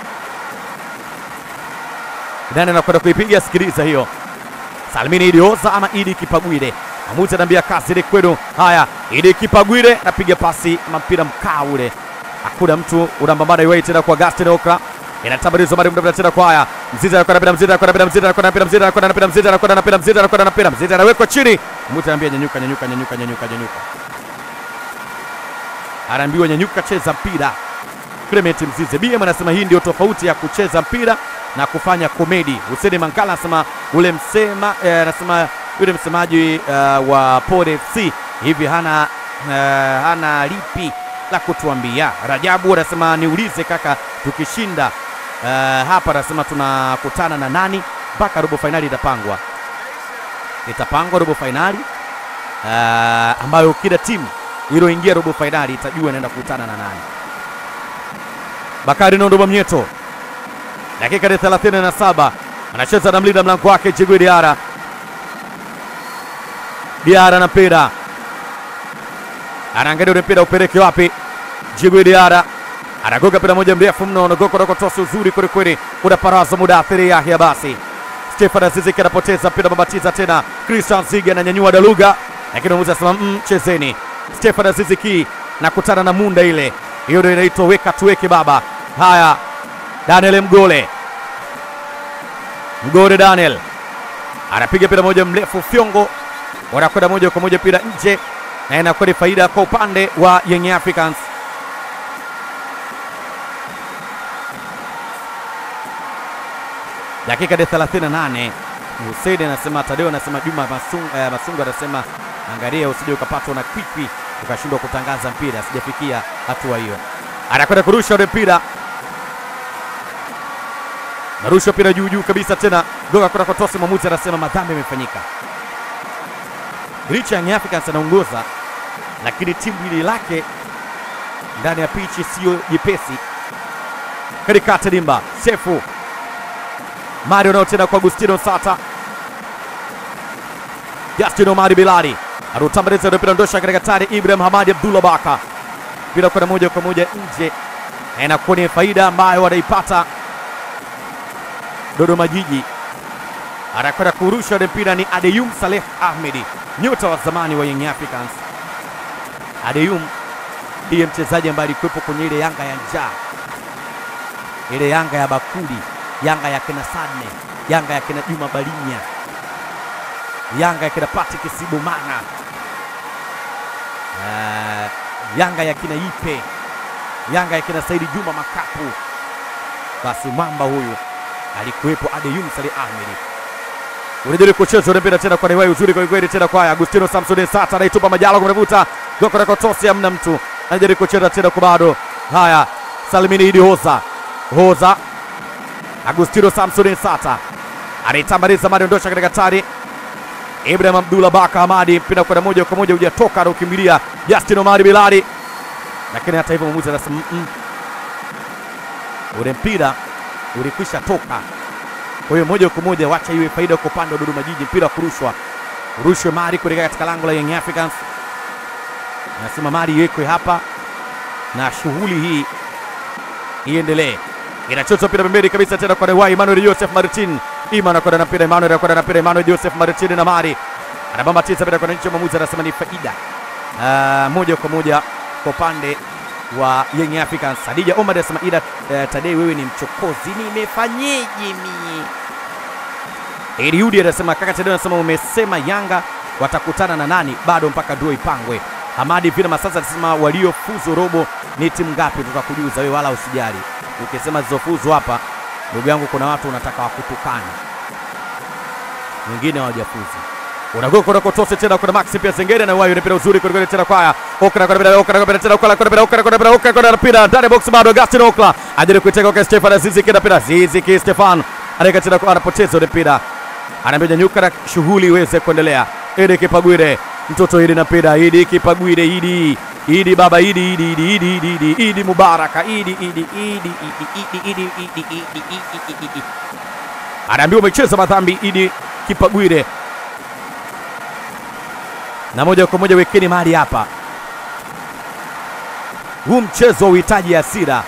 nani anakwenda kuipiga? Sikiliza hiyo, Salmini Idi Hosa ama Idi Kipagwire Amuti anaambia kasi ile kwenu. Haya, ili Kipagwire napiga pasi mpira mkaa ule, hakuna mtu unambambana iwai tena kwa Gaston Okra inatabarizo mari muda tena kwa haya Mzizi anakwenda bila Mzizi anakwenda bila Mzizi anakwenda bila Mzizi anakwenda bila Mzizi anakwenda bila Mzizi anakwenda bila Mzizi anawekwa chini. Amuti anaambia nyanyuka, nyanyuka, nyanyuka, nyanyuka, nyanyuka, anaambiwa nyanyuka, cheza mpira. Clement Mzize BM anasema hii ndio tofauti ya kucheza mpira na kufanya komedi. Hussein Mankala anasema ule msema anasema eh, yule msemaji uh, wa Pole FC hivi hana, uh, hana lipi la kutuambia. Rajabu anasema niulize kaka, tukishinda uh, hapa, anasema tunakutana na nani mpaka robo fainali itapangwa? Itapangwa robo fainali uh, ambayo kila timu iliyoingia robo fainali itajua inaenda kukutana na nani. Bakari Nondo Mwamnyeto, dakika ni 37, anacheza na mlinda mlango wake Djigui Diarra. Diarra na mpira anaangalia ule mpira upeleke wapi? Djigui Diarra anagoga mpira moja mrefu mno, unagoka unakotosa uzuri kwelikweli, unaparaza muda athiri Yahya. Basi Stefan Aziziki anapoteza mpira, mabatiza tena. Christian Ziga ananyanyua Daluga, lakini mwamuzi anasema mm, chezeni. Stefan Aziziki nakutana na munda ile, hiyo ndio inaitwa weka tuweke baba. Haya, Daniel Mgole, Mgole Daniel anapiga mpira moja mrefu fyongo wanakwenda moja kwa moja mpira nje, na inakuwa ni faida kwa upande wa Young Africans. Dakika ya 38 Hussein anasema Tadeo anasema Juma Masungu, eh, Masungu anasema angalia usije ukapatwa na kwikwi ukashindwa kutangaza mpira, sijafikia hatua hiyo. Anakwenda kurusha ule mpira, narusha mpira juu juu kabisa tena, goga kwenda kwa tosi. Mwamuzi anasema madhambi yamefanyika. Licha ya Young Africans anaongoza, lakini timu hili lake ndani ya pichi siyo jepesi. Katikati dimba Sefu Mario nao tena kwa Agustino Sata, Justin Omari Bilali anautambaliza ule mpira ndosha katika tari Ibrahim Hamadi Abdullah Baka, mpira kwenda moja kwa moja nje, na inakuwa ni faida ambayo wanaipata Dodoma Jiji. Anakwenda kurusha ule mpira ni Adeyum Saleh Ahmedi, nyota wa zamani wa Young Africans. Adeyum ndiye mchezaji ambaye alikuwepo kwenye ile Yanga ya njaa, ile Yanga ya bakuli, Yanga ya kina Sadne, Yanga ya kina Juma Balinya, Yanga ya kina Patrick Sibomana, uh, Yanga ya kina Ipe, Yanga ya kina Saidi Juma Makapu. Basi mwamba huyu alikuwepo Adeyum Saleh Ahmedi. Unajaribu kucheza ule mpira tena kwa Newai, uzuri kwa kweli tena kwa Agustino Samson Sata anaitupa Majalo kumvuta goko na kotosi, hamna mtu anajaribu kucheza tena kwa bado. Haya, Salimini Idi Hoza Hoza, Agustino Samson Sata anaitambaliza mali ondosha katika tari Ibrahim Abdullah Baka Hamadi, mpira kwenda moja kwa moja hujatoka, anaukimbilia Justin Omari Bilali, lakini hata hivyo mwamuzi anasema mm -mm. ule mpira ulikwisha toka kwa hiyo moja kwa moja wacha iwe faida kwa upande wa Dodoma Jiji, mpira kurushwa urushwe mari kuelekea katika lango la Young Africans. Nasema mari iwekwe hapa na shughuli hii iendelee. Inachotwa mpira pembeni kabisa tena kwa Dewai Emmanuel Joseph Martin. Ima anakwenda na mpira Emmanuel anakwenda na mpira Emmanuel Joseph Martin na mari anabamba tisa mpira kwa nchi, mwamuzi anasema ni faida uh, moja kwa moja kwa upande wa Young Africans. Hadija Omar anasema ila uh, Tadei, wewe ni mchokozi, nimefanyeje mie? Eliudi anasema kaka Tadei anasema umesema Yanga watakutana na nani? Bado mpaka draw ipangwe. Hamadi Vina Masasa anasema waliofuzu robo ni timu ngapi? Tutakujuza wewe, wala usijali. Ukisema zizofuzu hapa, ndugu yangu, kuna watu unataka wakutukana, wengine hawajafuzu unagoka unakotose tena kuna Maxi pia Zengere na wayo mpira uzuri kweli tena kwaya Okra kwa mpira Okra kwa mpira tena Okra kwa mpira Okra kwa mpira Okra kwa mpira ndani box bado Augustin Okra ajaribu kuiteka kwa Stefan Azizi kida mpira Azizi ki Stefan anaweka tena kwa anapoteza ule mpira anaambia nyuka na shughuli iweze kuendelea Idi Kipagwire mtoto Idi na mpira Idi Kipagwire Idi Idi baba Idi Idi Idi Idi Idi Idi Idi Mubaraka Idi Idi Idi Idi Idi Idi Idi Idi Idi anaambiwa umecheza madhambi Idi Kipagwire na moja kwa moja wekeni mahali hapa. Huu mchezo uhitaji hasira.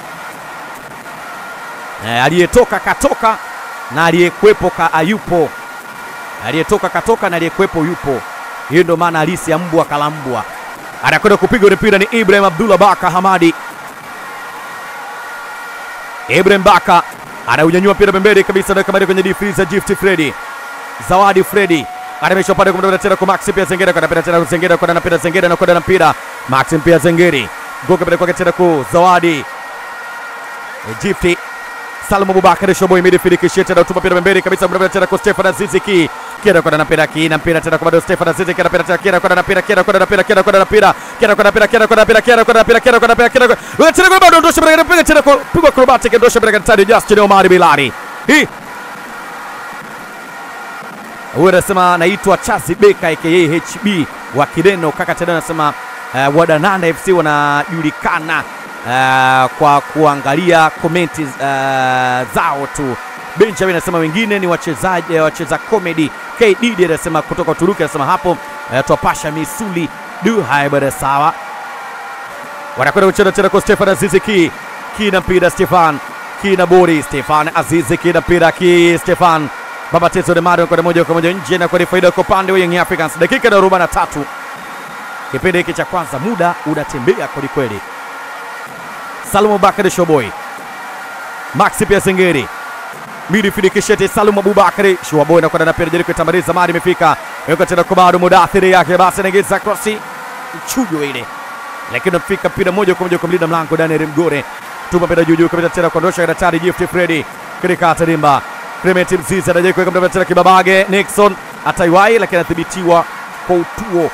E, aliyetoka katoka na aliyekuwepo ka ayupo, aliyetoka katoka na aliyekuwepo yupo. Hiyo ndio maana halisi ya mbwa kalambwa. Anakwenda kupiga ule mpira ni Ibrahim Abdullah Baka Hamadi. Ibrahim Baka anaunyanyua mpira pembeni kabisa, na kamari kwenye difriza Gift Freddy, Zawadi Freddy anamesha upande kumtafuta tena kwa Maxi pia Zengera kwa napenda tena Zengera kwa napenda Zengera na kwenda na mpira Maxi pia Zengeri goka pale kwake tena kwa Zawadi Egypti Salum Abubakar Shoboy midfield kishia tena utupa mpira pembeni kabisa mnaenda tena kwa Stefan Aziziki kira kwenda na mpira kina mpira tena kwa bado Stefan Aziziki na mpira tena kira kwenda na mpira kira kwenda na mpira kira kwenda na mpira kira kwenda na mpira kira kwenda na mpira kira kwenda na mpira kira kwenda na mpira kira kwenda tena kwa bado ndosha mpira mpira tena kwa pigwa acrobatic ndosha mpira katikati Justin Omar Bilali hii huyu anasema anaitwa Chazi Beka aka HB wa Kireno. Kaka tena anasema uh, Wadananda FC wanajulikana uh, kwa kuangalia komenti uh, zao tu. Benjamin anasema wengine ni wachezaji wacheza comedy. KD anasema kutoka Uturuki anasema hapo uh, twapasha misuli du. Haya bwana, sawa. Wanakwenda kucheza tena kwa Stefan Aziziki, kina mpira Stefan kina bori Stefan Aziziki na mpira ki Stefan Baba Tezo de Mario kwa moja kwa moja nje na kwa faida kwa upande wa Young Africans. Dakika na arobaini na tatu kipindi hiki cha kwanza, muda unatembea kweli kweli. Salum Bakari Shoboy, Maxi pia Sengeri midfield kishete Salum Abubakari Shoboy na kwenda na pia jaribu kutamaliza mali imefika yuko tena kwa bado mudathiri yake basi anaingiza krosi chujo ile, lakini unafika mpira moja kwa moja kwa mlinda mlango Daniel Mgore, tuma mpira juu juu kabisa tena kuondosha daktari Gift Freddy katika tarimba Clement Mzizi anajai kuweka mdavadi tena Kibabage. Nixon ataiwai, lakini anathibitiwa kwa utuo.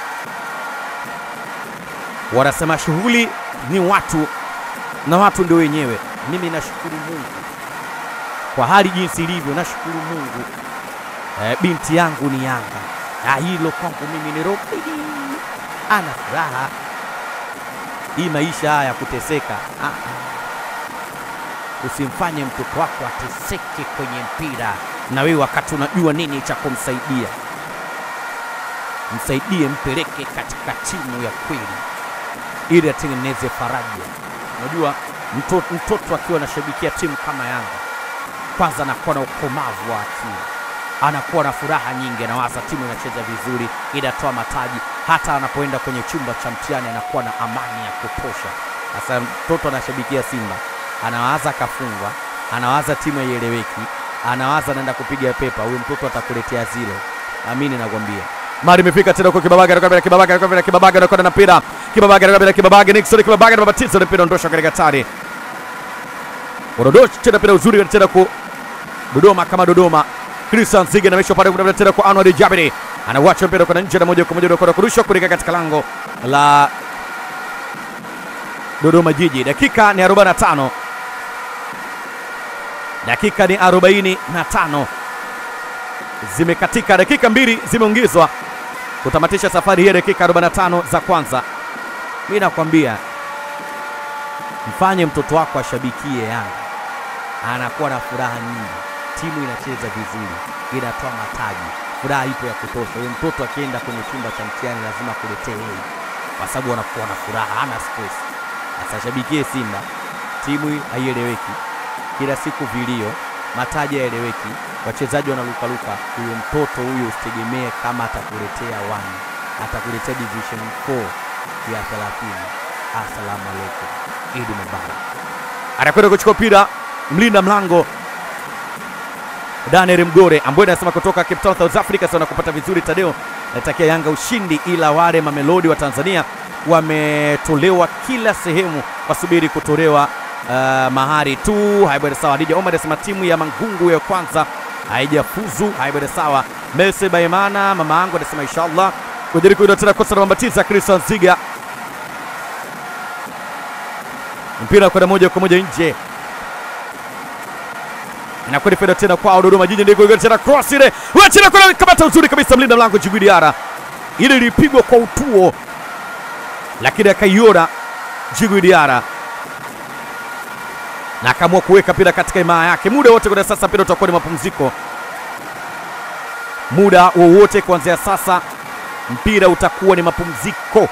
Wanasema shughuli ni watu na watu ndio wenyewe. Mimi nashukuru Mungu kwa hali jinsi ilivyo, nashukuru Mungu. Eh, binti yangu ni Yanga, na hilo kwangu mimi ni roho ana furaha. Hii maisha haya ya kuteseka, ah, ah. usimfanye mtoto wako ateseke kwenye mpira, na wewe wakati unajua nini cha kumsaidia, msaidie, mpeleke katika timu ya kweli ili atengeneze faraja. Unajua mtoto, mtoto akiwa anashabikia timu kama Yanga, kwanza anakuwa na ukomavu wa akili, anakuwa na furaha nyingi, anawaza timu inacheza vizuri, inatoa mataji. Hata anapoenda kwenye chumba cha mtihani anakuwa na amani ya kutosha. Sasa mtoto anashabikia Simba, anawaza kafungwa, anawaza timu haieleweki, anawaza anaenda kupiga pepa, huyo mtoto atakuletea zilo. Amini nakwambia. Mari imefika tena kwa Kibabage, anakwambia Kibabage, anakwambia Kibabage, anakwenda na mpira. Kibabage, anakwambia Kibabage, Nixon Kibabage na mabatizo na mpira ondosha katika tani. Ondosha tena mpira uzuri tena kwa Dodoma kama Dodoma. Christian Zige anamesha pale kuna tena kwa Anwar Jabiri. Anawacha mpira kwa nje na moja kwa moja unakwenda kurusha kuelekea katika lango la Dodoma Jiji. Dakika ni 45. Dakika ni 45 zimekatika, dakika mbili zimeongezwa kutamatisha safari hii ya dakika 45 za kwanza. Mimi nakwambia mfanye mtoto wako ashabikie Yanga, anakuwa na furaha nyingi, timu inacheza vizuri, inatoa mataji, furaha ipo ya kutosha. Huyo mtoto akienda kwenye chumba cha mtihani lazima kuletee yeye, kwa sababu anakuwa na furaha, hana stress. Sasa ashabikie Simba, timu haieleweki, kila siku vilio, mataji hayaeleweki, wachezaji wanalukaluka. Huyo mtoto huyo usitegemee kama atakuletea wani, atakuletea division 4 ya 30. Asalamu alaikum, Idi Mubarak. Anakwenda kuchukua mpira mlinda mlango Daniel Mgore ambaye anasema kutoka Cape Town South Africa, sana kupata vizuri. Tadeo natakia Yanga ushindi, ila wale mamelodi wa Tanzania wametolewa kila sehemu, wasubiri kutolewa uh, mahari tu. Haibada sawa. Dija Omar anasema timu ya Mangungu ya kwanza haijafuzu. Haibada sawa. Mese Baimana mama yangu anasema inshallah kujaribu kuinua tena kosa la mambatiza Christian Ziga, mpira kwenda moja kwa moja nje inakwenda feda tena kwao Dodoma Jiji, ndiko tena cross ile tena kwa kamata uzuri kabisa, mlinda mlango Djigui Diarra, ile ilipigwa kwa utuo, lakini akaiona Djigui Diarra na akaamua kuweka mpira katika imaa yake. Muda wote kwa sasa mpira utakuwa ni mapumziko, muda wowote kuanzia sasa mpira utakuwa ni mapumziko.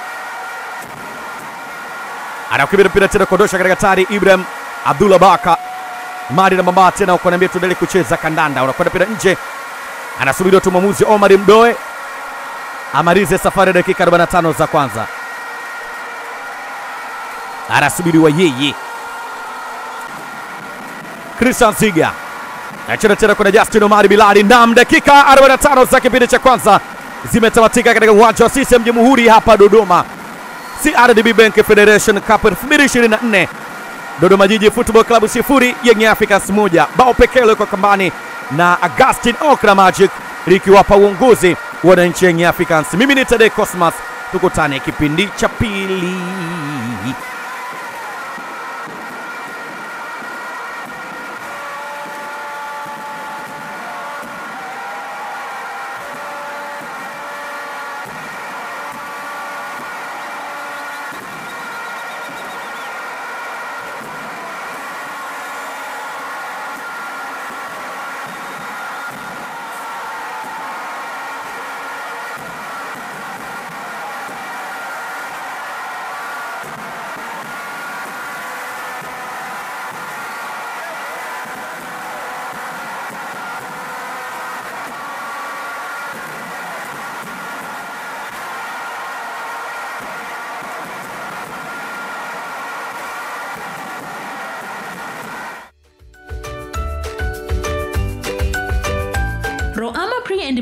Anakimbia mpira tena kuondosha katika tari Ibrahim Abdullah Baka Mari na mama tena ukaniambia tuendelee kucheza kandanda, unakwenda mpira nje, anasubiriwa tu mwamuzi Omar Mdoe amalize safari ya dakika 45 za kwanza, anasubiriwa yeye. Christian Ziga anacheza tena kuna Justin Omari Bilali. Nam, dakika 45 za kipindi cha kwanza zimetamatika katika uwanja wa CCM Jamhuri hapa Dodoma, CRDB Bank Federation Cup 2024 Dodoma Jiji Football Club sifuri Young Africans moja. Bao pekee liko kambani na Augustin Okra Magic likiwapa uongozi wananchi Young Africans. Mimi ni Tade Cosmas, tukutane kipindi cha pili.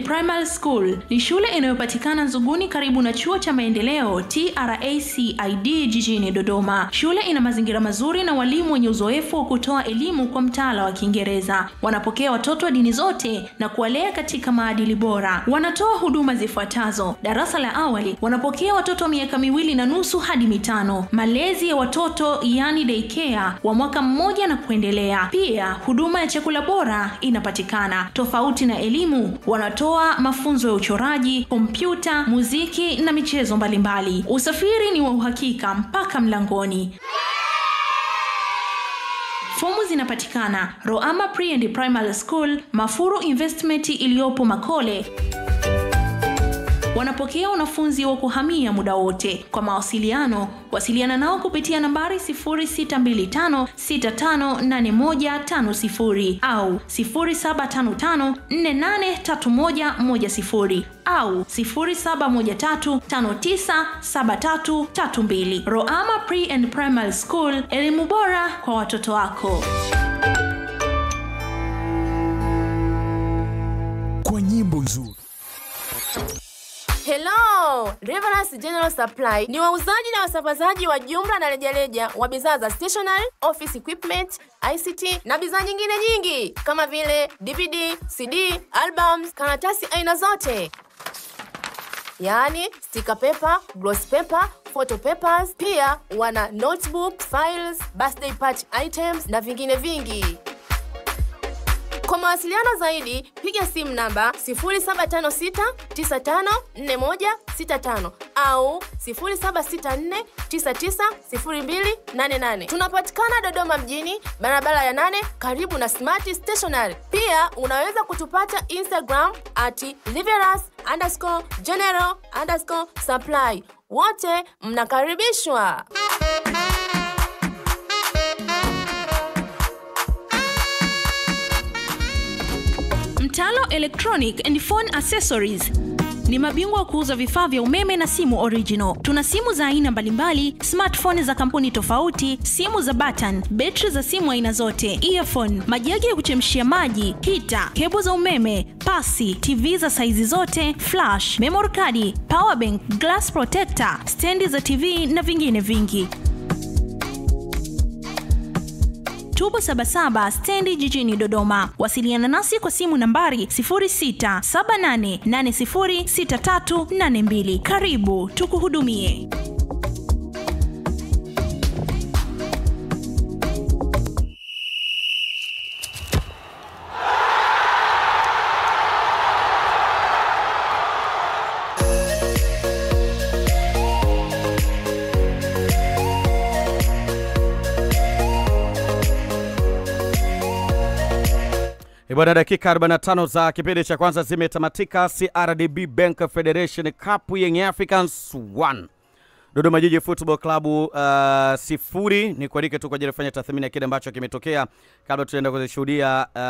Primary School ni shule inayopatikana Nzuguni karibu na chuo cha maendeleo TRACID jijini Dodoma. Shule ina mazingira mazuri na walimu wenye uzoefu wa kutoa elimu kwa mtaala wa Kiingereza. Wanapokea watoto wa dini zote na kuwalea katika maadili bora. Wanatoa huduma zifuatazo: darasa la awali wanapokea watoto wa miaka miwili na nusu hadi mitano, malezi ya watoto yani daycare wa mwaka mmoja na kuendelea. Pia huduma ya chakula bora inapatikana. Tofauti na elimu, wanatoa mafunzo ya uchoraji, kompyuta, muziki na michezo mbalimbali. Usafiri ni wa uhakika mpaka mlangoni. Fomu zinapatikana Roama Pre and Primary School, Mafuru Investment iliyopo Makole. Wanapokea wanafunzi wa kuhamia muda wote. Kwa mawasiliano, wasiliana nao kupitia nambari 0625658150 au 0755483110 au 0713597332. Roama Pre and Primary School, elimu bora kwa watoto wako. kwa nyimbo nzuri. Hello! Reverence General Supply ni wauzaji na wasambazaji wa jumla na rejareja wa bidhaa za stationery, office equipment, ICT na bidhaa nyingine nyingi kama vile DVD, CD, albums, karatasi aina zote. Yaani sticker paper, gloss paper, photo papers, pia wana notebook, files, birthday party items na vingine vingi. Kwa mawasiliano zaidi piga simu namba 0756954165 au 0764990288. Tunapatikana Dodoma mjini, barabara ya nane, karibu na Smart Stationery. Pia unaweza kutupata Instagram at liveras underscore general underscore supply. Wote mnakaribishwa. Mtalo Electronic and Phone Accessories ni mabingwa wa kuuza vifaa vya umeme na simu original. Tuna simu za aina mbalimbali, smartphone za kampuni tofauti, simu za button, betri za simu aina zote, earphone, majagi ya kuchemshia maji, hita, kebo za umeme, pasi, TV za saizi zote, flash, memory card, power bank, glass protector, stendi za TV na vingine vingi. Tubo Sabasaba stendi jijini Dodoma. Wasiliana nasi kwa simu nambari 0678806382. Karibu tukuhudumie. Bwana, dakika 45 za kipindi cha kwanza zimetamatika. CRDB Bank Federation Cup Young Africans 1 Dodoma Jiji Football Club uh, sifuri. Ni kualike tu kwa ajili ya kufanya tathmini ya kile ambacho kimetokea kabla tunaenda kuzishuhudia uh,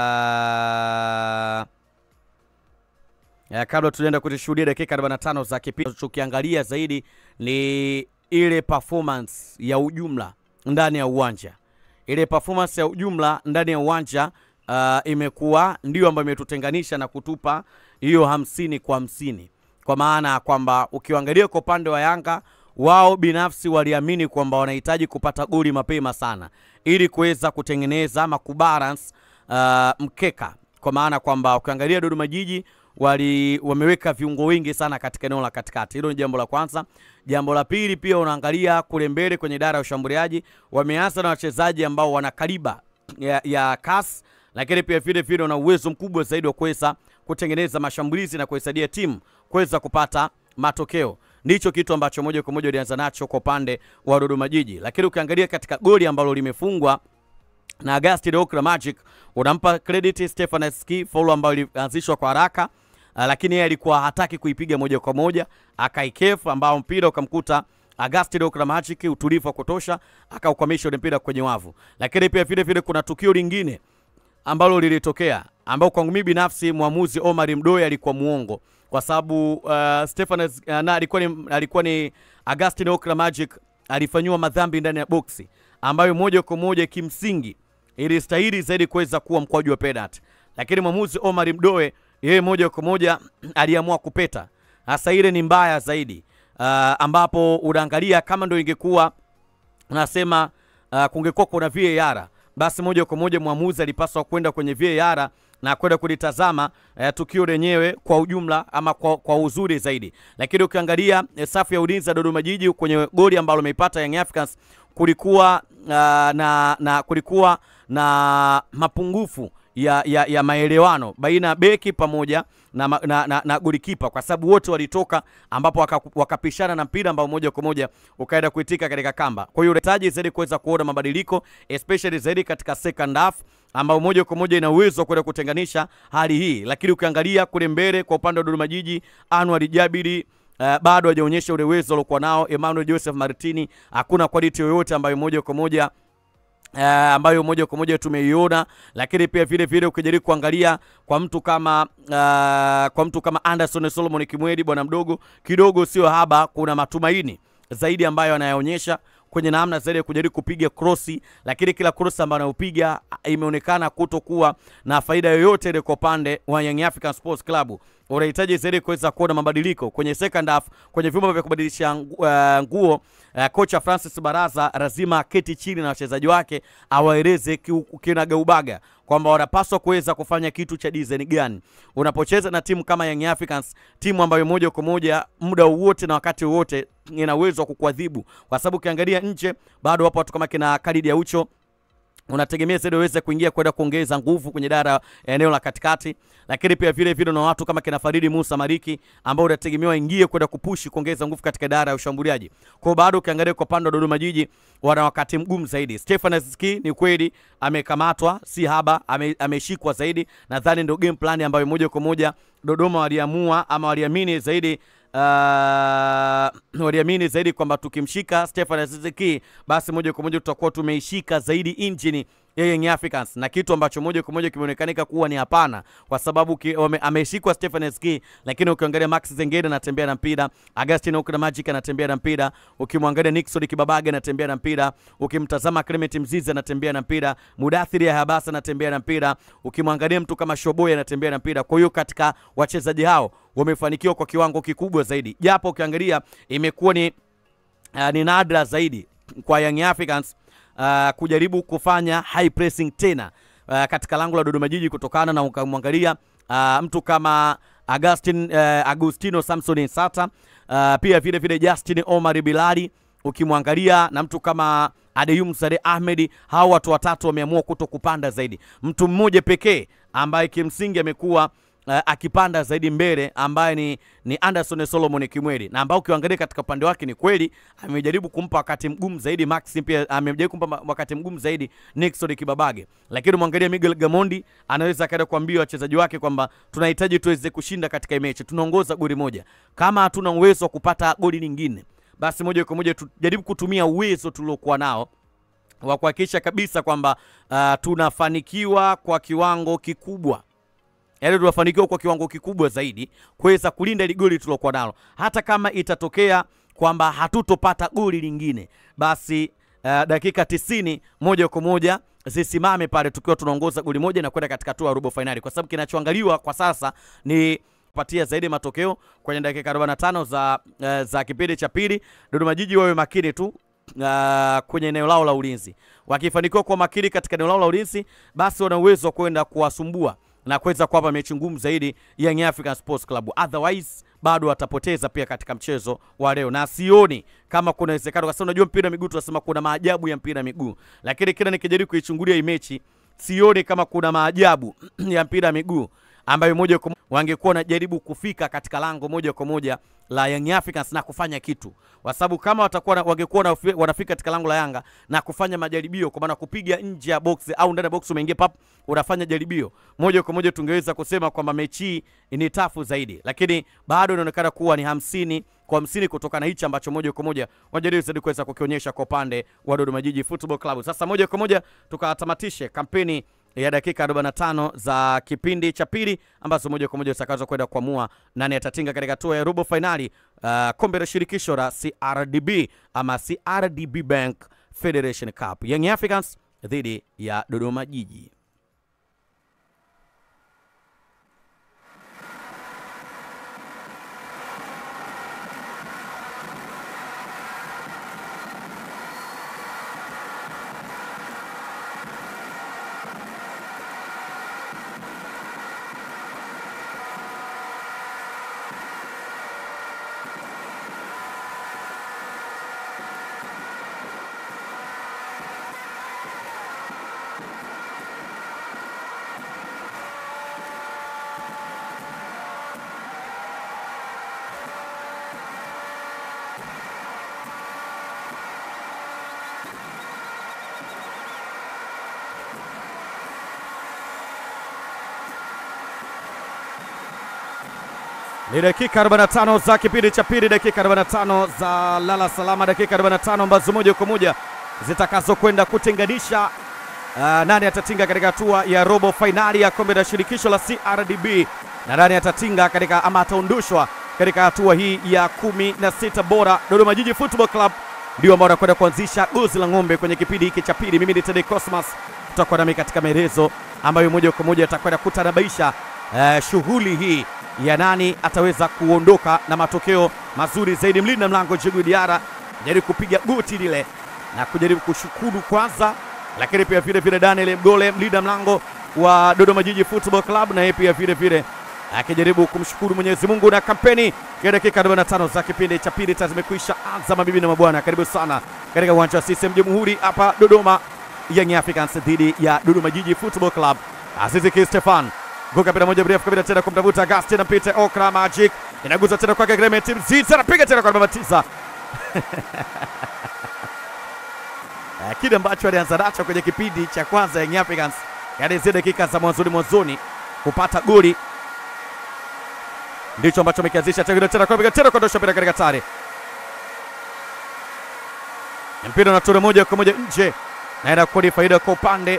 ya kabla tunaenda kuzishuhudia dakika 45 za kipindi. Tukiangalia zaidi ni ile performance ya ujumla ndani ya uwanja, ile performance ya ujumla ndani ya uwanja uh, imekuwa ndio ambayo imetutenganisha na kutupa hiyo hamsini kwa hamsini, kwa maana ya kwamba ukiangalia kwa upande wa Yanga wao binafsi waliamini kwamba wanahitaji kupata goli mapema sana ili kuweza kutengeneza ama kubalance uh, mkeka, kwa maana kwamba ukiangalia Dodoma Jiji wali wameweka viungo wengi sana katika eneo la katikati. Hilo ni jambo la kwanza. Jambo la pili, pia unaangalia kule mbele kwenye idara ya ushambuliaji wameanza na wachezaji ambao wana kaliba ya, ya kasi lakini pia vile vile wana uwezo mkubwa zaidi wa kuweza kutengeneza mashambulizi na kuisaidia timu kuweza kupata matokeo. Ndicho kitu ambacho moja kwa moja walianza nacho kwa upande wa Dodoma Jiji, lakini ukiangalia katika goli ambalo limefungwa na Agustin Okra Magic, unampa credit Stefan Ski faulu ambayo ilianzishwa kwa haraka uh, lakini yeye alikuwa hataki kuipiga moja kwa moja, akaikefu ambao mpira ukamkuta Agustin Okra Magic, utulivu wa kutosha, akaukwamisha ule mpira kwenye wavu. Lakini pia vile vile kuna tukio lingine ambalo lilitokea ambao kwangu mimi binafsi mwamuzi Omar Mdoe alikuwa muongo kwa sababu uh, Stefan uh, na alikuwa ni, alikuwa ni Agustin Okra Magic alifanyiwa madhambi ndani ya boksi ambayo moja kwa moja kimsingi ilistahili zaidi kuweza kuwa mkwaju wa penalty, lakini mwamuzi Omar Mdoe yeye moja kwa moja aliamua kupeta. Sasa ile ni mbaya zaidi, uh, ambapo unaangalia kama ndio ingekuwa unasema uh, kungekuwa kuna VAR basi moja kwa moja mwamuzi alipaswa kwenda kwenye VAR na kwenda kulitazama uh, tukio lenyewe kwa ujumla ama kwa, kwa uzuri zaidi, lakini ukiangalia uh, safu ya ulinzi ya Dodoma Jiji kwenye goli ambalo ameipata Young Africans kulikuwa uh, na, na kulikuwa na mapungufu ya, ya, ya maelewano baina ya beki pamoja na, ma- na, na, na golikipa kwa sababu wote walitoka ambapo waka- wakapishana na mpira ambao moja kwa moja ukaenda kuitika katika kamba. Kwa hiyo unahitaji zaidi kuweza kuona mabadiliko especially zaidi katika second half ambao moja kwa moja ina uwezo wa kwenda kutenganisha hali hii, lakini ukiangalia kule mbele kwa upande wa Dodoma Jiji, Anwar Jabiri Uh, bado hajaonyesha ule uwezo aliokuwa nao. Emmanuel Joseph Martini hakuna quality yoyote ambayo moja kwa moja Uh, ambayo moja kwa moja tumeiona, lakini pia vile vile ukijaribu kuangalia kwa mtu kama uh, kwa mtu kama Anderson Solomon Kimwedi, bwana mdogo kidogo sio haba, kuna matumaini zaidi ambayo anayaonyesha kwenye namna zaidi ya kujaribu kupiga krosi, lakini kila krosi ambayo anayopiga ah, imeonekana kutokuwa na faida yoyote ile kwa upande wa Young African Sports Club. Unahitaji zaidi kuweza kuona mabadiliko kwenye second half, kwenye vyumba vya kubadilisha ngu- eh, nguo. Uh, kocha Francis Baraza lazima aketi chini na wachezaji wake awaeleze kiu- kinagaubaga kwamba wanapaswa kuweza kufanya kitu cha design gani unapocheza na timu kama Young Africans, timu ambayo moja kwa moja muda wowote na wakati wowote ina uwezo wa kukuadhibu, kwa sababu ukiangalia nje bado wapo watu kama kina Khalid Aucho unategemea zaidi waweze kuingia kwenda kuongeza nguvu kwenye dara ya eneo la katikati, lakini pia vile vile na watu kama kina Faridi Musa Mariki ambao unategemewa waingie kwenda kupushi kuongeza nguvu katika dara ya ushambuliaji. Kwa hiyo bado ukiangalia kwa upande wa Dodoma Jiji wana wakati mgumu zaidi. Stefan Aziski ni kweli amekamatwa, si haba, ame, ameshikwa zaidi. Nadhani ndio game plan ambayo moja kwa moja Dodoma waliamua ama waliamini zaidi uh, waliamini zaidi kwamba tukimshika Stefan Aziziki basi moja kwa moja tutakuwa tumeishika zaidi injini ya Young Africans, na kitu ambacho moja kwa moja kimeonekanika kuwa ni hapana, kwa sababu ki, wame, ameshikwa Stefan Aziziki, lakini ukiangalia Max Zengede anatembea na mpira, Augustine Okra Magic anatembea na mpira, ukimwangalia Nixon Kibabage anatembea na mpira, ukimtazama Clement Mzizi anatembea na mpira, Mudathiri Habasa anatembea na mpira, ukimwangalia mtu kama Shoboy anatembea na mpira. Kwa hiyo katika wachezaji hao wamefanikiwa kwa kiwango kikubwa zaidi, japo ukiangalia imekuwa ni uh, ni nadra zaidi kwa Young Africans uh, kujaribu kufanya high pressing tena uh, katika lango la Dodoma Jiji kutokana na ukamwangalia uh, mtu kama Agustin, uh, Agustino Samson Nsata uh, pia vile vile Justin Omar Bilali ukimwangalia na mtu kama Adeyum Sade Ahmed, hao watu watatu wameamua kuto kupanda zaidi. Mtu mmoja pekee ambaye kimsingi amekuwa uh, akipanda zaidi mbele ambaye ni, ni Anderson Solomon Kimweli na ambao ukiangalia katika upande wake ni kweli amejaribu kumpa wakati mgumu zaidi Max, pia amejaribu kumpa ma- wakati mgumu zaidi Nixon Kibabage, lakini mwangalia Miguel Gamondi anaweza akaenda kuambia wachezaji wake kwamba tunahitaji tuweze kushinda katika hii mechi, tunaongoza goli moja, kama hatuna uwezo wa kupata goli lingine, basi moja kwa moja tujaribu kutumia uwezo tuliokuwa nao wa kuhakikisha kabisa kwamba uh, tunafanikiwa kwa kiwango kikubwa yaani tunafanikiwa kwa kiwango kikubwa zaidi kuweza kulinda ili goli tulokuwa nalo, hata kama itatokea kwamba hatutopata goli lingine, basi uh, dakika tisini moja kwa moja zisimame pale tukiwa tunaongoza goli moja na kwenda katika hatua ya robo fainali, kwa sababu kinachoangaliwa kwa sasa ni kupatia zaidi matokeo kwenye dakika 45 za, uh, za kipindi cha pili. Dodoma Jiji wawe makini tu uh, kwenye eneo lao la ulinzi. Wakifanikiwa kuwa makini katika eneo lao la ulinzi, basi wana uwezo wa kwenda kuwasumbua na kuweza kuwapa mechi ngumu zaidi Young African Sports Club. Otherwise bado watapoteza pia katika mchezo wa leo, na sioni kama kuna uwezekano, kwa sababu unajua mpira wa miguu tunasema kuna maajabu ya mpira wa miguu, lakini kila nikijaribu kuichungulia hii mechi sioni kama kuna maajabu ya mpira wa miguu ambayo moja kwa moja wangekuwa wanajaribu kufika katika lango moja kwa moja la Young Africans na kufanya kitu, kwa sababu kama watakuwa na- wangekuwa wanafi- wanafika katika lango la Yanga na kufanya majaribio, kwa maana kupiga nje ya box au ndani ya box, umeingia pap, unafanya jaribio moja kwa moja, tungeweza kusema kwamba mechi hii ni tafu zaidi, lakini bado inaonekana kuwa ni hamsini kwa hamsini kutokana na hichi ambacho moja kwa moja wanajaribu zaidi kuweza kukionyesha kwa upande wa Dodoma Jiji Football Club. Sasa moja kwa moja tukatamatishe kampeni ya dakika 45 za kipindi cha pili ambazo moja kwa moja zitakazwa kwenda kuamua nani atatinga katika hatua ya robo fainali uh, kombe la shirikisho la CRDB ama CRDB Bank Federation Cup, Young Africans dhidi ya Dodoma Jiji. Ni dakika 45 za kipindi cha pili, dakika 45 za lala salama, dakika 45 ambazo moja kwa moja zitakazokwenda kutenganisha uh, nani atatinga katika hatua ya robo fainali ya kombe la shirikisho la CRDB na nani atatinga katika ama ataondoshwa katika hatua hii ya kumi na sita bora. Dodoma Jiji Football Club ndio ambao wanakwenda kuanzisha gozi la ng'ombe kwenye kipindi hiki cha pili. Mimi ni Tede Cosmas, tutakuwa nami katika maelezo ambayo moja kwa moja atakwenda kutanabaisha uh, shughuli hii ya nani ataweza kuondoka na matokeo mazuri zaidi. Mlinda mlango Djigui Diarra jaribu kupiga goti lile na kujaribu kushukuru kwanza, lakini pia vile vile Daniel Mgole mlinda mlango wa Dodoma Jiji Football Club na yeye pia vile vile akijaribu kumshukuru Mwenyezi Mungu na kampeni ya dakika 45 za kipindi cha pili tayari zimekwisha anza. Mabibi na mabwana, karibu sana katika uwanja wa CCM Jamhuri hapa Dodoma, Young Africans dhidi ya Dodoma Jiji Football Club. Azizi Ki Stefan Guka pira moja mrefu kabisa tena kumtafuta Agustin Mpite Okra Magic inaguza tena kwake Clement Mzizi anapiga tena kwa namba tisa. Eh, Kile ambacho alianza nacho kwenye kipindi cha kwanza Young Africans, yaani zile dakika za mwanzoni mwanzoni kupata goli ndicho ambacho amekianzisha tena tena kwa tena kuondosha mpira katika tare. Mpira unatura moja kwa moja nje, naenda kuwa ni faida kwa upande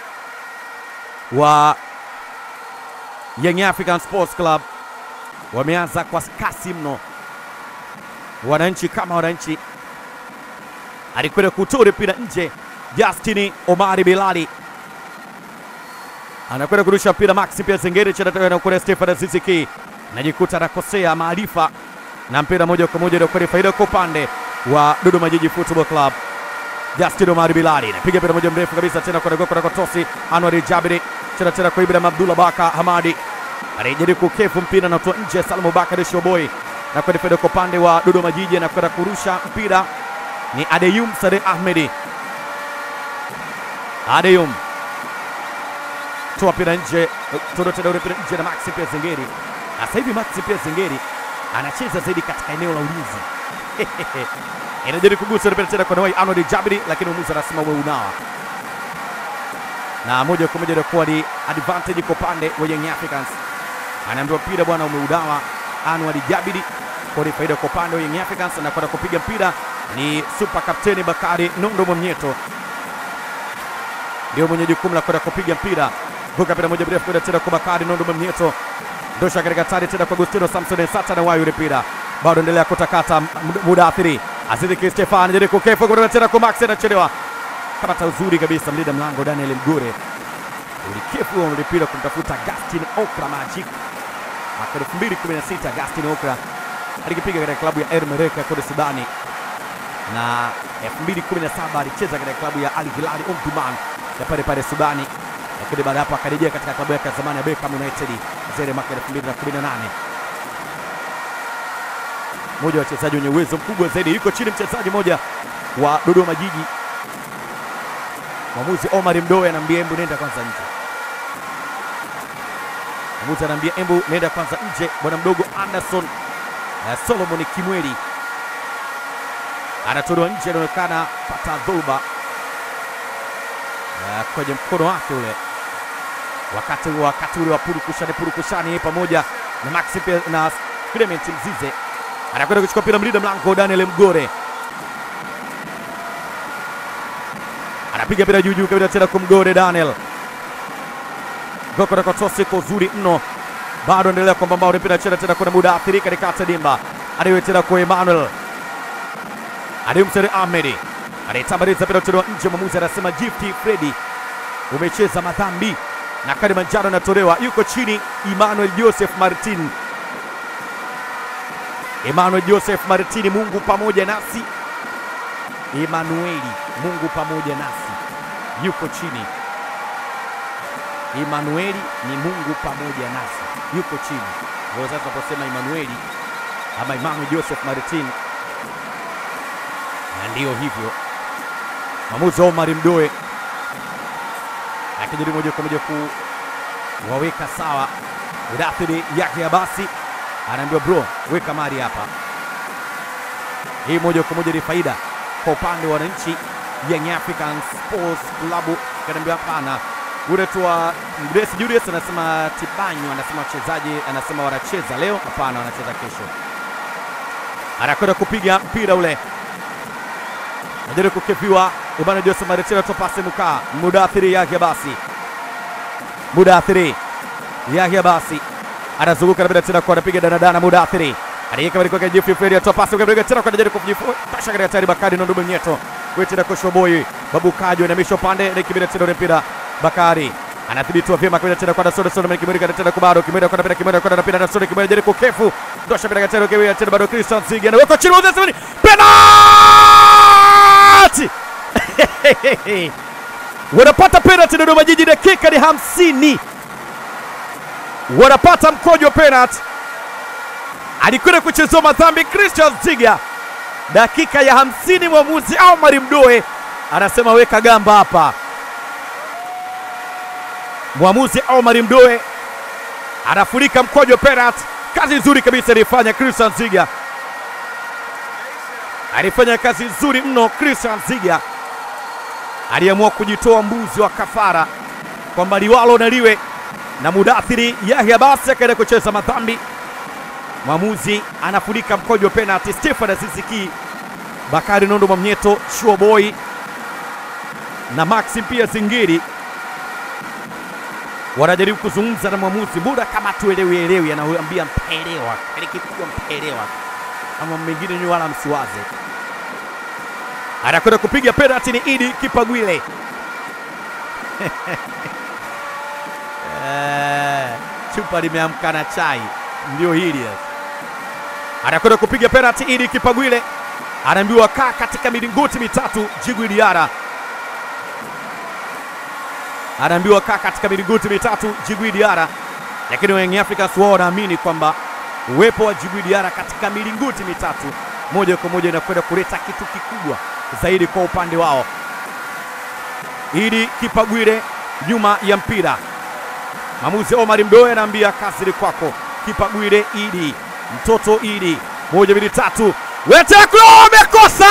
wa Young African Sports Club wameanza kwa kasi mno. Wananchi kama wananchi, alikwenda kutoa mpira nje. Justini Omari Bilali anakwenda kurusha mpira, Maxi pia Zengeri anakwenda Stefan Ziziki najikuta anakosea maarifa na mpira moja kwa moja ndio faida kwa upande wa Dodoma Jiji Football Club. Justin Omari Bilali napiga mpira moja mrefu kabisa tena kwa kwa Kotosi Anwar Jabiri tena tena kwa Ibrahim Abdullah Baka Hamadi anajaribu kukefu mpira na kutoa nje. Salmo Bakari Shoboi na kwenda faida kwa upande wa Dodoma Jiji na kwenda kurusha mpira ni Adeyum Sade Ahmedi. Adeyum toa mpira nje, toa tena mpira nje na Maxi pia Zengeri. Sasa hivi Maxi pia Zengeri anacheza zaidi katika eneo la ulinzi inajaribu kugusa mpira tena kwa Nawai Arnold Jabiri, lakini mwamuzi anasema wewe unawa na moja kwa moja inakuwa ni advantage kwa upande wa Young Africans. Anaambiwa mpira bwana umeudawa Anwar Jabiri, kwa ni faida kwa upande wa Young Africans. Na kwenda kupiga mpira ni super kapteni Bakari Nondo Mwamnyeto, ndio mwenye jukumu la kwenda kupiga mpira. Vuka mpira moja mrefu kwenda tena kwa Bakari Nondo Mwamnyeto, ndosha katika tari tena kwa Agustino Samson Sata na wayo mpira bado endelea kutakata Mudathiri Azizi Ki Stefan jaribu kukefu kwenda tena kwa Max anachelewa kamata uzuri kabisa mlinda mlango Daniel Mgure ulikefu wa mpira kumtafuta Gastin Okra Magic mwaka 2016. Gastin Okra alikipiga katika klabu ya Ermereka kule Sudani, na 2017 alicheza katika klabu ya Al Hilal Omdurman ya pale pale Sudani, lakini baada hapo akarejea katika klabu yake ya zamani ya Beckham United zile mwaka 2018 mmoja wa wachezaji wenye uwezo mkubwa zaidi, yuko chini mchezaji mmoja wa Dodoma Jiji Mwamuzi Omar Mdoe anaambia embu nenda kwanza nje. Mwamuzi anaambia embu nenda kwanza nje. Bwana mdogo Anderson uh, Solomon Kimweli anatolewa nje, anaonekana pata dhoruba uh, kwenye mkono wake ule, wakati wakati ule wa purukushani purukushani, yeye pamoja na Maxi na Clement Mzize anakwenda kuchukua mpira, mlinda mlango Daniel Mgore anapiga mpira juu juu kabisa tena kumgore Daniel goko kotosi kwa uzuri mno, bado endelea kwamba mbao mpira chena tena kuna muda athiri katikati dimba, adiwe tena kwa Emmanuel Adimseri Ahmedi anaitambaliza mpira kutolewa nje. Mwamuzi anasema Gift Fredi, umecheza madhambi na kadi manjano inatolewa. Yuko chini Emmanuel Joseph Martin, Emmanuel Joseph Martin, Mungu pamoja nasi Emanueli, Mungu pamoja nasi, yuko chini. Emanueli ni Mungu pamoja nasi, yuko chini. Ndio sasa tunaposema Emanueli ama Emmanuel Joseph Martin, na ndiyo hivyo. Mwamuzi Omar Mdoe akijaribu moja kwa moja kuwaweka sawa Mudathiri yake ya basi, anaambiwa bro, weka mari hapa. Hii moja kwa moja ni faida kwa upande wa wananchi Young African Sports Club. Kanaambia hapana, unaitwa Grace Julius anasema Tibanyu, anasema wachezaji, anasema wanacheza leo. Hapana, wanacheza kesho. Anakwenda kupiga mpira ule, najaribu kukepiwa Ibana Jose Maritino topase mukaa Mudathiri Yahya basi Mudathiri Yahya basi anazunguka na bila tena kwa anapiga danadana Mudathiri anaweka bali kwa Jeffrey Fredi atoa pasi kwa tena kwa anajaribu kujipasha katika tayari Bakari na Ndume Nyeto wewe tena kwa Shoboi Babu Kajo na misho pande na kibira tena mpira Bakari anadhibitiwa vyema kwa tena kwa Nasoro Soro Kimweri kwa tena kwa bado Kimweri kwa tena Kimweri kwa tena Nasoro Kimweri jaribu kukefu ndosha bila tena kwa tena bado Christian Sigi anaweka chini wa Zesmani penalty wanapata penalty Dodoma Jiji, dakika ni hamsini, wanapata mkojo wa penalty. Alikwenda kuchezewa madhambi Christian Ziga, dakika ya hamsini, mwamuzi Omar Mdoe anasema weka gamba hapa. Mwamuzi Omar Mdoe anafurika mkojo wa penalty. Kazi nzuri kabisa alifanya Christian Ziga, alifanya kazi nzuri mno Christian Ziga aliamua kujitoa mbuzi wa kafara kwamba liwalo na liwe na Mudathiri Yahya basi akaenda kucheza madhambi. Mwamuzi anafunika mkojo wa penalty. Stefan Aziziki, Bakari Nondo Mwamnyeto, Sure Boy na Maxim pia Zingiri wanajaribu kuzungumza na mwamuzi, muda kama tuelewi elewi, anaambia mpelewa, alikipigwa mpelewa, ama mengine ni wala msiwaze anakwenda kupiga penalti ni Idi Kipagwile. Eh, chupa limeamka na chai, ndio hili anakwenda kupiga penalti Idi Kipagwile, anaambiwa kaa katika milingoti mitatu. Jigwi Diara anaambiwa kaa katika milingoti mitatu. Jigwi Diara, lakini Young Africans wao wanaamini kwamba uwepo wa Jigwi Diara katika milingoti mitatu moja kwa moja inakwenda kuleta kitu kikubwa zaidi kwa upande wao. Idi Kipagwire nyuma ya mpira, mwamuzi Omar Mdoe anaambia kazi ni kwako. Kipagwire Idi, mtoto Idi, moja mbili tatu, weteklo amekosa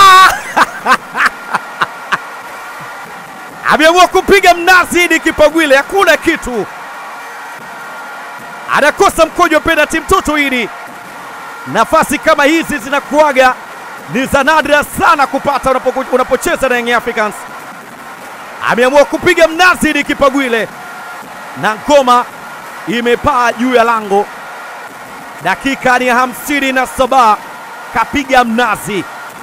ameamua kupiga mnazi. Idi Kipagwire hakuna kitu, anakosa mkojo wa penalti. Mtoto Idi, nafasi kama hizi zinakuaga ni za nadra sana kupata unapo, unapocheza na Young Africans. Ameamua kupiga mnazi Idi Kipagwile na ngoma imepaa juu ya lango. Dakika ni hamsini na saba kapiga mnazi,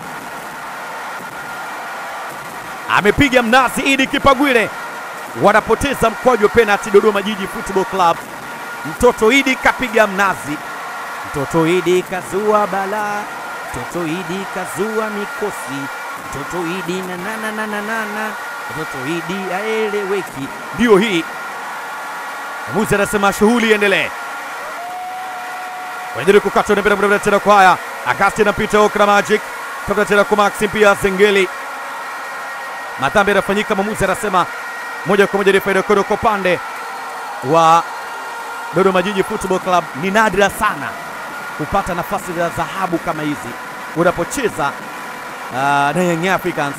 amepiga mnazi Idi Kipagwile. Wanapoteza mkwaju wa penalti Dodoma Jiji Football Club. Mtoto Idi kapiga mnazi, mtoto Idi kazua balaa mtoto Idi kazua mikosi, mtoto Idi na na na na na na na mtoto Idi aeleweki. Ndio hii mwamuzi anasema shughuli iendelee. Wanajaribu kukata mpira mrefu tena kwa haya Agasti anapita Okra Magic kabla tena kwa Maxim pia Zengeli. Madhambi yanafanyika, mwamuzi anasema moja kwa moja ni faida kwa upande wa Dodoma Jiji Football Club. Ni nadra sana kupata nafasi za dhahabu kama hizi unapocheza uh, na Young Africans.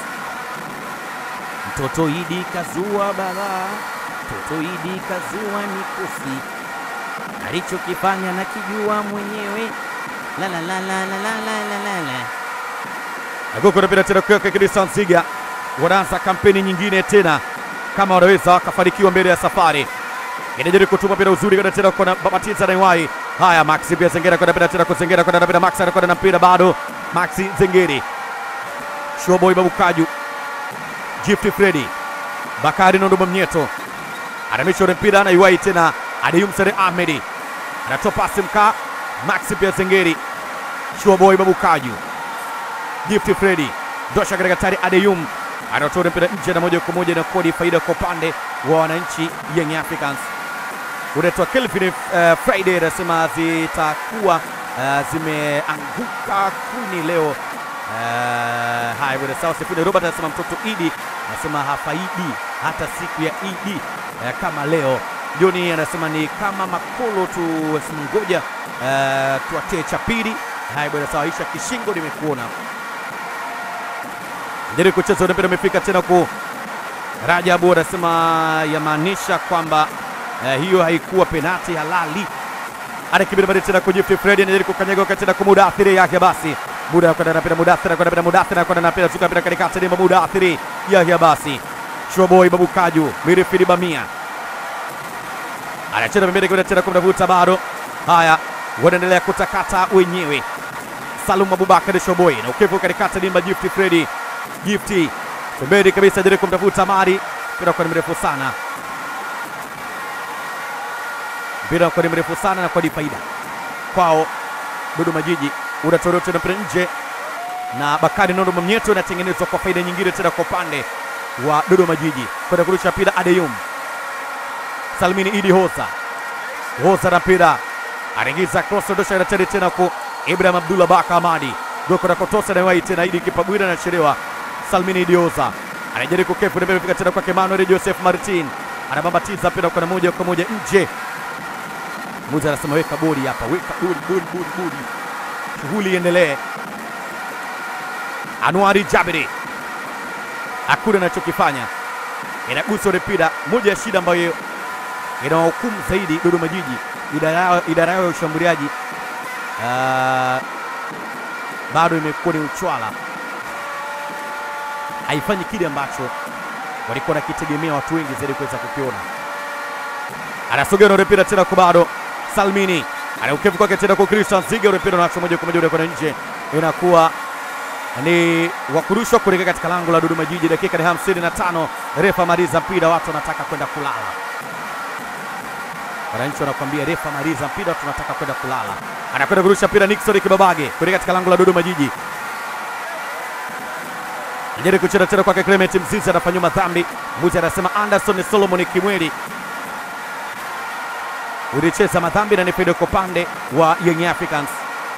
Mtoto Idi kazua balaa, mtoto Idi kazua mikosi, alichokifanya na kijua mwenyewe. La la la la la la la la la la. Agogo napenda tena kuweka Christian Ziga, wanaanza kampeni nyingine tena, kama wanaweza wakafanikiwa mbele ya safari inajaribu kutuma mpira uzuri kwenda tena kwa Babatiza na Iwai. Haya, Maxi pia Zengera kwenda mpira tena kwa Zengera kwenda mpira Max anakwenda na mpira bado Maxi Zengeri. Showboy Babukaju. Gift Freddy. Bakari Nondo Mnyeto. Anamisha ule mpira na Iwai tena Adeyum Sare Ahmedi. Anatoa pasi mka Maxi pia Zengeri. Showboy Babukaju. Gift Freddy. Dosha katika tari Adeyum anatoa mpira nje na moja kwa moja na kodi faida kwa upande wa wananchi Young Africans. Unaitwa Kelvin uh, Friday anasema zitakuwa uh, zimeanguka kuni leo. Uh, haya bwana, sawa. Sifuni Robert anasema mtoto Idi anasema hafaidi hata siku ya Idi uh, kama leo. Joni anasema ni kama makolo tu, ngoja uh, tuatie cha pili. Haya bwana, sawa. Isha Kishingo, nimekuona jaribu kucheza ule mpira umefika tena ku Rajabu anasema yamaanisha kwamba eh, hiyo haikuwa penati halali. Anakibiri bali tena kwa Gift Fred anajaribu kukanyaga wakati tena kwa Mudathiri yake basi. Muda kwenda na pira Mudathiri kwenda na Mudathiri kwenda na pira tuka pira katikati ni Mudathiri yake basi. Showboy Babu Kaju, Mirifidi Bamia. Anacheza pembeni kwenda tena kumtafuta bado. Haya, wanaendelea kutakata wenyewe. Salum Abubakar Showboy na ukevu katikati ni Gift Fred. Gifti pembeni kabisa jaribu kumtafuta Mari, mpira kwa ni mrefu sana, mpira kwa ni mrefu sana na kwa ni faida kwao. Dodoma Jiji unatolewa tena mpira nje na Bakari Nondo Mamnyeto, inatengenezwa kwa faida nyingine tena kwa upande wa Dodoma Jiji kwenda kurusha mpira Adeyum Salmini Idi Hosa Hosa na mpira anaingiza cross, ondosha inachari tena kwa Ibrahim Abdullah Baka Hamadi goko na kotosa na wai tena Idi Kipabwira anachelewa Salmini Idioza anajaribu kukefu na fika tena kwake Emmanuel Joseph Martin anabambatiza mpira kwa moja kwa moja nje. Muza anasema weka bodi hapa, weka bodi bodi bodi bodi, shughuli iendelee. Anuari Jabiri hakuna anachokifanya, inagusa ule mpira. Moja ya shida ambayo inawahukumu zaidi Dodoma Jiji, idara yao idara yao ya ushambuliaji ah, bado imekuwa ni uchwala haifanyi kile ambacho walikuwa nakitegemea watu wengi zaidi kuweza kukiona. Anasogea na mpira tena kwa bado Salmini anaukevu kwake tena kwa Christian Ziga, ule mpira unaachwa moja kwa moja kwenda nje, inakuwa ni wakurushwa kuelekea katika lango la Dodoma Jiji. Dakika ni hamsini na tano, refa maliza mpira, watu wanataka kwenda kulala. Wananchi wanakuambia refa maliza mpira, watu wanataka kwenda kulala. Anakwenda kurusha mpira Nixon Kibabage kuelekea katika lango la Dodoma Jiji Jaribu kucheza tena kwake Clement Mzizi anafanyiwa madhambi. Mbuzi anasema Anderson Solomon Kimweli ulicheza madhambi na ni faida kwa upande wa Young Africans.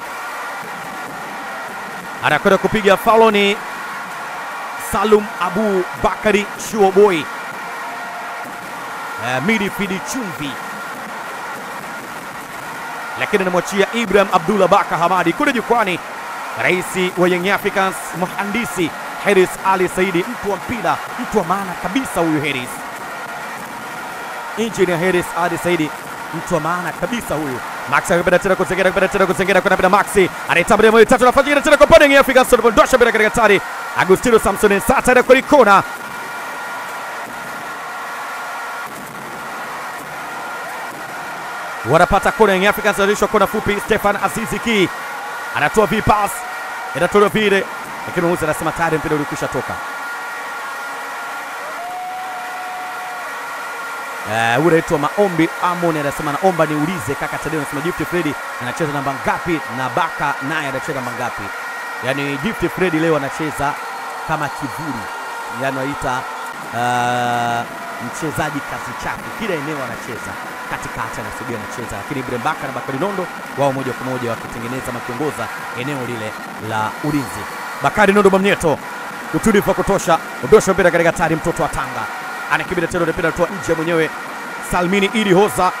Anakwenda kupiga faulo ni Salum Abu Bakari Shuoboy. Uh, midfield chumvi, lakini anamwachia Ibrahim Abdullah Baka Hamadi kule jukwani. Rais wa Young Africans mhandisi Heris Ali Saidi, mtu wa mpira, mtu wa maana kabisa huyu Heris. Engineer Heris Ali Saidi, mtu wa maana kabisa huyu. Max akipenda tena kuzengera, akipenda tena kuzengera kwa bila Maxi. Anaitamba moja tatu nafasi nyingine tena kwa pande ya Afrika Sort Dosha bila katika tari. Agustino Samson Sata na kwa kona. Wanapata kona ya Africans wanarishwa kona fupi. Stefan Azizi Ki anatoa vipas. Inatolewa vile lakini mwamuzi anasema tayari mpira ulikwisha toka. Uh, unaitwa Maombi Amon anasema naomba niulize kaka Tadeo, anasema Gift Freddy anacheza namba ngapi na Baka naye anacheza namba ngapi? Yaani Gift Freddy leo anacheza kama kivuli, yaani wanaita uh, mchezaji kazi chake, kila eneo anacheza katikati, anasubia anacheza, lakini Ibrahim Baka na Bakari Nondo wao moja kwa moja wakitengeneza makiongoza eneo lile la ulinzi. Bakari Nondo Mamnyeto, utulivu wa kutosha, ondosha mpira katika tari, mtoto wa Tanga anakibida tena, mpira anatoa nje mwenyewe. Salmini Idi Hoza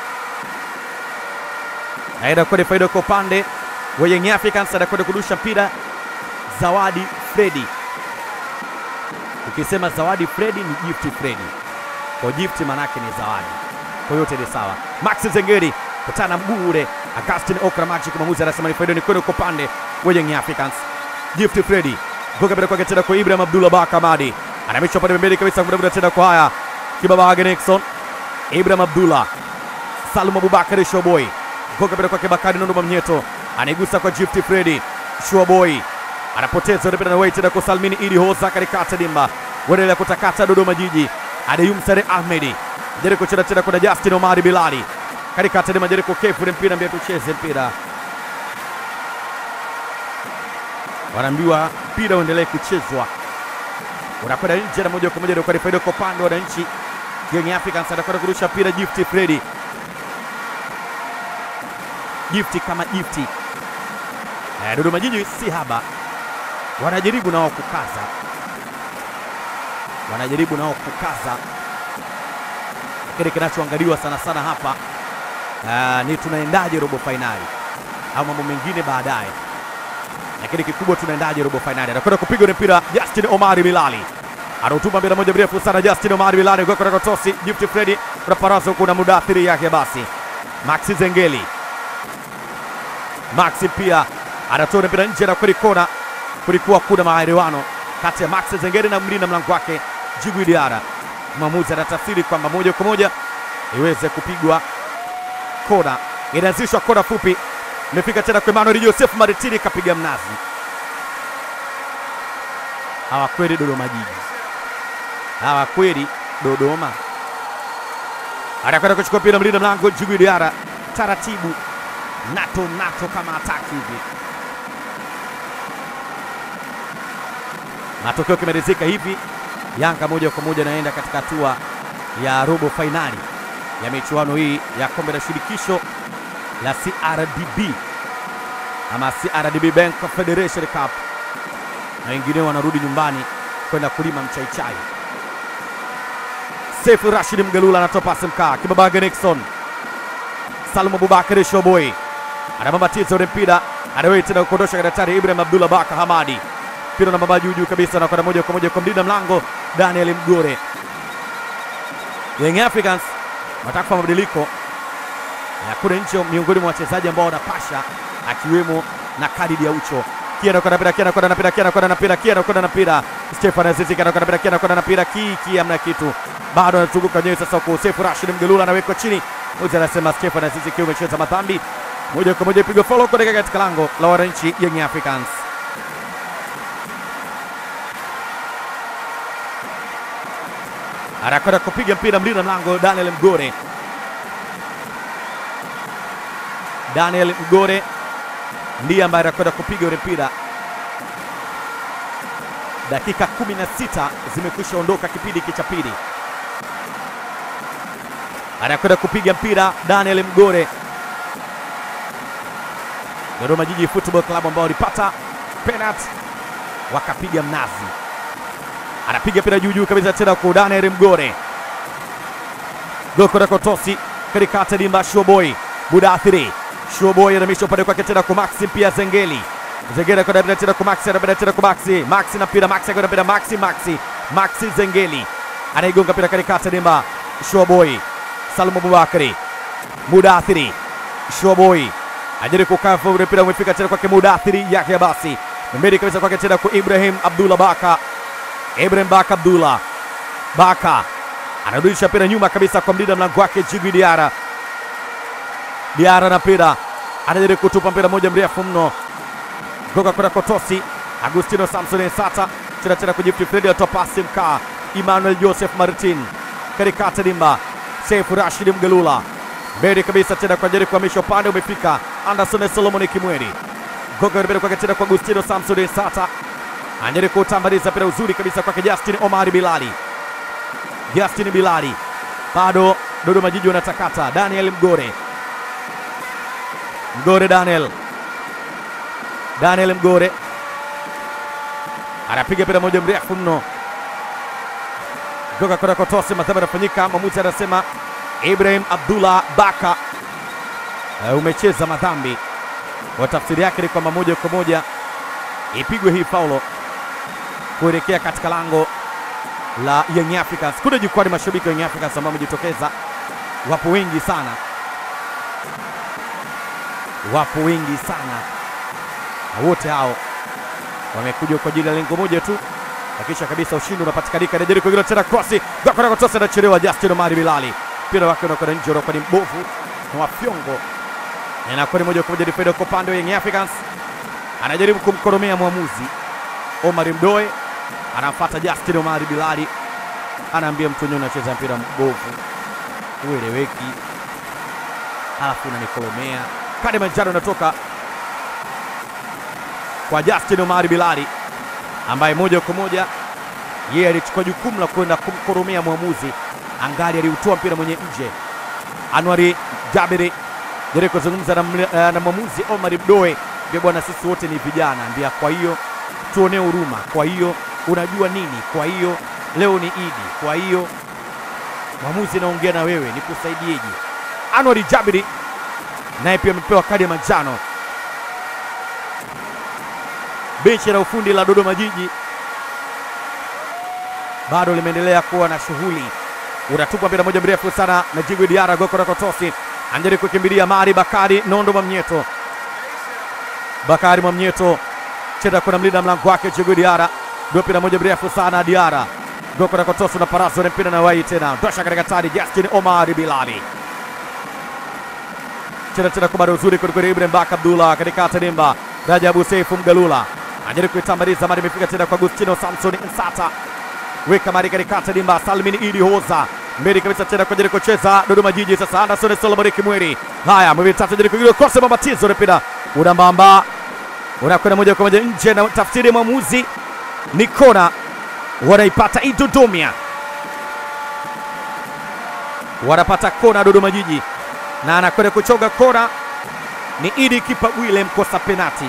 naenda kwenda faida kwa upande wa Young Africans, anakwenda kurusha mpira Zawadi Fredi. Ukisema Zawadi Fredi ni Gift Fredi, kwa Gift manake ni zawadi, kwa yote ni sawa. Max Zengeri kutana mguu ule, Augustin Okra Magic, mwamuzi anasema ni faida, ni kwenda kwa upande wa Young Africans. Gift Freddy kuka mbele kwake tena kwa Ibrahim Abdullah Baka Hamadi anamishwa pale pembeni kabisa, muda tena kwa haya Kibabage Nixon, Ibrahim Abdullah, Salum Abubakar Showboy kuka mbele kwake Bakari Nondo Mamnyeto anaigusa kwa Gift Freddy Showboy anapoteza mpira na wai tena kwa Salmini Idi Hoza katikati dimba, waendelea kutakata Dodoma Jiji. Adeyum Sare Ahmedi jaribu kucheza tena kwa Justin Omari Bilali katikati dimba, jaribu kukefu mpira, mbia tucheze mpira wanaambiwa mpira uendelee kuchezwa, unakwenda nje na moja kwa moja kwa faida kwa upande wa wananchi. Young Africans anakwenda kurusha mpira Gift Freddy, Gift kama Gift. Eh, Dodoma Jiji si haba, wanajaribu nao kukaza, wanajaribu nao kukaza, lakini kinachoangaliwa sana sana hapa uh, ni tunaendaje robo fainali au mambo mengine baadaye lakini kikubwa tunaendaje robo fainali. Anakwenda kupiga ule mpira Justin Omari Bilali anautuma mpira moja mrefu sana Justin Omar Bilali kwa kwa tosi Gift Freddy kuna parazo kuna mudathiri yake basi Maxi Zengeli Maxi pia anatoa mpira nje na kweli kona kulikuwa kuna maelewano kati ya Maxi Zengeli na mlinda mlango wake Djigui Diarra mwamuzi anatafsiri kwamba moja kwa moja iweze kupigwa kona inaanzishwa kona fupi imefika tena kwa Emmanuel Joseph Maritini kapiga mnazi hawa kweli Dodoma Jiji, hawa kweli Dodoma. Anakwenda kuchukua mpira mlinda mlango Djigui Diarra, taratibu nato nato kama ataki hivi. Matokeo kimerizika hivi, Yanga moja kwa moja naenda katika hatua ya robo fainali ya michuano hii ya kombe la shirikisho la CRDB ama CRDB Bank Federation Cup na wengineo wanarudi nyumbani kwenda kulima mchaichai. Sefu Rashid Mgalula anatoa pasi mkaa, Kibabage Nixon, Salum Abubakar Shoboi anabambatiza ule mpira, anawei tena kuondosha daktari Ibrahim Abdullah Baka Hamadi, mpira na baba juu juu kabisa, na kwenda moja kwa moja kwa mlinda mlango Daniel Mgore. Young Africans wanataka kufanya mabadiliko na kule nje, miongoni mwa wachezaji ambao wanapasha akiwemo na Khalid Aucho Kia anakwenda mpira, Kia anakwenda na mpira, Kia anakwenda na mpira, Kia anakwenda na mpira. Stefan Azizi Kia anakwenda mpira, Kia anakwenda na mpira, Ki Ki amna kitu. Bado anazunguka nyewe sasa kwa Sefu Rashid Mgelula anawekwa chini. Mmoja anasema Stefan Azizi Kia umecheza madhambi. Moja kwa moja ipigwa follow kuelekea katika lango la wananchi Young Africans. Anakwenda kupiga mpira mlinda mlango Daniel Mgore. Daniel Mgore ndiye ambaye anakwenda kupiga ule mpira. Dakika 16 zimekwisha ondoka kipindi hiki cha pili. Anakwenda kupiga mpira Daniel Mgore. Dodoma Jiji Football Club ambao walipata penalty wakapiga mnazi. Anapiga mpira juu juu kabisa tena kwa Daniel Mgore. Goko Kotosi katikati dimba Showboy Mudathiri Showboy anamisha upande kwake tena kwa Maxi pia Zengeli. Zengeli anakwenda tena kwa Maxi anakwenda tena kwa Maxi. Maxi na mpira Maxi anakwenda mpira Maxi Maxi. Maxi Zengeli. Anaigonga mpira katikati dimba Showboy. Salum Abubakari. Mudathiri. Showboy. Ajaribu kukaa ule mpira umefika tena kwake Mudathiri yake basi. Mbele kabisa kwake tena kwa Ibrahim Abdullah Baka. Ibrahim Baka Abdullah. Baka anarudisha mpira nyuma kabisa kwa mlinda mlango wake Djigui Diarra. Diarra na mpira anajaribu kutupa mpira moja mrefu mno kutoka kwenda Kotosi. Agustino Samson Ensata tena tena kujifti Fredi atoa pasi mkaa Emmanuel Joseph Martin katikati dimba Sefu Rashid Mgelula mbele kabisa tena kwa jaribu kuhamisha upande umefika Anderson Solomon Kimweri goga mbele kwake tena kwa Agustino Samson Ensata anajaribu kutambaliza mpira uzuri kabisa kwake Justin Omari Bilali Justin Bilali bado Dodoma Jiji wanatakata Daniel Mgore Mgore Daniel Daniel Mgore anapiga mpira moja mrefu mno kutoka kwenda Kotosi. Madhambi anafanyika, mwamuzi anasema Ibrahim Abdullah Baka, uh, umecheza madhambi. Kwa tafsiri yake ni kwamba moja kwa moja ipigwe hii faulo kuelekea katika lango la Young Africans. Kule jukwani mashabiki wa Young Africans ambao wamejitokeza wapo wengi sana, wapo wengi sana, na wote hao wamekuja kwa ajili ya lengo moja tu, hakisha kabisa ushindi unapatikanika. Najaribu kuingia tena krosi gakona kotosa, anachelewa Justin Omari Bilali, mpira wake unakwenda nje, unakuwa ni mbovu na wafyongo, na inakuwa ni moja kwa moja ni faida kwa upande wa Young Africans. Anajaribu kumkoromea mwamuzi Omar Mdoe, anamfuata Justin Omari Bilali, anaambia mtu wenyewe unacheza mpira mbovu, ueleweki, halafu unanikolomea. Kadi manjano inatoka kwa Justin Omari Bilali ambaye moja kwa moja yeye alichukua jukumu la kwenda kumkoromea mwamuzi, angali aliutoa mpira mwenye nje. Anwari Jabiri jaribu kuzungumza na, mle- na mwamuzi Omar Mdoe, mbia bwana, sisi wote ni vijana, ambia kwa hiyo tuonee huruma, kwa hiyo unajua nini, kwa hiyo leo ni Idi, kwa hiyo mwamuzi naongea na wewe, nikusaidieje? Anwari Jabiri naye pia amepewa kadi ya manjano. Benchi la ufundi la Dodoma Jiji bado limeendelea kuwa na shughuli. Unatupwa mpira moja mrefu sana na Jigwe Diara Gokora Kotosi anjaribu kukimbilia Mari Bakari Nondo Mwamnyeto. Bakari Mwamnyeto cheza kuna mlinda mlango wake Jigwe Diara, ndio mpira moja mrefu sana Diara Gokora Kotosi na Paraso na mpira na wai tena tosha katika tari Justin Omar Bilali cheza tena kwa bado uzuri kwelikweli. Ibrahim Baka Abdullah katika Tadimba, Rajabu Seifu Mgalula anajaribu kuitambaliza mari, imefika tena kwa Agustino Samson Nsata, weka mari katika Tadimba. Salmin Idi Hoza mbele kabisa tena kwa jaribu kucheza Dodoma Jiji. Sasa Anderson Solomon Kimweri, haya mwili tatu jaribu kugira kosa mabatizo, mpira unambamba unakwenda moja kwa moja nje, na tafsiri ya mwamuzi ni kona, wanaipata Idodomia, wanapata kona Dodoma Jiji na anakwenda kuchoga kona ni Idi Kipagwile, mkosa penati.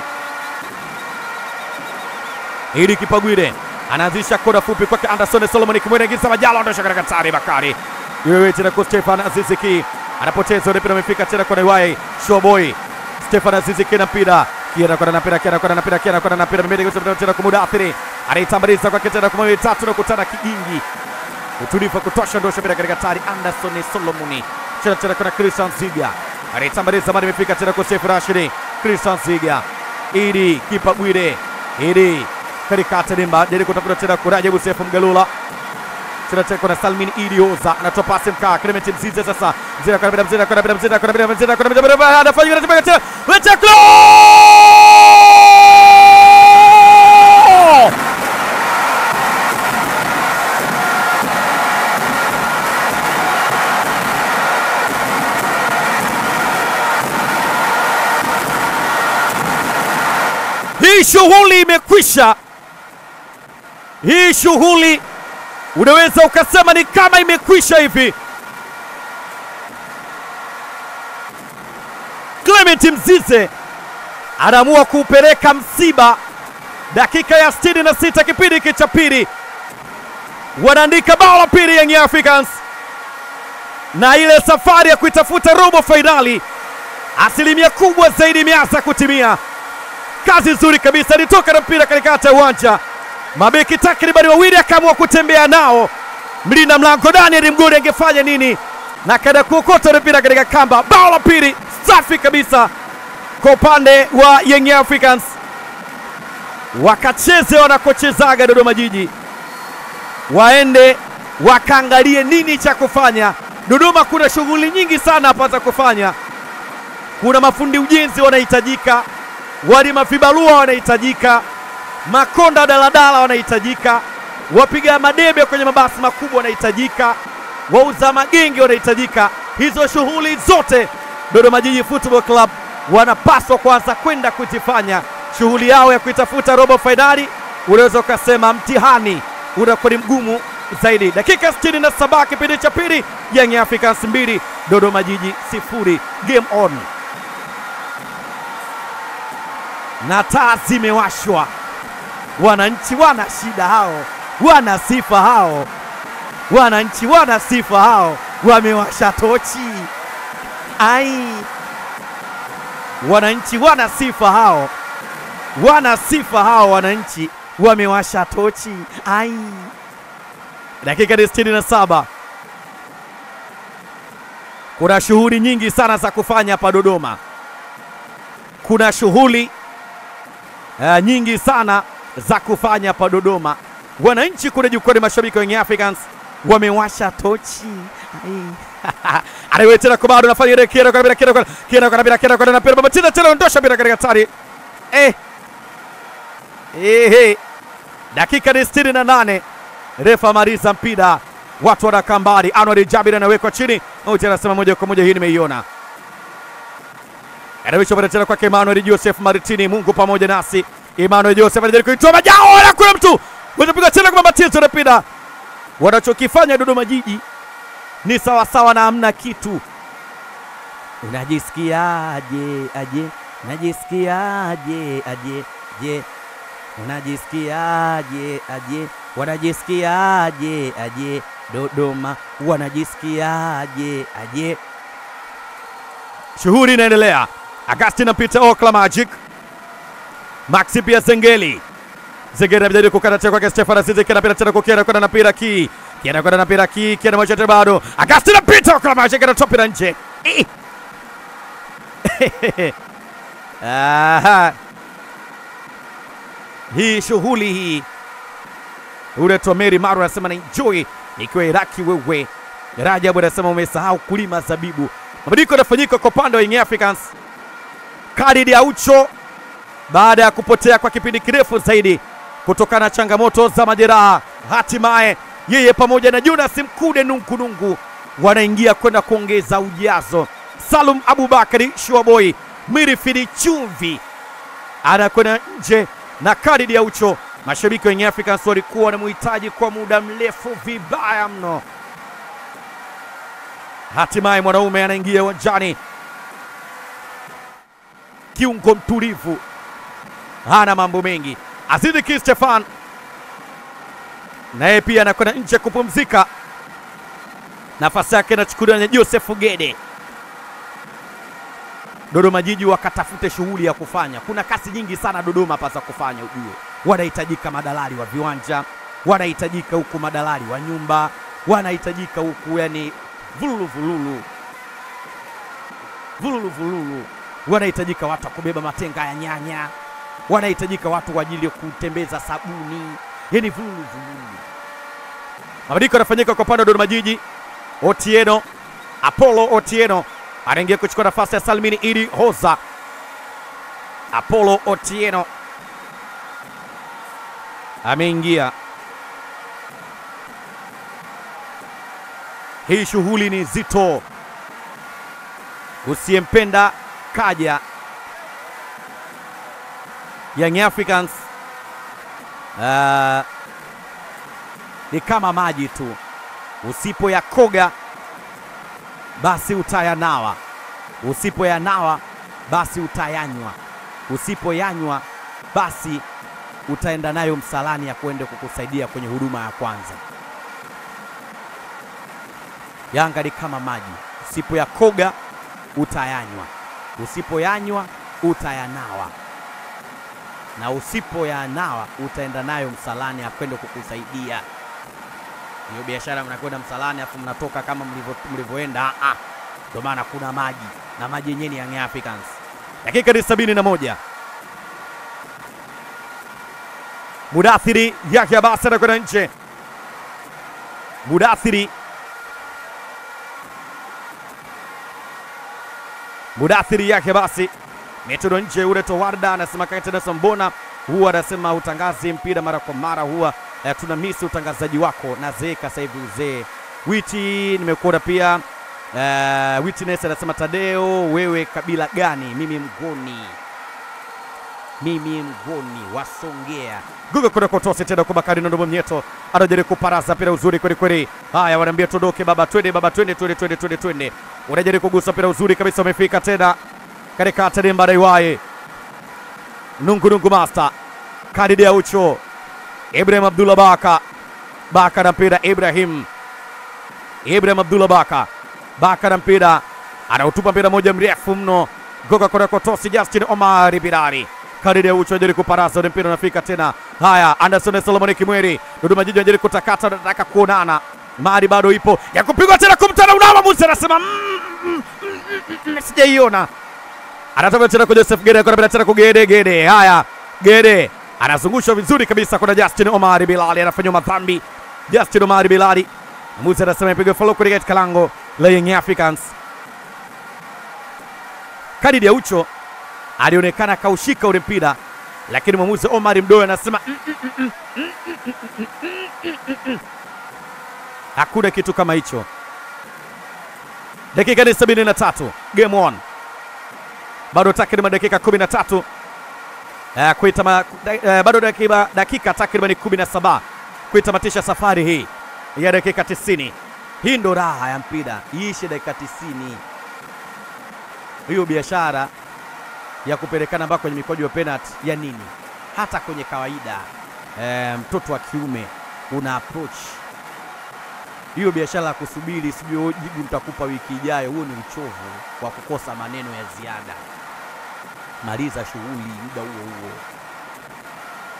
Idi Kipagwile anaanzisha kona fupi kwake Anderson Solomon Kimwere, ingiza Majalo, ondosha katika tari Bakari iwewe tena kwa Stefan Aziziki, anapoteza ule mpira, amefika tena kwa Naiwai Showboy Stefan Aziziki na mpira kiera kwa na mpira kiera kwa na mpira kiera kwa na mpira mbele kwa tena kwa muda athiri, anaitambaliza kwake tena kwa mawili tatu na kutana kigingi, utulivu wa kutosha, ondosha mpira katika tari Anderson Solomoni cheza tena kuna Christian Ziga anaitambaliza mali imefika tena kwa Sefu Rashidi. Christian Ziga Idi kipa Bwire Idi katika Tadimba jaribu kutafuta tena kwa Rajabu Sefu Mgalula cheza tena kuna Salmin Idi Oza anatoa pasi mkaa Clement Mzize sasa Mzize kwa bila Mzize kwa bila Mzize kwa bila Mzize kwa bila Mzize anafanya anafanya tena wecha Hii shughuli imekwisha. Hii shughuli unaweza ukasema ni kama imekwisha hivi. Clement Mzize anaamua kuupeleka msiba dakika ya 66 kipindi hiki cha pili, wanaandika bao la pili Young Africans, na ile safari ya kuitafuta robo fainali asilimia kubwa zaidi imeanza kutimia. Kazi nzuri kabisa, alitoka na mpira katikati ya uwanja, mabeki takribani wawili akaamua kutembea nao. Mlinda mlango Daniel Mgodi angefanya nini? Na akaenda kuokota ule mpira katika kamba. Bao la pili safi kabisa kwa upande wa Young Africans, wakacheze wanakochezaga Dodoma Jiji, waende wakaangalie nini cha kufanya. Dodoma kuna shughuli nyingi sana hapa za kufanya. Kuna mafundi ujenzi wanahitajika, walima vibarua wanahitajika, makonda daladala wanahitajika, wapiga madebe kwenye mabasi makubwa wanahitajika, wauza magenge wanahitajika. Hizo shughuli zote Dodoma Jiji Football Club wanapaswa kwanza kwenda kuzifanya. Shughuli yao ya kuitafuta robo fainali, unaweza ukasema mtihani unakuwa ni mgumu zaidi. Dakika 67 kipindi cha pili, Young Africans mbili Dodoma Jiji sifuri. Game on na taa zimewashwa. Wananchi wana shida hao, wana sifa hao, wananchi wana sifa hao, wamewasha tochi. Ai, wananchi wana sifa hao, wana sifa hao, wananchi wamewasha tochi. Ai, dakika ni sitini na saba. Kuna shughuli nyingi sana za kufanya hapa Dodoma, kuna shughuli uh, nyingi sana za kufanya hapa Dodoma. Wananchi kule jukwani, mashabiki wa Young Africans wamewasha tochi. Anaiwe tena kwa bado nafanya ile kiera kwa bila kiera kwa kiera kwa bila kiera kwa na pera tena tena ondosha bila katika tari. Eh. Eh, eh. Dakika ni 68. Refa Mariza mpira. Watu wanakaa mbali. Anwar Jabir anawekwa chini. Au anasema moja kwa moja hii nimeiona. Anawisha pale tena kwake Emmanuel Joseph Martini, Mungu pamoja nasi. Emmanuel Joseph anajaribu kuitoa majao na kuna mtu wanapiga tena kwa mabatizo na pida. Wanachokifanya Dodoma Jiji ni sawa sawa na hamna kitu. Unajisikiaje aje? Unajisikiaje aje? Je, unajisikiaje aje? Wanajisikiaje aje? Dodoma wanajisikiaje aje? Shughuli inaendelea. Agustin Peter Okla Magic, Maxi pia Zengeli Zegera anajaribu kukata tena kwake Stefan Azizi kina pira tena kukiana kwenda na pira ki. Kiana kwenda na pira ki, kiana moja tena bado. Agasti na pita kwa maji kana topi na nje. Eh. Aha. Hii shughuli hii ule Tomeri Maru anasema na enjoy ikiwa Iraki wewe. Rajabu anasema umesahau kulima zabibu. Mabadiliko yanafanyika kwa upande wa Young Africans. Khalid Aucho baada ya kupotea kwa kipindi kirefu zaidi kutokana na changamoto za majeraha, hatimaye yeye pamoja na Jonas Mkude Nunkunungu wanaingia kwenda kuongeza ujazo. Salum Abubakari Shuaboy Mirifidi Chumvi anakwenda nje na Khalid Aucho. Mashabiki wa Young Africans walikuwa wanamhitaji kwa muda mrefu vibaya mno. Hatimaye mwanaume anaingia uwanjani, kiungo mtulivu, hana mambo mengi. Azizi Ki Stefan naye pia anakwenda nje kupumzika, nafasi yake inachukuliwa na Joseph Gede. Dodoma Jiji wakatafute shughuli ya kufanya. Kuna kasi nyingi sana Dodoma hapa za kufanya, ujue wanahitajika madalali wa viwanja, wanahitajika huku madalali wa nyumba, wanahitajika huku yani vululu vululu vululu vululu, wanahitajika watu wa kubeba matenga ya nyanya, wanahitajika watu kwa ajili ya kutembeza sabuni, yani vululu vululu. Mabadiliko yanafanyika kwa upande wa Dodoma Jiji. Otieno Apollo Otieno anaingia kuchukua nafasi ya Salmini Idi Hoza. Apollo Otieno ameingia. Hii shughuli ni zito, usiyempenda kaja. Young Africans uh, ni kama maji tu, usipoyakoga basi utayanawa, usipoyanawa basi utayanywa, usipoyanywa basi utaenda nayo msalani ya kwenda kukusaidia kwenye huduma ya kwanza. Yanga ni kama maji, usipoyakoga utayanywa, usipoyanywa utayanawa, na usipoyanawa utaenda nayo msalani ya kwenda kukusaidia. Hiyo biashara mnakwenda msalani afu mnatoka kama mlivyo- mlivyoenda, ah, ndio maana kuna maji na maji yenyewe ni Young Africans. Dakika ni sabini na moja. Mudathiri yake Abasi anakwenda nje. Mudathiri Mudathiri yake basi metodo nje. Ule Towarda anasema Kaitenesa, mbona huwa anasema utangazi mpira mara kwa mara, huwa eh, tuna misi utangazaji wako na zeeka sasa hivi uzee. Witi nimekuona pia eh, Witness anasema Tadeo, wewe kabila gani? Mimi Mgoni mimi mgoni wasongea guga kuna kotosi tena kwa Bakari Nondo Mnyeto anajaribu kuparaza mpira uzuri kweli kweli. Haya, wanaambia tuondoke baba, twende baba, twende twende twende twende twende. Unajaribu kugusa mpira uzuri kabisa, umefika tena katika Tademba Daiwaye Nungu Nungu Master Kadidi Aucho Ibrahim Abdullah Baka Baka na mpira Ibrahim Ibrahim Abdullah Baka Baka na mpira anautupa mpira moja mrefu mno goga kwa kotosi Justin Omar Birari Kadidi Aucho anajaribu kuparaza ule mpira unafika tena. Haya, Anderson Solomon Kimweri Dodoma Jiji anajaribu kutakata, anataka kuonana mari bado ipo ya kupigwa tena, kumtana unawa Musa anasema mm, mm, mm, mm, mm, sijaiona anatoka tena kwa Joseph Gede, anakwenda tena kwa Gede. Gede, haya, Gede anazungushwa vizuri kabisa. Kuna Justin Omari Bilali anafanywa madhambi. Justin Omari Bilali, mwamuzi anasema ipigwe follow kule katika lango la Young Africans. Kadidi Aucho alionekana kaushika ule mpira, lakini mwamuzi Omar Mdoe anasema "Mm, mm, mm, mm, mm, mm, mm, mm, mm, mm, mm." hakuna kitu kama hicho. Dakika ni 73 game on bado takriban dakika 13 uh, kuitama, uh, bado dakika, dakika takriban 17 kuitamatisha safari hii ya dakika 90. Hii ndo raha ya mpira, iishe dakika 90. Hiyo biashara ya kupelekana mpaka kwenye mikwaju ya penalty ya nini? Hata kwenye kawaida eh, mtoto wa kiume una approach hiyo biashara ya kusubiri sijui jibu nitakupa wiki ijayo, huo ni uchovu wa kukosa maneno ya ziada. Maliza shughuli muda huo huo.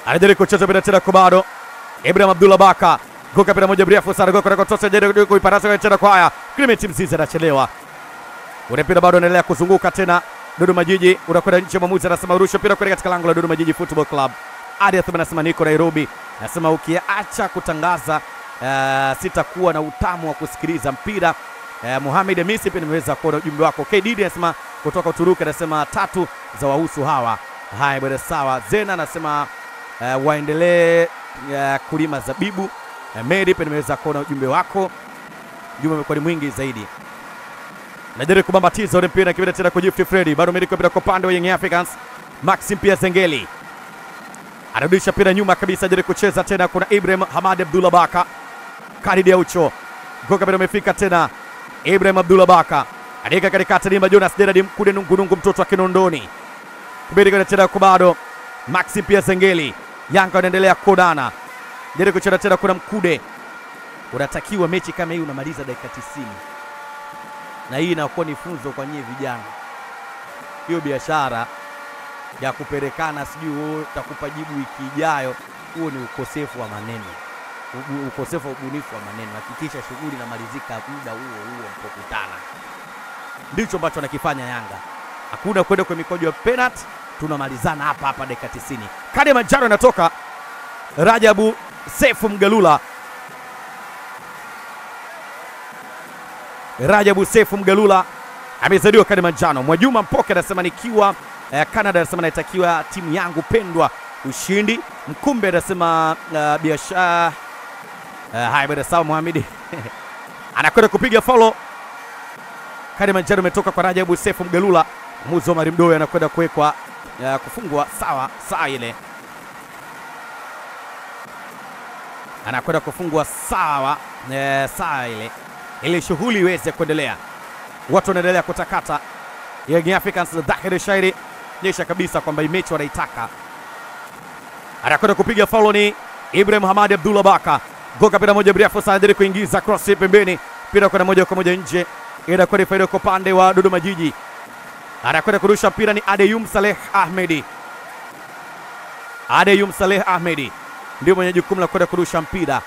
anajaribu kucheza bila tena kubado Ibrahim Abdullah Baka goka pira moja mrefu sana goka kwa tosa jaribu kuiparasa kwa tena kwa haya Clement Mzize anachelewa ule mpira bado unaendelea kuzunguka tena Dodoma Jiji unakwenda nje, mwamuzi anasema rusha mpira kwenda katika lango la Dodoma Jiji Football Club. Adiath anasema niko Nairobi, anasema ukiacha kutangaza uh, sitakuwa na utamu wa kusikiliza mpira. Uh, Mohamed Hamisi pia nimeweza kuona ujumbe wako. KDD anasema kutoka Uturuki, anasema tatu za wahusu hawa. Haya bwana, sawa. Zena anasema uh, waendelee uh, kulima zabibu. Uh, Mary pia nimeweza kuona ujumbe wako, ujumbe umekuwa ni mwingi zaidi najaribu kubambatiza ule mpira kibida tena kwa Gift Freddy, bado miliki mpira kwa upande wa Young Africans. Maxim pia Zengeli anarudisha mpira nyuma kabisa, jaribu kucheza tena, kuna Ibrahim Hamad Abdullah Baka Khalid Aucho goka mpira umefika tena, Ibrahim Abdullah Baka andika katikati, Dimba Jonas Gerard Mkude Nungunungu, mtoto wa Kinondoni kibidi kwenda tena kwa bado Maxim pia Zengeli, Yanga wanaendelea kuonana, jaribu kucheza tena, kuna Mkude. Unatakiwa mechi kama hii unamaliza dakika 90 na hii inakuwa ni funzo kwa nyie vijana. Hiyo biashara ya kupelekana sijui wewe utakupa jibu wiki ijayo, huo ni ukosefu wa maneno, Ubu- ukosefu wa ubunifu wa maneno. Hakikisha shughuli inamalizika muda huo huo mpokutana. Ndicho ambacho anakifanya Yanga, hakuna kwenda kwenye mikojo ya penalty, tunamalizana hapa hapa dakika 90. Kadi ya manjano inatoka Rajabu Sefu Mgalula Rajabu Sefu Mgalula amezaliwa kadi manjano. Mwajuma Mpoke anasema nikiwa eh, Canada, anasema naitakiwa timu yangu pendwa ushindi. Mkumbe anasema uh, biashara uh, haya bwana, sawa. Mohamed anakwenda kupiga faulo. Kadi manjano imetoka kwa Rajabu Sefu Mgalula. Muzo Omar Mdoe anakwenda kuwekwa uh, kufungwa sawa saa ile anakwenda kufungwa sawa eh, saa ile ili shughuli iweze kuendelea. Watu wanaendelea kutakata. Young Africans dhahiri shairi nyesha kabisa kwamba hii mechi wanaitaka. Anakwenda kupiga faulo ni Ibrahim Hamadi Abdullah Baka, goka pira moja mrefu sana, anajaribu kuingiza cross pembeni, pira kwenda moja kwa moja nje, inakwenda faida kwa upande wa Dodoma Jiji. Anakwenda kurusha mpira ni Adeyum Saleh Ahmedi. Adeyum Saleh Ahmedi ndio mwenye jukumu la kwenda kurusha mpira.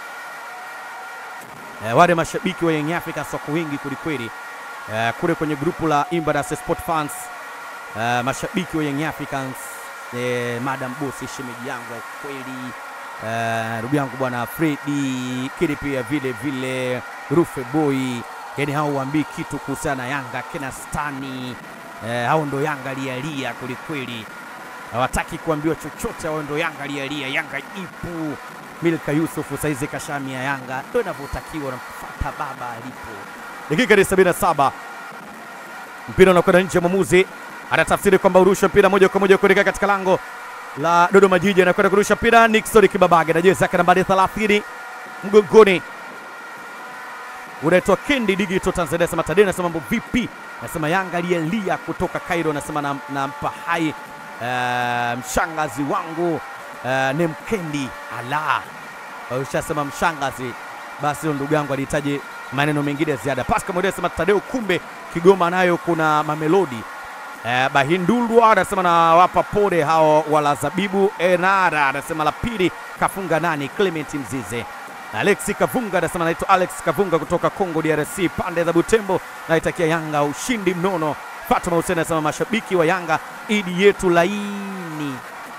Eh, wale mashabiki wa Young Africans wako wengi kwelikweli eh, kule kwenye grupu la Imbadas Sport Fans eh, mashabiki wa Young Africans eh, Madam Bosi shemeji yangu wa kweli eh, ndugu yangu bwana Fredi kile pia vile vile Rufe Boy, yani hao waambii kitu kuhusiana na Yanga kina Stani eh, hao ndo Yanga lialia kwelikweli, hawataki kuambiwa chochote, hao ndo Yanga lialia. Yanga ipo Milka Yusufu saizi kashamia Yanga, ndo inavyotakiwa, namfuata baba alipo. Dakika ni 77 mpira unakwenda nje, mwamuzi anatafsiri kwamba urusha mpira moja kwa moja kuelekea katika lango la Dodoma Jiji. Anakwenda kurusha mpira Nixon Kibabage na jezi yake nambari 30 mgongoni, unaitwa Kendi Digital Tanzania. Nasema Tadei, nasema mambo vipi? Nasema Yanga aliyelia kutoka Cairo, nasema nampa na nampa hai eh, mshangazi wangu uh, ni Mkendi ala, ushasema mshangazi, basi huyo ndugu yangu alihitaji maneno mengine ya ziada. Pascal Mwende anasema Tadeo, kumbe Kigoma nayo kuna mamelodi Eh, Bahindulwa anasema nawapa pole hao wala zabibu. Enara anasema la pili kafunga nani? Clement Mzize. Alex Kavunga anasema naitwa Alex Kavunga kutoka Congo DRC, pande za Butembo, naitakia Yanga ushindi mnono. Fatuma Hussein anasema mashabiki wa Yanga, idi yetu laini.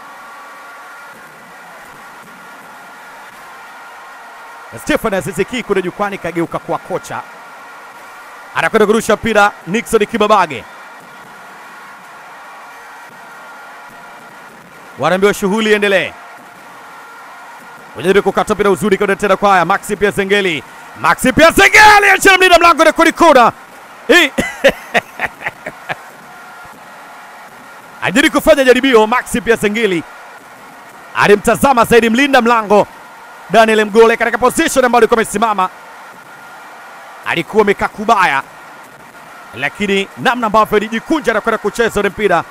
Stefan Aziziki kule jukwani kageuka kuwa kocha, anakwenda kurusha mpira Nixon Kibabage wanaambiwa shughuli iendelee. Wajaribu kukata mpira uzuri kwenda tena kwa haya Maxi pia Zengeli, Maxi pia Zengeli achia mlinda mlango na kulikuna hii ajiri kufanya jaribio. Maxi pia Zengeli alimtazama zaidi mlinda mlango Daniel Mgole katika position ambayo alikuwa amesimama, alikuwa amekaa kubaya, lakini namna ambavyo alijikunja na kwenda kucheza ule mpira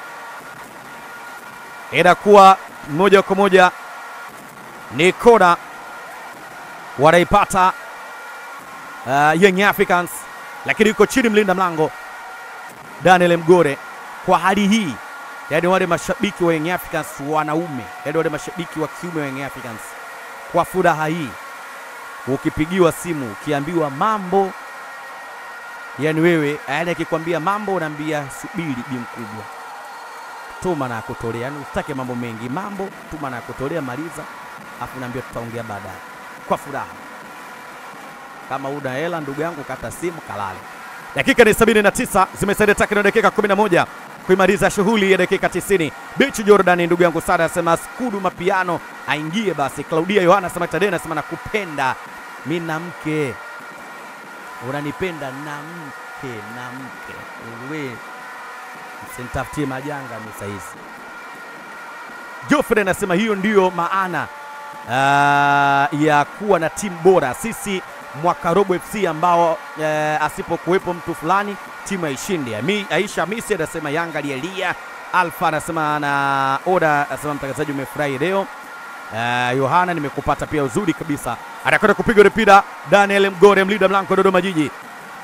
inakuwa moja kwa moja ni kona wanaipata uh, Young Africans, lakini yuko chini mlinda mlango Daniel Mgore. Kwa hali hii yaani wale mashabiki wa Young Africans wanaume, yaani wale mashabiki wa kiume wa Young Africans, kwa furaha hii, ukipigiwa simu ukiambiwa mambo, yaani wewe, yaani akikwambia mambo unaambia subiri, bi mkubwa, tuma na kutolea, yaani usitake mambo mengi, mambo tuma na kutolea, maliza, afu naambia tutaongea baadaye, kwa furaha. Kama una hela ndugu yangu, kata simu kalale. Dakika ni 79 zimesalia takriban dakika 11 kuimaliza shughuli ya dakika 90. Bichi Jordan, ndugu yangu Sara anasema skudu mapiano aingie basi. Claudia Yohana anasema Tadei anasema nakupenda mi na mke, unanipenda na mke na mke, we msinitafutie majanga mi saizi. Geoffrey anasema hiyo ndiyo maana uh, ya kuwa na timu bora. Sisi mwaka robo FC ambao uh, asipokuwepo mtu fulani timu haishindi. Ami- Aisha Hamisi anasema Yanga alialia. Alfa anasema na Oda anasema mtangazaji umefurahi leo. Uh, Yohana nimekupata pia uzuri kabisa. Anakwenda kupiga mpira Daniel Mgore mlinda mlango Dodoma Jiji.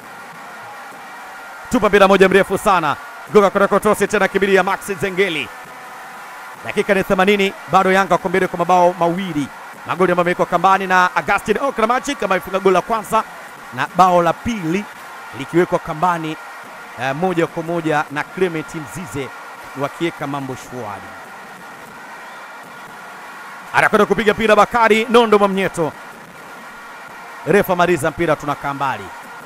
Tupa mpira moja mrefu sana. Goga kwenda kotosi tena kibiria Max Zengeli. Dakika ni 80 bado Yanga wako mbele kwa mabao mawili. Magoli ambayo yamewekwa kambani na Agustin Okramachi kama ifunga goli la kwanza na bao la pili likiwekwa kambani eh, moja kwa moja na Clement Mzize wakiweka mambo shwari. Anakwenda kupiga mpira Bakari Nondo Mwamnyeto. Refa maliza mpira, tunakaa mbali.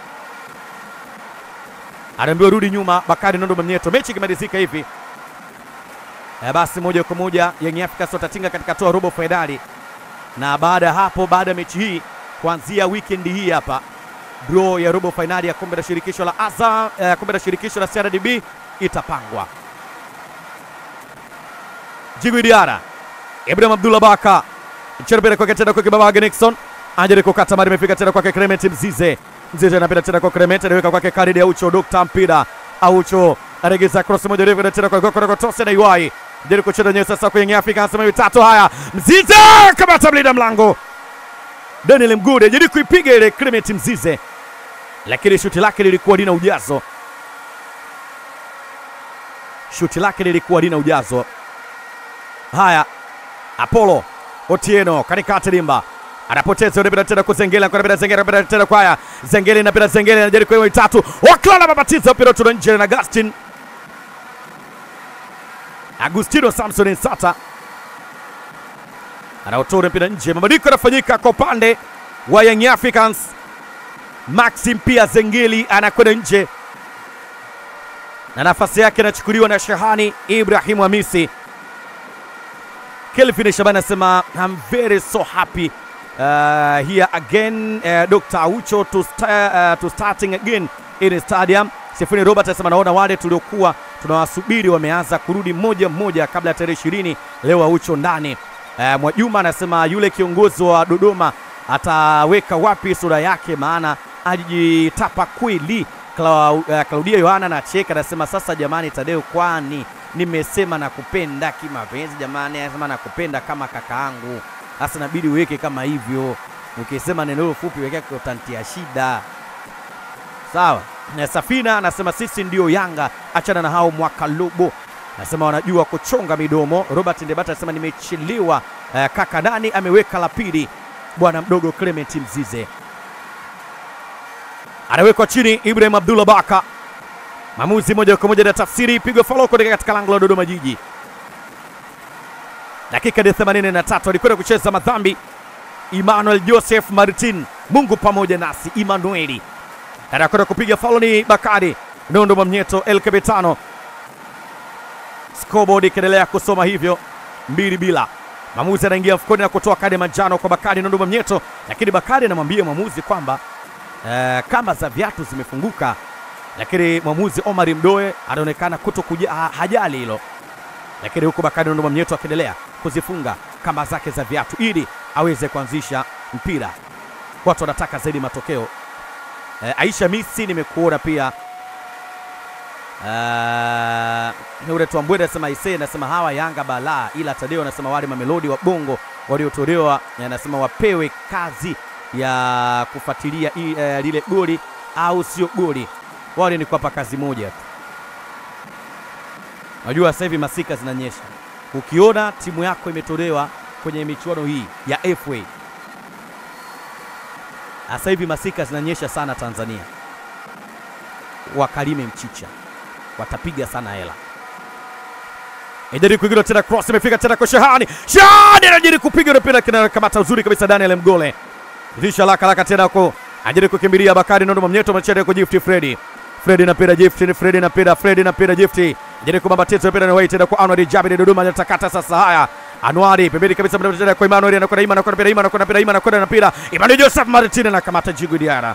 Anaambiwa rudi nyuma, Bakari Nondo Mwamnyeto. Mechi ikimalizika hivi eh, basi moja kwa moja Young Africans watatinga katika toa robo fainali, na baada ya hapo, baada ya mechi hii, kuanzia weekend hii hapa draw ya robo fainali ya kombe la shirikisho la Azam, eh, kombe la shirikisho la CRDB itapangwa. Jigwi Diara, Ibrahim Abdullah Baka, Cherubere kwake tena kwake Babage Nixon, ajaribu kukata mari, imefika tena kwake Clement Mzize. Mzize anapita tena kwa Clement, anaweka kwake Khalid Aucho, Dr. Mpira Aucho aregeza cross moja refu tena kwa Gokoro Kotose na Iwai. Jaribu kucheza nyewe sasa kwenye Afrika, anasema mitatu haya. Mzize kamata mlinda mlango. Daniel Mgude jaribu kuipiga ile Clement Mzize, lakini shuti lake lilikuwa lina ujazo, shuti lake lilikuwa lina ujazo. Haya, Apollo Otieno katikati limba anapoteza ule mpira tena kuzengela kwa mpira zengela mpira tena kwa haya zengeli na mpira zengeli anajaribu kwa tatu waklala mabatiza mpira tuna nje na Agustin Agustino Samson Nsata anaotoa mpira nje. Mabadiliko yanafanyika kwa upande wa Young Africans. Maxim pia Zengeli anakwenda nje na nafasi yake inachukuliwa na Shahani Ibrahim Hamisi. Kelvin Shabani anasema I'm very so happy uh, here again uh, Dr. Aucho to, sta, uh, to starting again in stadium. Sifuni Robert anasema naona wale tuliokuwa tunawasubiri wameanza kurudi mmoja mmoja kabla ya tarehe ishirini. Leo Aucho ndani. Uh, Mwajuma anasema yule kiongozi wa Dodoma ataweka wapi sura yake, maana alijitapa kweli. Clau, uh, Claudia Yohana anacheka anasema, sasa jamani, Tadeo, kwani nimesema nakupenda kimapenzi jamani, anasema nakupenda kama kakaangu. Sasa inabidi uweke kama hivyo, ukisema neno hilo fupi wekea utantia shida. Sawa. Na Safina anasema sisi ndio Yanga, achana na hao mwaka lobo. Anasema wanajua kuchonga midomo. Robert Ndebata anasema nimechelewa. Uh, kaka nani ameweka la pili, bwana mdogo Clement Mzize anawekwa chini. Ibrahim Abdullah Baka, maamuzi moja kwa moja na tafsiri, pigo follow kutoka katika lango la Dodoma Jiji. Dakika ya 83 alikwenda kucheza madhambi Emmanuel Joseph Martin, Mungu pamoja nasi. Emmanueli anakwenda kupiga faulo ni Bakari Nondo Mwamnyeto El Kabetano. Scoreboard ikiendelea kusoma hivyo mbili bila. Mwamuzi anaingia mfukoni na kutoa kadi ya manjano kwa Bakari Nondo Mwamnyeto, lakini Bakari anamwambia mwamuzi kwamba eh, kamba za viatu zimefunguka, lakini mwamuzi Omar Mdoe anaonekana kuto kuja, ha, hajali hilo, lakini huku Bakari Nondo Mwamnyeto akiendelea kuzifunga kamba zake za viatu ili aweze kuanzisha mpira. Watu wanataka zaidi matokeo. Eh, Aisha Misi nimekuona pia Uh, ule Twambwede anasema ise anasema hawa Yanga balaa, ila Tadeo anasema wale mamelodi wa Bongo waliotolewa anasema wapewe kazi ya kufuatilia i- eh, lile goli au sio goli, wale ni kuwapa kazi moja tu. Unajua sasa hivi masika zinanyesha. Ukiona timu yako imetolewa kwenye michuano hii ya FA, sasa hivi masika zinanyesha sana Tanzania, wakalime mchicha, watapiga sana hela. Ejari kuingia tena, cross imefika tena kwa Shahani. Shahani anajiri kupiga mpira kina kamata uzuri kabisa Daniel Mgole. Risha laka laka tena kwa ajiri kukimbilia Bakari Nondo Mnyeto machete kwa Gift Freddy. Freddy na pira Gift, Freddy na pira, Freddy na pira Gift. Ajiri kubamba teto mpira na tena kwa Anwar Jabir Dodoma anatakata sasa haya. Anwari pembeni kabisa mpira tena kwa Emmanuel anakwenda Imani anakwenda mpira Imani anakwenda mpira Imani anakwenda na mpira. Emmanuel Joseph Martin anakamata Jigu Diara.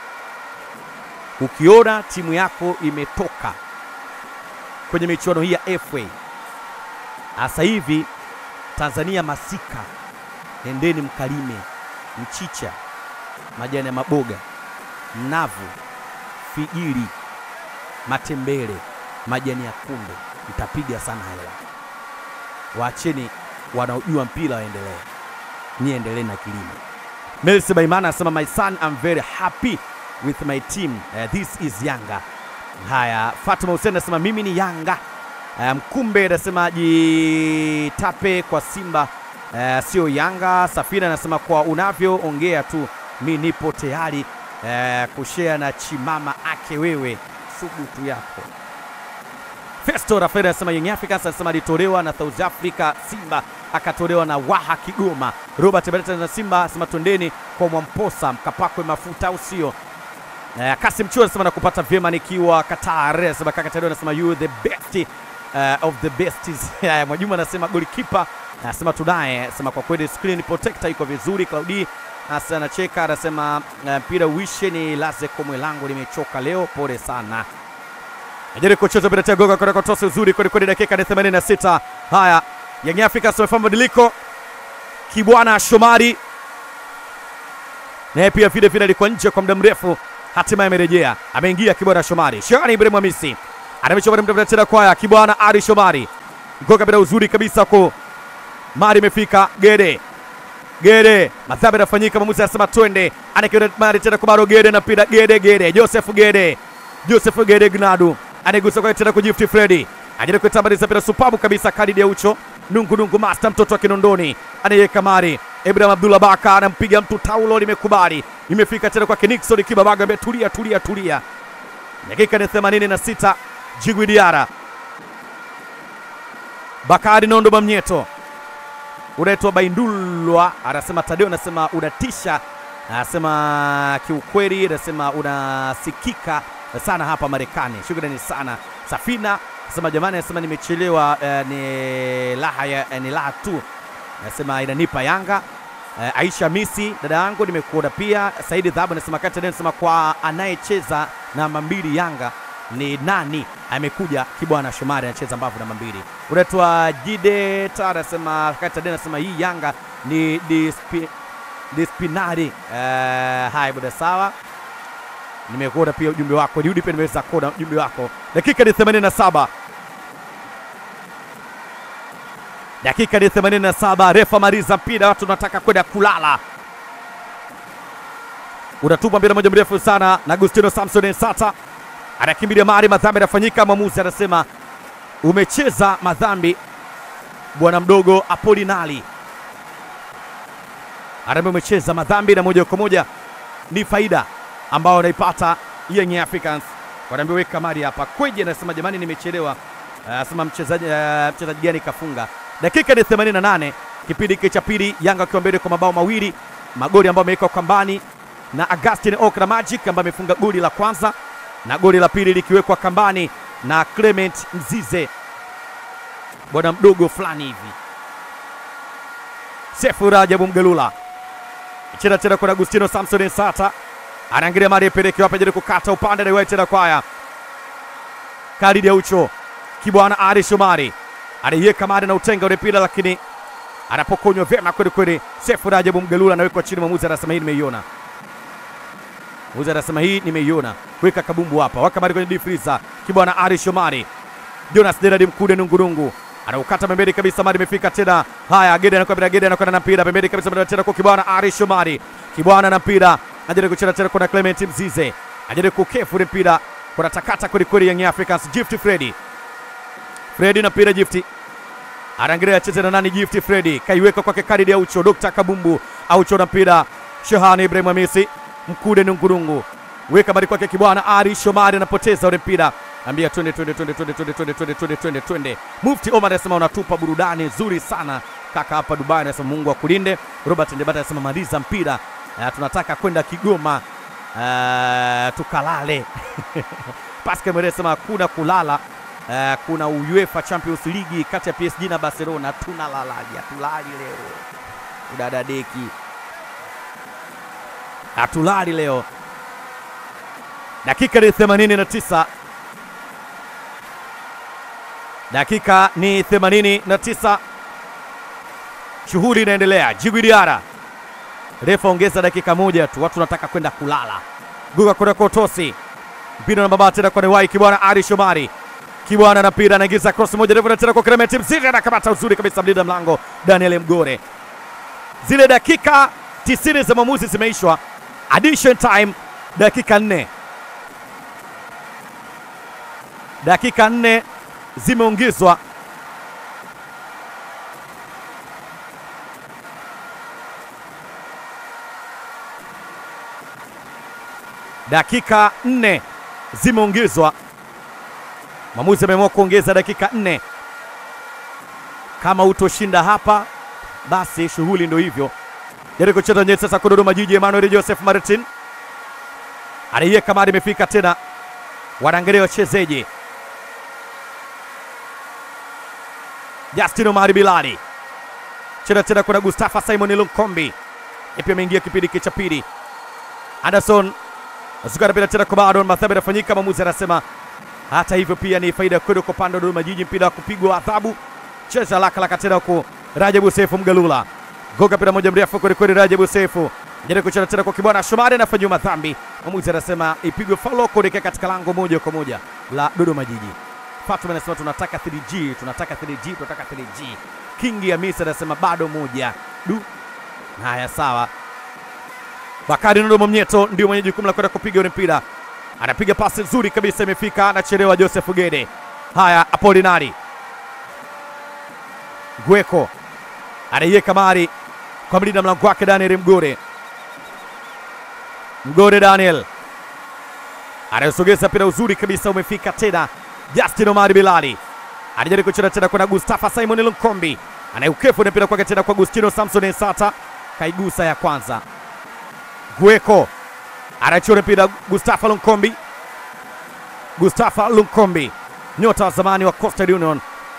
Ukiona timu yako imetoka kwenye michuano hii ya FA sasa hivi Tanzania masika, nendeni mkalime mchicha, majani ya maboga, mnavu, figiri, matembele, majani ya kunde, mtapiga sana hela. Waacheni wanaojua mpira waendelee, nyie endelee na kilimo. Melsi Baimana anasema my son I'm very happy with my team uh, this is Yanga. Haya, Fatuma Hussein anasema mimi ni Yanga. Uh, Mkumbe anasema jitape kwa Simba uh, sio Yanga. Safina anasema kwa unavyoongea tu mi nipo tayari uh, kushare na chimama ake wewe subutu yako. Festo Rafael anasema Young Africans anasema alitolewa na South Africa, Simba akatolewa na Waha Kigoma. Robert Beretta na Simba anasema twendeni kwa Mwamposa mkapakwe mafuta au sio? Uh, Kasim Chua anasema nakupata vyema nikiwa Qatar. Anasema kaka Tado anasema you the best uh, of the best. Uh, Mwajuma anasema goalkeeper anasema tunaye, anasema kwa kweli screen protector iko vizuri. Claudi Asa anacheka anasema mpira uh, wishe ni laze komwe langu limechoka leo, pole sana. Ajaribu kucheza bila tena goga kwa kotosi uzuri kweli kweli, dakika ni 86. Haya, Young Africans wamefanya mabadiliko. Kibwana Shomari naye pia vile vile alikuwa nje kwa muda mrefu, hatimaye amerejea, ameingia Kibwana Shomari. Shani Ibrahim Hamisi anamechoma mda tena kwaya Kibwana Ari Shomari goga bila uzuri kabisa ko Mari imefika Gede Gede, madhambi yanafanyika, mwamuzi anasema twende, anakiona Mari tena kwa Maro Gede na pira Gede Gede, Joseph Gede, Joseph Gede Gnadu anaigusa kwa tena kwa Gift Freddy, ajaribu kuitambaliza mpira supabu kabisa, Khalid Aucho nungu nungu, master mtoto wa Kinondoni anayeweka Mari Ibrahim Abdullah Baka anampiga mtu, taulo limekubali, imefika tena kwa Nixon Kibabaga, ambaye tulia tulia tulia. Dakika ni 86, Jigwi Diara Bakari Nondo Mamnyeto unaitwa Baindulwa anasema Tadeo, anasema unatisha, anasema kiukweli, anasema unasikika sana hapa Marekani. Shukrani sana. Safina anasema jamani, anasema nimechelewa, eh, ni laha ya, eh, ni laha tu, anasema inanipa Yanga. Eh, Aisha Misi dada yangu nimekuona pia. Saidi Dhahabu anasema kati anasema kwa anayecheza namba mbili Yanga ni nani? Amekuja Kibwana Shomari anacheza mbavu namba mbili. Unaitwa Jide Tara anasema kati anasema hii Yanga ni dispi, dispinari. Uh, hai buda sawa, nimekuona pia ujumbe wako, niudi pia nimeweza kuona ujumbe wako. Dakika ni 87 dakika ni 87, refa maliza mpira, watu tunataka kwenda kulala. Unatupa mpira moja mrefu sana na Agustino Samson Ensata anakimbilia mari, madhambi yanafanyika. Mwamuzi anasema umecheza madhambi, bwana mdogo Apolinali anaambia umecheza madhambi, na moja kwa moja ni faida ambayo anaipata Young Africans. Wanaambia weka mari hapa. Kweje anasema jamani, nimechelewa. Anasema mchezaji uh, mchezaji gani kafunga? Dakika ni 88, kipindi hiki cha pili, Yanga akiwa mbele kwa mabao mawili, magoli ambayo amewekwa kambani na Augustin Okra Magic ambaye amefunga goli la kwanza na goli la pili likiwekwa kambani na Clement Mzize, bwana mdogo fulani hivi. Sefu Rajabu Mgelula cheza tena kwa Agustino Samson Sata, anaangalia mali ipeleke wapi, ajaribu kukata upande na tena kwaya Khalid Aucho, Kibwana Ali Shomari anaiweka mali na utenga ule mpira, lakini anapokonywa vyema kweli kweli. Sefu Rajabu Mgelula anawekwa chini, mwamuzi anasema hii nimeiona Mwamuzi anasema hii nimeiona, weka kabumbu hapa, waka mali kwenye difriza. Kibwana Ari Shomari, Jonas Deradi Mkude nungurungu anaukata pembeni kabisa, mali imefika tena. Haya, Gede anakwenda Gede anakwenda na mpira pembeni kabisa, mali tena kwa Kibwana Ari Shomari. Kibwana na mpira ajaribu kucheza tena, kuna Clement Mzize ajaribu kukefu ile mpira, kuna takata kweli kweli Young Africans. Gift Freddy Fredi na mpira Gifti anaangalia acheze na nani? Gifti Fredi kaiweka kwake Khalid Aucho, Dr. Kabumbu Aucho na mpira Shehani Ibrahim Hamisi Mkude Nungurungu weka bali kwake Kibwana Ari Shomari anapoteza ule mpira, ambia twende twende twende twende twende twende twende twende twende twende. Mufti Omar anasema unatupa burudani nzuri sana kaka hapa Dubai, anasema Mungu akulinde. Robert Ndebata anasema maliza mpira, uh, tunataka kwenda Kigoma uh, tukalale. Pascal Mwere anasema hakuna kulala uh, kuna UEFA Champions League kati ya PSG na Barcelona, tunalalaje? Hatulali leo udadadeki, hatulali leo. Dakika ni 89, dakika ni 89, shughuli inaendelea. Djigui Diarra, refa ongeza dakika moja tu, watu wanataka kwenda kulala. Guga kwenda kwa Tosi, mpira na baba tena kwa Newai Kibwana, Ali Shomari Kibwana na mpira anaingiza cross moja refu na tena kwa Clement Mziri anakamata uzuri kabisa mlinda mlango Daniel Mgore. Zile dakika 90 za maamuzi zimeishwa, addition time dakika nne dakika nne zimeongezwa. Dakika nne zimeongezwa. Mwamuzi ameamua kuongeza dakika nne. Kama utoshinda hapa, basi shughuli ndio hivyo. Jaribu kucheza nyeti sasa kwa Dodoma Jiji. Emmanuel Joseph Martin anaiweka mari, imefika tena, wanaangalia wachezeje. Justin Omari Bilali cheza tena, kuna Gustafa Simon Lunkombi pia ameingia kipindi cha pili. Anderson Azuka anapita tena kwa Baron Mathabe, anafanyika maamuzi, anasema hata hivyo pia ni faida kwenda kwa upande wa Dodoma Jiji, mpira wa kupigwa adhabu. Cheza lakalaka tena huko Rajabu Sefu Mgalula, goga mpira moja mrefu kweli kweli. Rajabu Sefu jaribu kucheza tena kwa Kibwana Shomari, anafanyiwa madhambi. Mwamuzi anasema ipigwe faulo kuelekea katika lango moja kwa moja la Dodoma Jiji. Fatuma anasema tunataka 3G, tunataka 3G, tunataka 3G. Kingi Hamisi anasema bado moja. Du, haya sawa. Bakari Nondo Mwamnyeto ndio mwenye jukumu la kwenda kupiga ule mpira, anapiga pasi nzuri kabisa, imefika, anachelewa. Joseph Gede, haya Apolinari Gweko anaiweka mari kwa mlinda mlango wake Daniel Mgore. Mgore Daniel anayosogeza mpira uzuri kabisa, umefika tena. Justin Omari Bilali anajaribu kucheza tena kwenda Gustafa Simon Lunkombi, anayeukefu mpira kwake tena kwa Gustino Samson Ensata, kaigusa ya kwanza. Gweko anachora mpira Gustafa Lunkombi, Gustafa Lunkombi, nyota wa zamani wa Coastal Union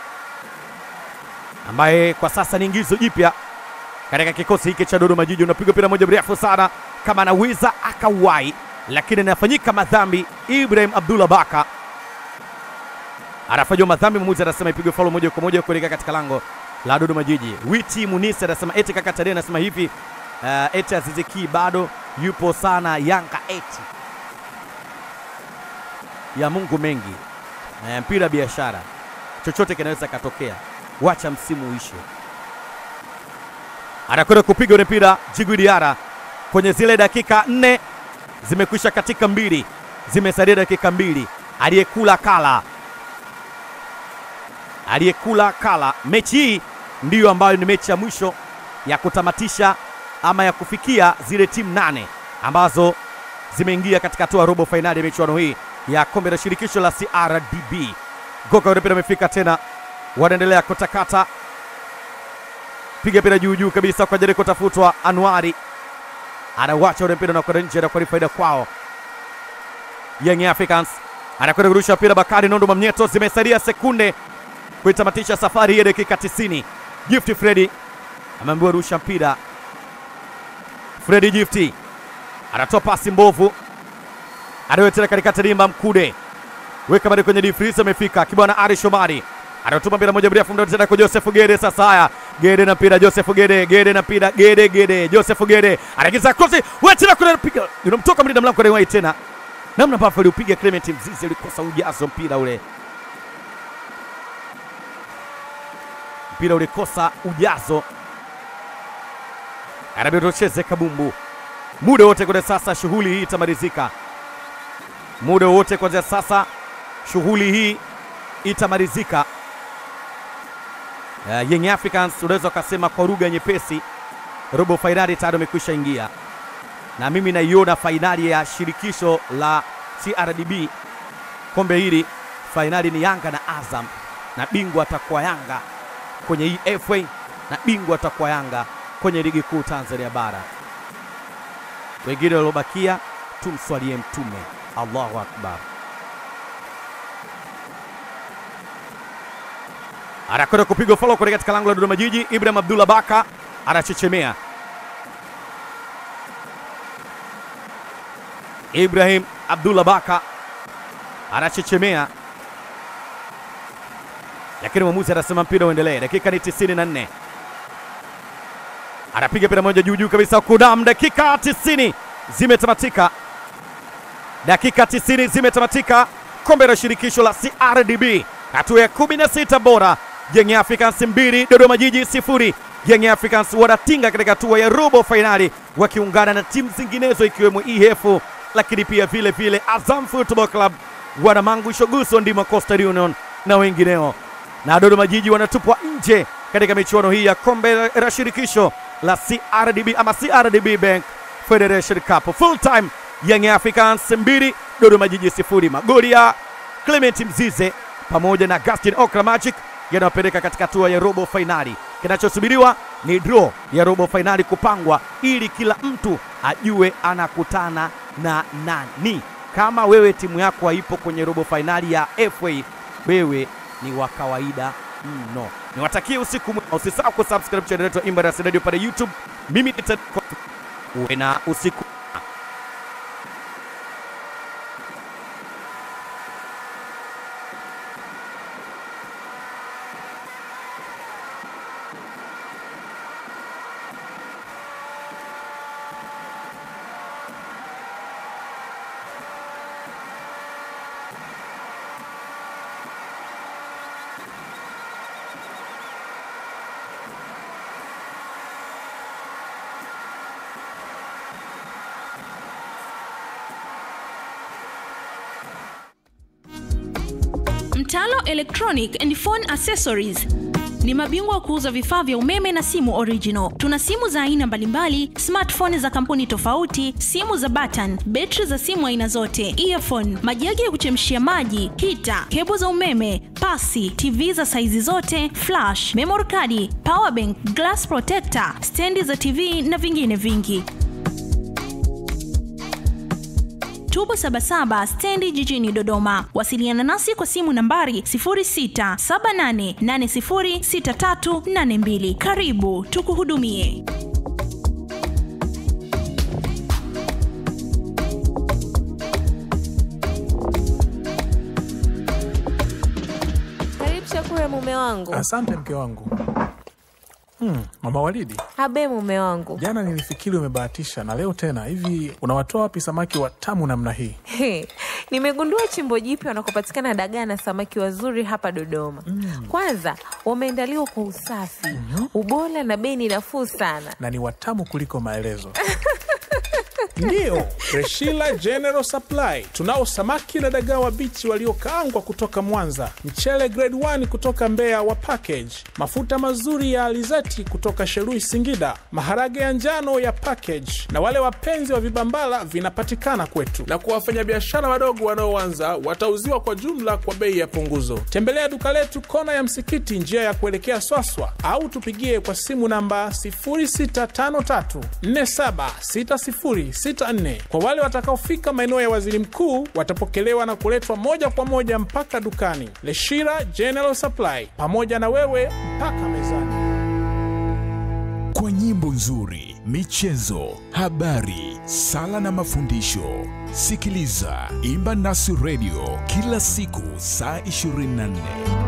ambaye kwa sasa ni ingizo jipya katika kikosi hiki cha Dodoma Jiji. Unapigwa mpira moja mrefu sana, kama anaweza akauwai, lakini anafanyika madhambi. Ibrahim Abdullah Baka anafanyiwa madhambi, mwamuzi anasema ipigwe faulo moja kwa moja kuelekea katika lango la Dodoma Jiji. Witi Munisi anasema eti kaka Tadei anasema hivi uh, eti Aziziki bado yupo sana Yanga eti ya Mungu mengi uh, mpira biashara, chochote kinaweza katokea, wacha msimu uishe. Anakwenda kupiga ule mpira Djigui Diarra kwenye zile dakika nne zimekwisha katika mbili, zimesalia dakika mbili. Aliyekula kala, aliyekula kala. Mechi hii ndiyo ambayo ni mechi ya mwisho ya kutamatisha ama ya kufikia zile timu nane ambazo zimeingia katika hatua ya robo fainali ya michuano hii ya kombe la shirikisho la CRDB. Goka ule mpira amefika tena, wanaendelea kutakata, piga mpira juu juu kabisa kwa jaribu kutafutwa. Anuari anawacha ule mpira na kwenda nje, anakuwa ni faida kwao. Young Africans anakwenda kurusha mpira. Bakari Nondo Mamnyeto, zimesalia sekunde kuitamatisha safari hii ya dakika 90. Gift Fredi ameambiwa rusha mpira. Fredi Gift anatoa pasi mbovu, anawetena katikati limba Mkude weka bali kwenye difrisi, amefika Kibwana Ari Shomari anatuma mpira moja mrefu mdogo tena kwa Joseph Gede. Sasa haya Gede na mpira Joseph Gede, Gede na mpira Gede, Gede Joseph Gede anaingiza cross, wewe tena kuna piga unamtoka mlinda mlango Rewai tena, namna ambavyo aliupiga Clement Mzizi ulikosa ujazo mpira ule, mpira ulikosa ujazo, anabidi tucheze kabumbu muda wote kwa sasa. Shughuli hii itamalizika muda wote kuanzia sasa, shughuli hii itamalizika. uh, Young Africans unaweza ukasema kwa lugha nyepesi, robo fainali tayari amekwisha ingia, na mimi naiona fainali ya shirikisho la CRDB kombe hili, fainali ni Yanga na Azam, na bingwa atakuwa Yanga kwenye hii FA na bingwa atakuwa Yanga kwenye ligi kuu Tanzania bara. Wengine waliobakia tumswalie Mtume. Allahu akbar. anakwenda kupigwa follow kutoka katika lango la Dodoma Jiji. Ibrahim Abdullah Baka anachechemea. Ibrahim Abdullah Baka anachechemea, lakini mwamuzi anasema mpira uendelee. Dakika ni 94, anapiga mpira moja juu juu kabisa, kudam. Dakika 90 zimetamatika, dakika 90 zimetamatika. Kombe la shirikisho la CRDB hatua ya 16 bora Young Africans mbili Dodoma Jiji sifuri. Young Africans wanatinga katika hatua ya robo fainali wakiungana na timu zinginezo ikiwemo EF, lakini pia vile vile Azam Football Club, Wanamangu Shoguso, Ndima Coastal Union na wengineo, na Dodoma Jiji wanatupwa nje katika michuano hii ya kombe la shirikisho la CRDB ama CRDB Bank Federation Cup. Full time Young Africans mbili Dodoma Jiji sifuri. Magoli ya Clement Mzize pamoja na Gaston Okra Magic yanayopeleka katika hatua ya robo fainali. Kinachosubiriwa ni draw ya robo fainali kupangwa, ili kila mtu ajue anakutana na nani. Kama wewe timu yako haipo kwenye robo fainali ya FA, wewe ni wa kawaida mno. Niwatakie usiku mwema, usisahau kusubscribe channel yetu ya Embassy Radio pale YouTube. Mimi ni Ted Kofi. uwe na usiku Mtalo Electronic and Phone Accessories ni mabingwa wa kuuza vifaa vya umeme na simu original. Tuna simu za aina mbalimbali, smartphone za kampuni tofauti, simu za button, betri za simu aina zote, earphone, majagi ya kuchemshia maji, hita, kebo za umeme, pasi, TV za saizi zote, flash, memory card, power bank, glass protector, stendi za TV na vingine vingi. Tubo Sabasaba stendi jijini Dodoma. Wasiliana nasi kwa simu nambari 0678806382. Karibu tukuhudumie. Karibu chakula mume wangu. Asante mke wangu. Hmm, mama Walidi, Habe mume wangu. jana nilifikiri umebahatisha na leo tena hivi. Unawatoa wapi samaki watamu namna hii? He, nimegundua chimbo jipya wanakopatikana dagaa na samaki wazuri hapa Dodoma. Kwanza wameandaliwa kwa usafi, ubora na bei ni nafuu sana. na ni watamu kuliko maelezo. Ndiyo, Freshila General Supply tunao samaki na dagaa wabichi waliokaangwa kutoka Mwanza, mchele grade 1 kutoka Mbeya wa package, mafuta mazuri ya alizeti kutoka Shelui Singida, maharage ya njano ya package, na wale wapenzi wa vibambala vinapatikana kwetu, na kwa wafanyabiashara wadogo wanaoanza watauziwa kwa jumla kwa bei ya punguzo. Tembelea duka letu kona ya msikiti, njia ya kuelekea Swaswa, au tupigie kwa simu namba 0653476064. Kwa wale watakaofika maeneo ya Waziri Mkuu watapokelewa na kuletwa moja kwa moja mpaka dukani. Leshira General Supply, pamoja na wewe mpaka mezani. kwa nyimbo nzuri, michezo, habari, sala na mafundisho. Sikiliza Imba Nasi Radio kila siku saa 24.